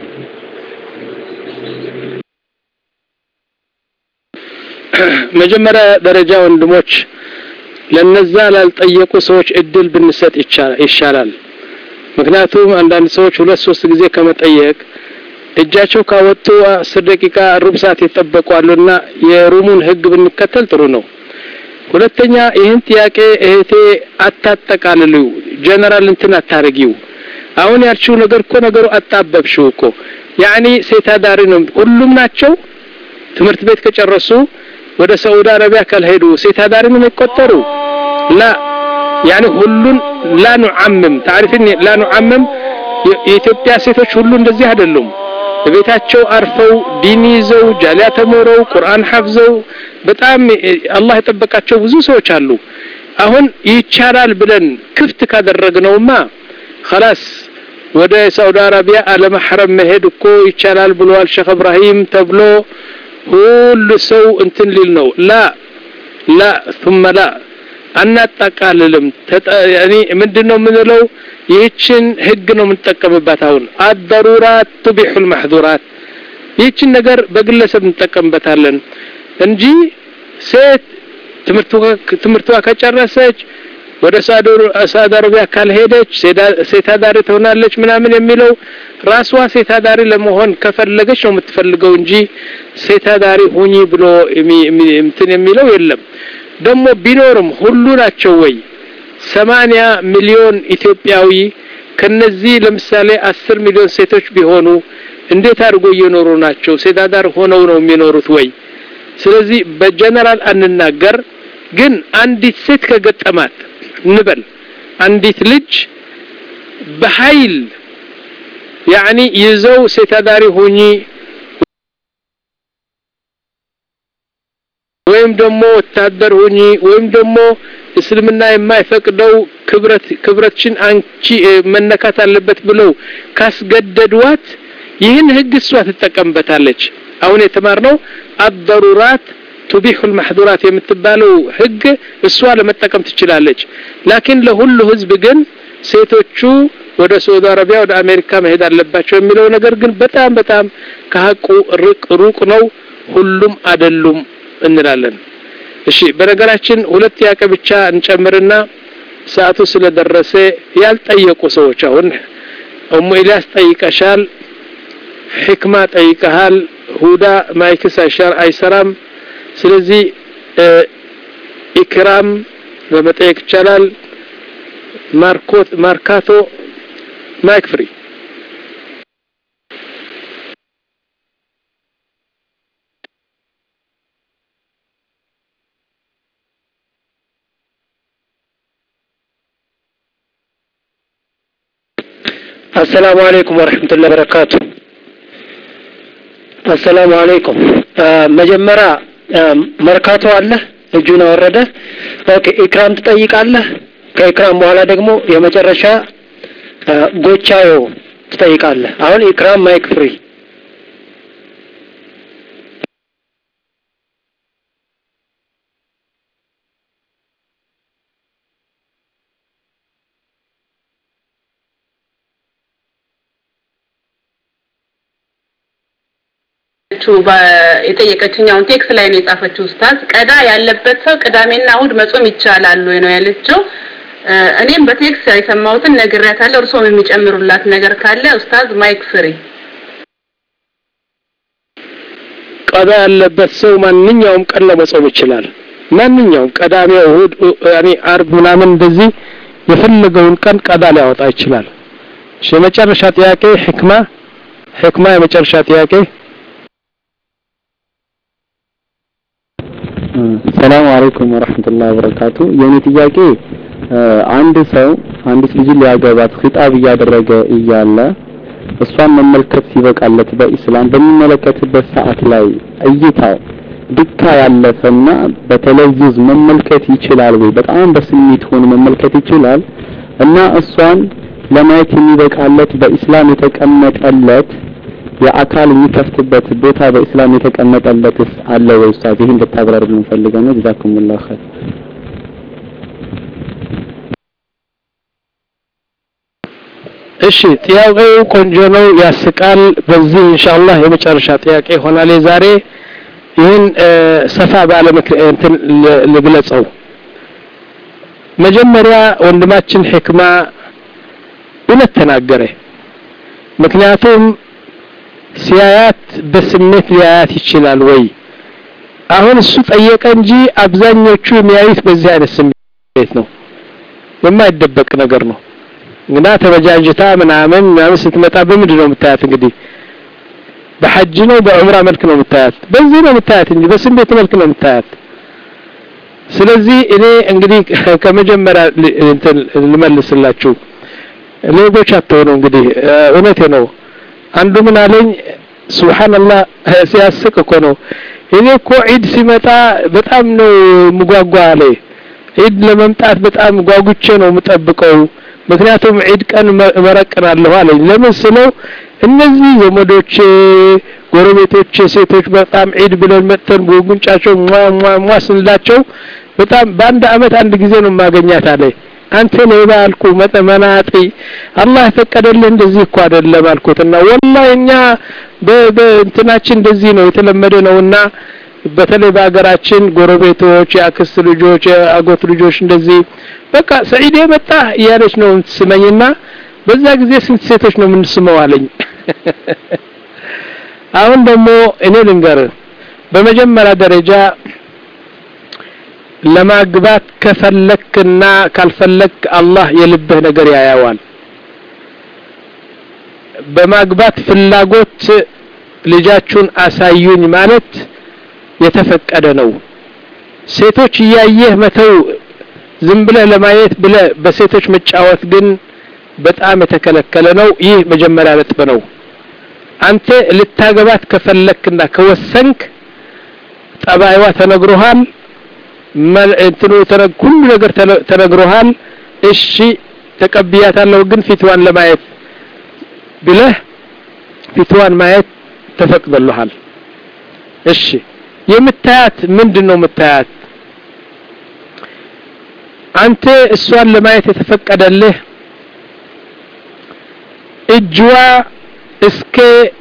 መጀመሪያ ደረጃ ወንድሞች ለነዛ ላልጠየቁ ሰዎች እድል ብንሰጥ ይሻላል። ምክንያቱም አንዳንድ ሰዎች ሁለት ሶስት ጊዜ ከመጠየቅ እጃቸው ካወጡ አስር ደቂቃ ሩብ ሰዓት የጠበቁ አሉና የሩሙን ህግ ብንከተል ጥሩ ነው። ሁለተኛ ይህን ጥያቄ እህቴ አታጠቃልሉ፣ ጀነራል እንትን አታርጊው። አሁን ያልሽው ነገር እኮ ነገሩ አጣበብሽው እኮ ያኒ ሴት አዳሪ ነው ሁሉም ናቸው። ትምህርት ቤት ከጨረሱ ወደ ሳዑዲ አረቢያ ካልሄዱ ሴት አዳሪ ነው የሚቆጠሩ ላ ያኒ ሁሉን ላ ኑዓምም ታሪፍን ላ ኑዓምም የኢትዮጵያ ሴቶች ሁሉ እንደዚህ አይደሉም። በቤታቸው አርፈው ዲን ይዘው ጃሊያ ተምረው ቁርአን ሐፍዘው በጣም አላህ የጠበቃቸው ብዙ ሰዎች አሉ። አሁን ይቻላል ብለን ክፍት ካደረግነውማ خلاص ወደ ሳውዲ አረቢያ አለመሐረም መሄድ እኮ ይቻላል ብለዋል ሼክ እብራሂም ተብሎ ሁሉ ሰው እንትን ሊል ነው። ላ ላ ثم ላ አናጣቃልልም። ያኒ ምንድነው የምንለው? ይህችን ህግ ነው የምንጠቀምባት። አሁን አደሩራት ቱቢሑ ልማሕዙራት ይህችን ነገር በግለሰብ እንጠቀምበታለን እንጂ ሴት ትምህርቷ ከጨረሰች ወደ ሳውዲ አረቢያ ካልሄደች ሴት አዳሪ ትሆናለች ምናምን የሚለው ራሷ ሴት አዳሪ ለመሆን ከፈለገች ነው የምትፈልገው እንጂ ሴት አዳሪ ሁኚ ብሎ እንትን የሚለው የለም። ደግሞ ቢኖርም ሁሉ ናቸው ወይ? ሰማንያ ሚሊዮን ኢትዮጵያዊ ከነዚህ ለምሳሌ አስር ሚሊዮን ሴቶች ቢሆኑ እንዴት አድርጎ እየኖሩ ናቸው? ሴት አዳር ሆነው ነው የሚኖሩት ወይ? ስለዚህ በጀነራል አንናገር፣ ግን አንዲት ሴት ከገጠማት እንበል አንዲት ልጅ በኃይል ያኒ ይዘው ሴት አዳሪ ሁኚ ወይም ደግሞ ወታደር ሁኚ ወይም ደግሞ እስልምና የማይፈቅደው ክብረት ክብረትሽን አንቺ መነካት አለበት ብለው ካስገደዷት ይህን ህግ እሷ ትጠቀምበታለች። አሁን የተማርነው አደሩራት ቱቢሑ ልማሕዱራት የምትባለው ህግ እሷ ለመጠቀም ትችላለች። ላኪን ለሁሉ ህዝብ ግን ሴቶቹ ወደ ሳዑዲ አረቢያ ወደ አሜሪካ መሄድ አለባቸው የሚለው ነገር ግን በጣም በጣም ከሀቁ ሩቅ ሩቅ ነው። ሁሉም አይደሉም እንላለን። እሺ፣ በነገራችን ሁለት ጥያቄ ብቻ እንጨምርና ሰዓቱ ስለደረሰ ያልጠየቁ ሰዎች አሁን እሙ ኢልያስ ጠይቀሻል፣ ሕክማ ጠይቀሃል፣ ሁዳ ማይክስ አይሰራም። ስለዚህ ኢክራም በመጠየቅ ይቻላል። ማርኮት ማርካቶ ማይክ ፍሪ አሰላሙ አለይኩም ወረሕመቱላሂ ወበረካቱ። አሰላሙ አለይኩም። መጀመሪያ መርካቶ አለ እጁን አወረደ። ኦኬ ኢክራም ትጠይቃለህ። ከኢክራም በኋላ ደግሞ የመጨረሻ ጎቻዮ ትጠይቃለህ። አሁን ኢክራም ማይክ ፍሪ። የጠየቀችኝ አሁን ቴክስ ላይ ነው የጻፈችው ኡስታዝ ቀዳ ያለበት ሰው ቅዳሜና እሁድ መጾም ይቻላል ወይ ነው ያለችው እኔም በቴክስ የሰማሁትን ነግሬያታለሁ እርሶም የሚጨምሩላት ነገር ካለ ኡስታዝ ማይክ ፍሪ ቀዳ ያለበት ሰው ማንኛውም ቀን ለመጾም ይችላል ማንኛውም ቀዳሜ እሁድ ያኔ አርብ ምናምን እንደዚህ የፈለገውን ቀን ቀዳ ሊያወጣ ይችላል እሺ የመጨረሻ ጥያቄ ህክማ ህክማ የመጨረሻ ጥያቄ ሰላም አለይኩም ወራህመቱላሂ ወበረካቱ። የኔ ጥያቄ አንድ ሰው አንዲት ልጅ ሊያገባት ኺጣብ እያደረገ እያለ እሷን መመልከት ሲበቃለት በኢስላም በሚመለከትበት ሰዓት ላይ እይታው ድካ ያለፈና በተለዩዝ መመልከት ይችላል ወይ? በጣም በስሜት ሆኖ መመልከት ይችላል እና እሷን ለማየት የሚበቃለት በኢስላም የተቀመጠለት የአካል የሚከፍትበት ቦታ በእስላም የተቀመጠለትስ አለ ወይ ኡስታዝ? ይሄን እንድታብራሩልን ፈልገን ነው። ጀዛኩሙላህ ኸይር። እሺ ጥያቄው ቆንጆ ነው፣ ያስቃል። በዚህ ኢንሻአላህ የመጨረሻ ጥያቄ ይሆናል የዛሬ። ይህን ሰፋ ባለ እንትን ልግለጸው። መጀመሪያ ወንድማችን ሕክማ እውነት ተናገረ። ምክንያቱም ሲያያት በስሜት ሊያያት ይችላል ወይ? አሁን እሱ ጠየቀ እንጂ አብዛኞቹ የሚያዩት በዚህ አይነት ስሜት ነው። የማይደበቅ ነገር ነው። እንግዳ ተበጃጅታ ምናምን ምናምን ስትመጣ በምንድን ነው የምታያት? እንግዲህ በሐጅ ነው በዑምራ መልክ ነው የምታያት። በዚህ ነው የምታያት እንጂ በስሜት መልክ ነው የምታያት። ስለዚህ እኔ እንግዲህ ከመጀመሪያ እንትን ልመልስላችሁ ሌቦች አትሆኑ። እንግዲህ እውነቴ ነው። አንዱ ምን አለኝ፣ ሱብሃንአላህ ሲያስቅ እኮ ነው። እኔ እኮ ዒድ ሲመጣ በጣም ነው ምጓጓ አለ። ዒድ ለመምጣት በጣም ጓጉቼ ነው የምጠብቀው፣ ምክንያቱም ዒድ ቀን መረቅናለሁ አለኝ። ለምን ስለው እነዚህ ዘመዶቼ፣ ጎረቤቶቼ ሴቶች በጣም ዒድ ብለን መጥተን ጉንጫቸው ሟ ሟ ሟ ስንላቸው በጣም በአንድ አመት አንድ ጊዜ ነው ማገኛት አለ። አንተ ሌባ አልኩ መናጢ አላህ የፈቀደልህ እንደዚህ እኮ አይደለም አልኩትና ወላሂ እኛ በእንትናችን እንደዚህ ነው የተለመደ ነውና በተለይ በሀገራችን ጎረቤቶች የአክስት ልጆች የአጎት ልጆች እንደዚህ በቃ ሰዒድ የመጣ እያለች ነው የምትስመኝና በዛ ጊዜ ስንት ሴቶች ነው የምንስመው አለኝ አሁን ደግሞ እኔ ልንገር በመጀመሪያ ደረጃ ለማግባት ከፈለክና ካልፈለክ አላህ የልብህ ነገር ያያዋል። በማግባት ፍላጎት ልጃችሁን አሳዩኝ ማለት የተፈቀደ ነው። ሴቶች እያየህ መተው ዝም ብለህ ለማየት ብለህ በሴቶች መጫወት ግን በጣም የተከለከለ ነው። ይህ መጀመሪያ ነጥብ ነው። አንተ ልታገባት ከፈለክና ከወሰንክ ጠባይዋ ተነግሮሃል። እንትኑ ሁሉ ነገር ተነግሮሃል። እሺ ተቀብያታለሁ፣ ግን ፊትዋን ለማየት ብለህ ፊትዋን ማየት ተፈቅዶልሃል። እሺ የምታያት ምንድን ነው የምታያት? አንተ እሷን ለማየት የተፈቀደልህ እጅዋ እስከ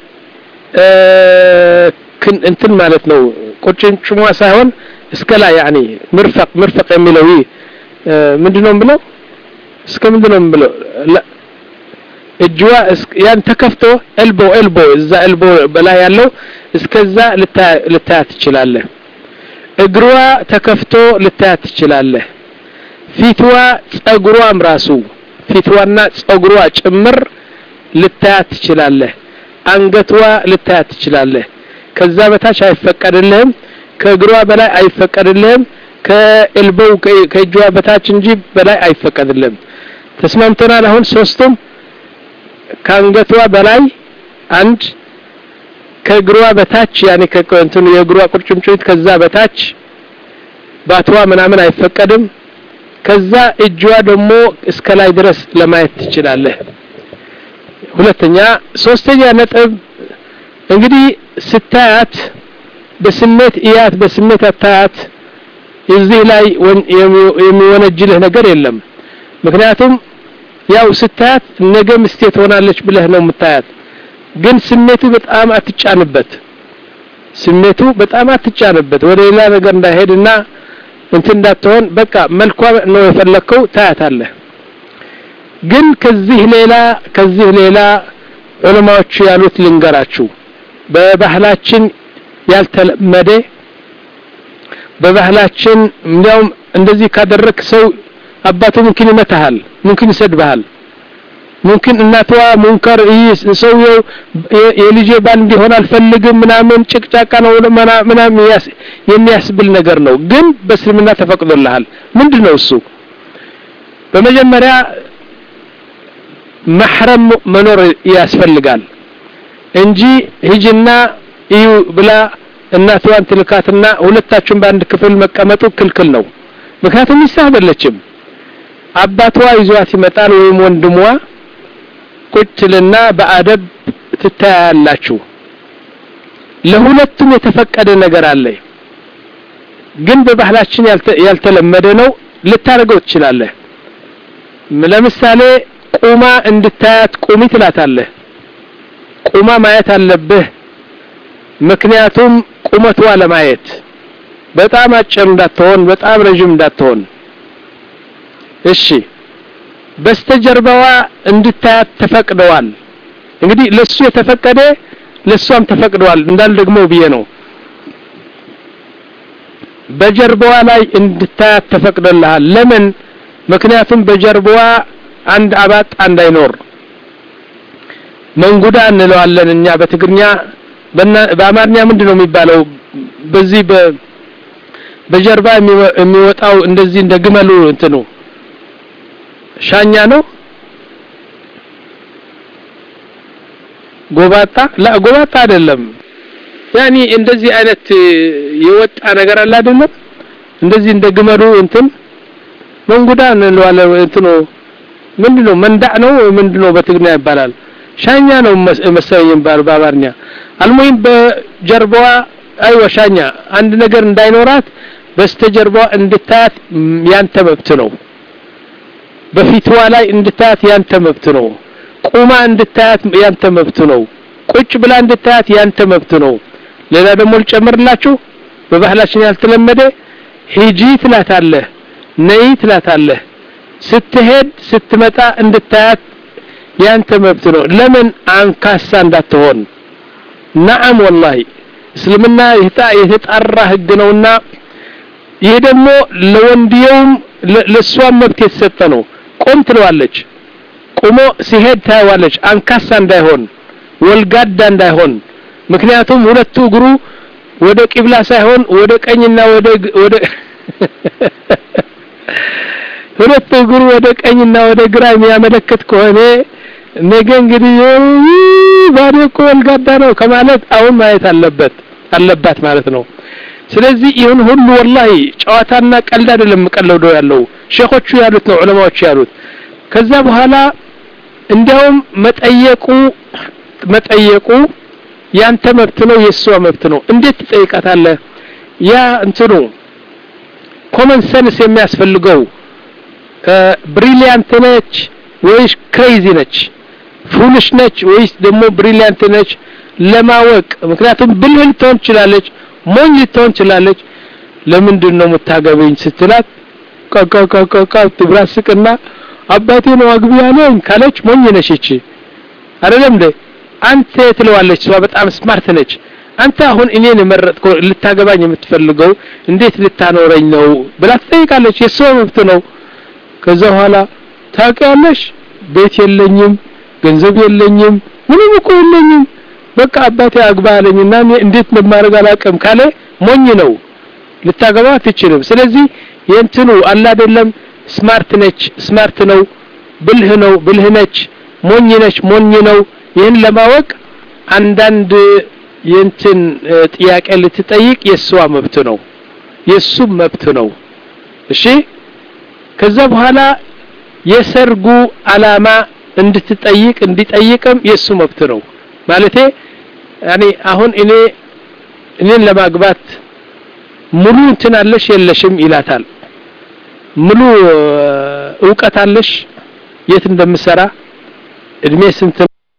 እንትን ማለት ነው ቁርጭምጭሟ ሳይሆን እስከ ላይ ያኒ ምርፈቅ ምርፈቅ የሚለው ይህ ምንድነው ብለው እስከ ምንድነው ብለው እጅዋ ያን ተከፍቶ ኤልቦ ኤልቦ እዛ ኤልቦ በላይ ያለው እስከዛ ልታያ ትችላለህ። እግሯ ተከፍቶ ልታያት ትችላለህ ፊትዋ ጸጉሯም ራሱ ፊትዋና ጸጉሯ ጭምር ልታያት ትችላለህ አንገትዋ ልታያት ትችላለህ ከዛ በታች አይፈቀድልህም ከእግሯ በላይ አይፈቀድልህም ከኤልቦው ከእጇ በታች እንጂ በላይ አይፈቀድልህም ተስማምተናል አሁን ሶስቱም ከአንገቷ በላይ አንድ ከእግሯ በታች ያኔ ከእንትኑ የእግሯ ቁርጭምጭሚት ከዛ በታች ባትዋ ምናምን አይፈቀድም ከዛ እጇ ደግሞ እስከ ላይ ድረስ ለማየት ትችላለህ ሁለተኛ ሶስተኛ ነጥብ እንግዲህ ስታያት በስሜት እያት በስሜት አታያት እዚህ ላይ የሚወነጅልህ ነገር የለም ምክንያቱም ያው ስታያት ነገ ምስቴ ትሆናለች ብለህ ነው የምታያት ግን ስሜቱ በጣም አትጫንበት ስሜቱ በጣም አትጫንበት ወደ ሌላ ነገር እንዳይሄድና እንትን እንዳትሆን በቃ መልኳ ነው የፈለከው ታያታለህ ግን ከዚህ ሌላ ከዚህ ሌላ ዑለማዎቹ ያሉት ልንገራችሁ በባህላችን ያልተለመደ በባህላችን እንዲያውም እንደዚህ ካደረክ ሰው አባቱ ሙምኪን ይመታሃል ሙምኪን ይሰድብሃል ሙምኪን እናትዋ ሙንከር ሰውየው የልጄ ባል እንዲሆን አልፈልግም ምናምን ጭቅጫቃ ነው ምናምን የሚያስብል ነገር ነው ግን በእስልምና ተፈቅዶልሃል ምንድን ነው እሱ በመጀመሪያ መሕረም መኖር ያስፈልጋል እንጂ ሂጅና እዩ ብላ እናትዋን ትልካትና ሁለታችሁም በአንድ ክፍል መቀመጡ ክልክል ነው ምክንያቱም ሚስት አይደለችም አባቷ ይዟት ይመጣል ወይም ወንድሟ ቁጭልና በአደብ ትታያላችሁ ለሁለቱም የተፈቀደ ነገር አለ ግን በባህላችን ያልተለመደ ነው ልታደርገው ትችላለህ ለምሳሌ ቁማ እንድታያት ቁሚ ትላታለህ ቁማ ማየት አለብህ ምክንያቱም ቁመቷ ለማየት በጣም አጭር እንዳትሆን በጣም ረዥም እንዳትሆን እሺ በስተጀርባዋ እንድታያት ተፈቅደዋል እንግዲህ ለሱ የተፈቀደ ለሷም ተፈቅደዋል እንዳል ደግሞ ብዬ ነው በጀርባዋ ላይ እንድታያት ተፈቅዶልሃል ለምን ምክንያቱም በጀርባዋ አንድ አባጣ እንዳይኖር መንጉዳ እንለዋለን እኛ በትግርኛ በአማርኛ ምንድን ነው የሚባለው በዚህ በጀርባ የሚወጣው እንደዚህ እንደ ግመሉ እንትኑ ሻኛ ነው ጎባጣ ላ ጎባጣ አይደለም ያኒ እንደዚህ አይነት የወጣ ነገር አለ አይደለም እንደዚህ እንደ ግመሉ እንትን መንጉዳ እንለዋለን እንትኑ ምንድነው መንዳዕ ነው ምንድነው በትግርኛ ይባላል ሻኛ ነው መሰለኝ በአማርኛ አልሙሂም በጀርባዋ አይወ ሻኛ አንድ ነገር እንዳይኖራት በስተጀርባዋ እንድታያት ያንተ መብት ነው በፊትዋ ላይ እንድታያት ያንተ መብት ነው ቁማ እንድታያት ያንተ መብት ነው ቁጭ ብላ እንድታያት ያንተ መብት ነው ሌላ ደግሞ ልጨምርላችሁ በባህላችን ያልተለመደ ሂጂ ትላታለህ ነይ ትላታለህ ስትሄድ ስትመጣ እንድታያት ያንተ መብት ነው ለምን አንካሳ እንዳትሆን ነዓም ወላሂ እስልምና የተጣራ ህግ ነውና ይሄ ደግሞ ለወንድየውም ለእሷም መብት የተሰጠ ነው ቆም ትለዋለች ቁሞ ሲሄድ ታየዋለች አንካሳ እንዳይሆን ወልጋዳ እንዳይሆን ምክንያቱም ሁለቱ እግሩ ወደ ቂብላ ሳይሆን ወደ ቀኝና ወደ ወደ ሁለቱ እግሩ ወደ ቀኝና ወደ ግራ የሚያመለክት ከሆነ ነገ እንግዲህ ባዶ እኮ ወልጋዳ ነው ከማለት አሁን ማየት አለበት አለባት ማለት ነው ስለዚህ ይሁን ሁሉ ወላሂ ጨዋታና ቀልድ አይደለም ቀለውደው ያለው ሼኾቹ ያሉት ነው ዑለማዎቹ ያሉት ከዛ በኋላ እንዲያውም መጠየቁ መጠየቁ ያንተ መብት ነው የእሷ መብት ነው እንዴት ትጠይቃታለህ ያ እንትኑ ኮመን ሰንስ የሚያስፈልገው ብሪሊያንት ነች ወይስ ክሬዚ ነች ፉልሽ ነች ወይስ ደግሞ ብሪሊያንት ነች ለማወቅ ምክንያቱም ብልህ ልትሆን ትችላለች ሞኝ ልትሆን ትችላለች ለምንድን ነው የምታገበኝ ስትላት ቃቃቃቃ ትብራ ስቅና አባቴ ነው አግቢ ያለኝ ካለች ሞኝ ነች እቺ አይደለም እንዴ አንተ ትለዋለች እሷ በጣም ስማርት ነች አንተ አሁን እኔን የመረጥከው ልታገባኝ የምትፈልገው እንዴት ልታኖረኝ ነው ብላ ትጠይቃለች የሷ መብት ነው ከዛ በኋላ ታውቂያለሽ ቤት የለኝም ገንዘብ የለኝም ምንም እኮ የለኝም በቃ አባቴ አግባ አለኝና እኔ እንዴት እንደማደርግ አላውቅም ካለ ሞኝ ነው ልታገባ አትችልም ስለዚህ የእንትኑ አላ አይደለም ስማርት ነች ስማርት ነው ብልህ ነው ብልህ ነች ሞኝ ነች ሞኝ ነው ይህን ለማወቅ አንዳንድ የእንትን ጥያቄ ልትጠይቅ የእሷ መብት ነው የእሱም መብት ነው እሺ ከዛ በኋላ የሰርጉ አላማ እንድትጠይቅ እንዲጠይቅም የእሱ መብት ነው ማለቴ ያኔ አሁን እኔ እኔን ለማግባት ሙሉ እንትን አለሽ የለሽም ይላታል ሙሉ እውቀት አለሽ የት እንደምሰራ እድሜ ስንት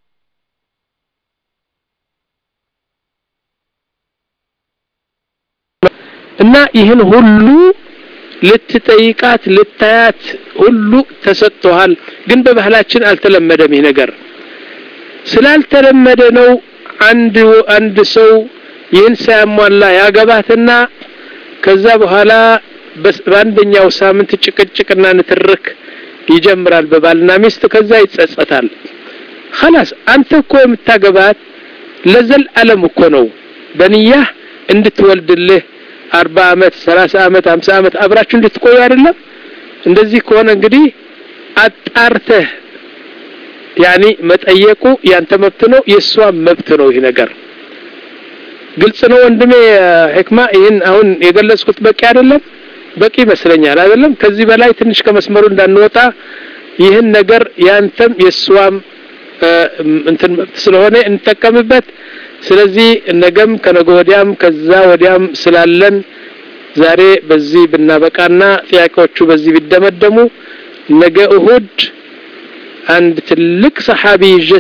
እና ይህን ሁሉ ልትጠይቃት ልታያት ሁሉ ተሰጥቷል ግን በባህላችን አልተለመደም ይህ ነገር ስላልተለመደ ነው አንድ አንድ ሰው ይህን ሳያሟላ ያገባትና ከዛ በኋላ በአንደኛው ሳምንት ጭቅጭቅና ንትርክ ይጀምራል በባልና ሚስት ከዛ ይጸጸታል خلاص አንተ እኮ የምታገባት ለዘል ዓለም እኮ ነው በንያህ እንድትወልድልህ አርባ አመት ሰላሳ አመት ሀምሳ አመት አብራችሁ እንድትቆዩ አይደለም እንደዚህ ከሆነ እንግዲህ አጣርተህ ያኒ መጠየቁ ያንተ መብት ነው የእሷ መብት ነው ይህ ነገር ግልጽ ነው ወንድሜ ህክማ ይህን አሁን የገለጽኩት በቂ አይደለም በቂ ይመስለኛል አይደለም ከዚህ በላይ ትንሽ ከመስመሩ እንዳንወጣ ይህን ነገር ያንተም የእሷም እንትን መብት ስለሆነ እንጠቀምበት ስለዚህ ነገም ከነገ ወዲያም ከዛ ወዲያም ስላለን ዛሬ በዚህ ብናበቃና ጥያቄዎቹ በዚህ ቢደመደሙ ነገ እሁድ አንድ ትልቅ ሰሓቢ ይዤ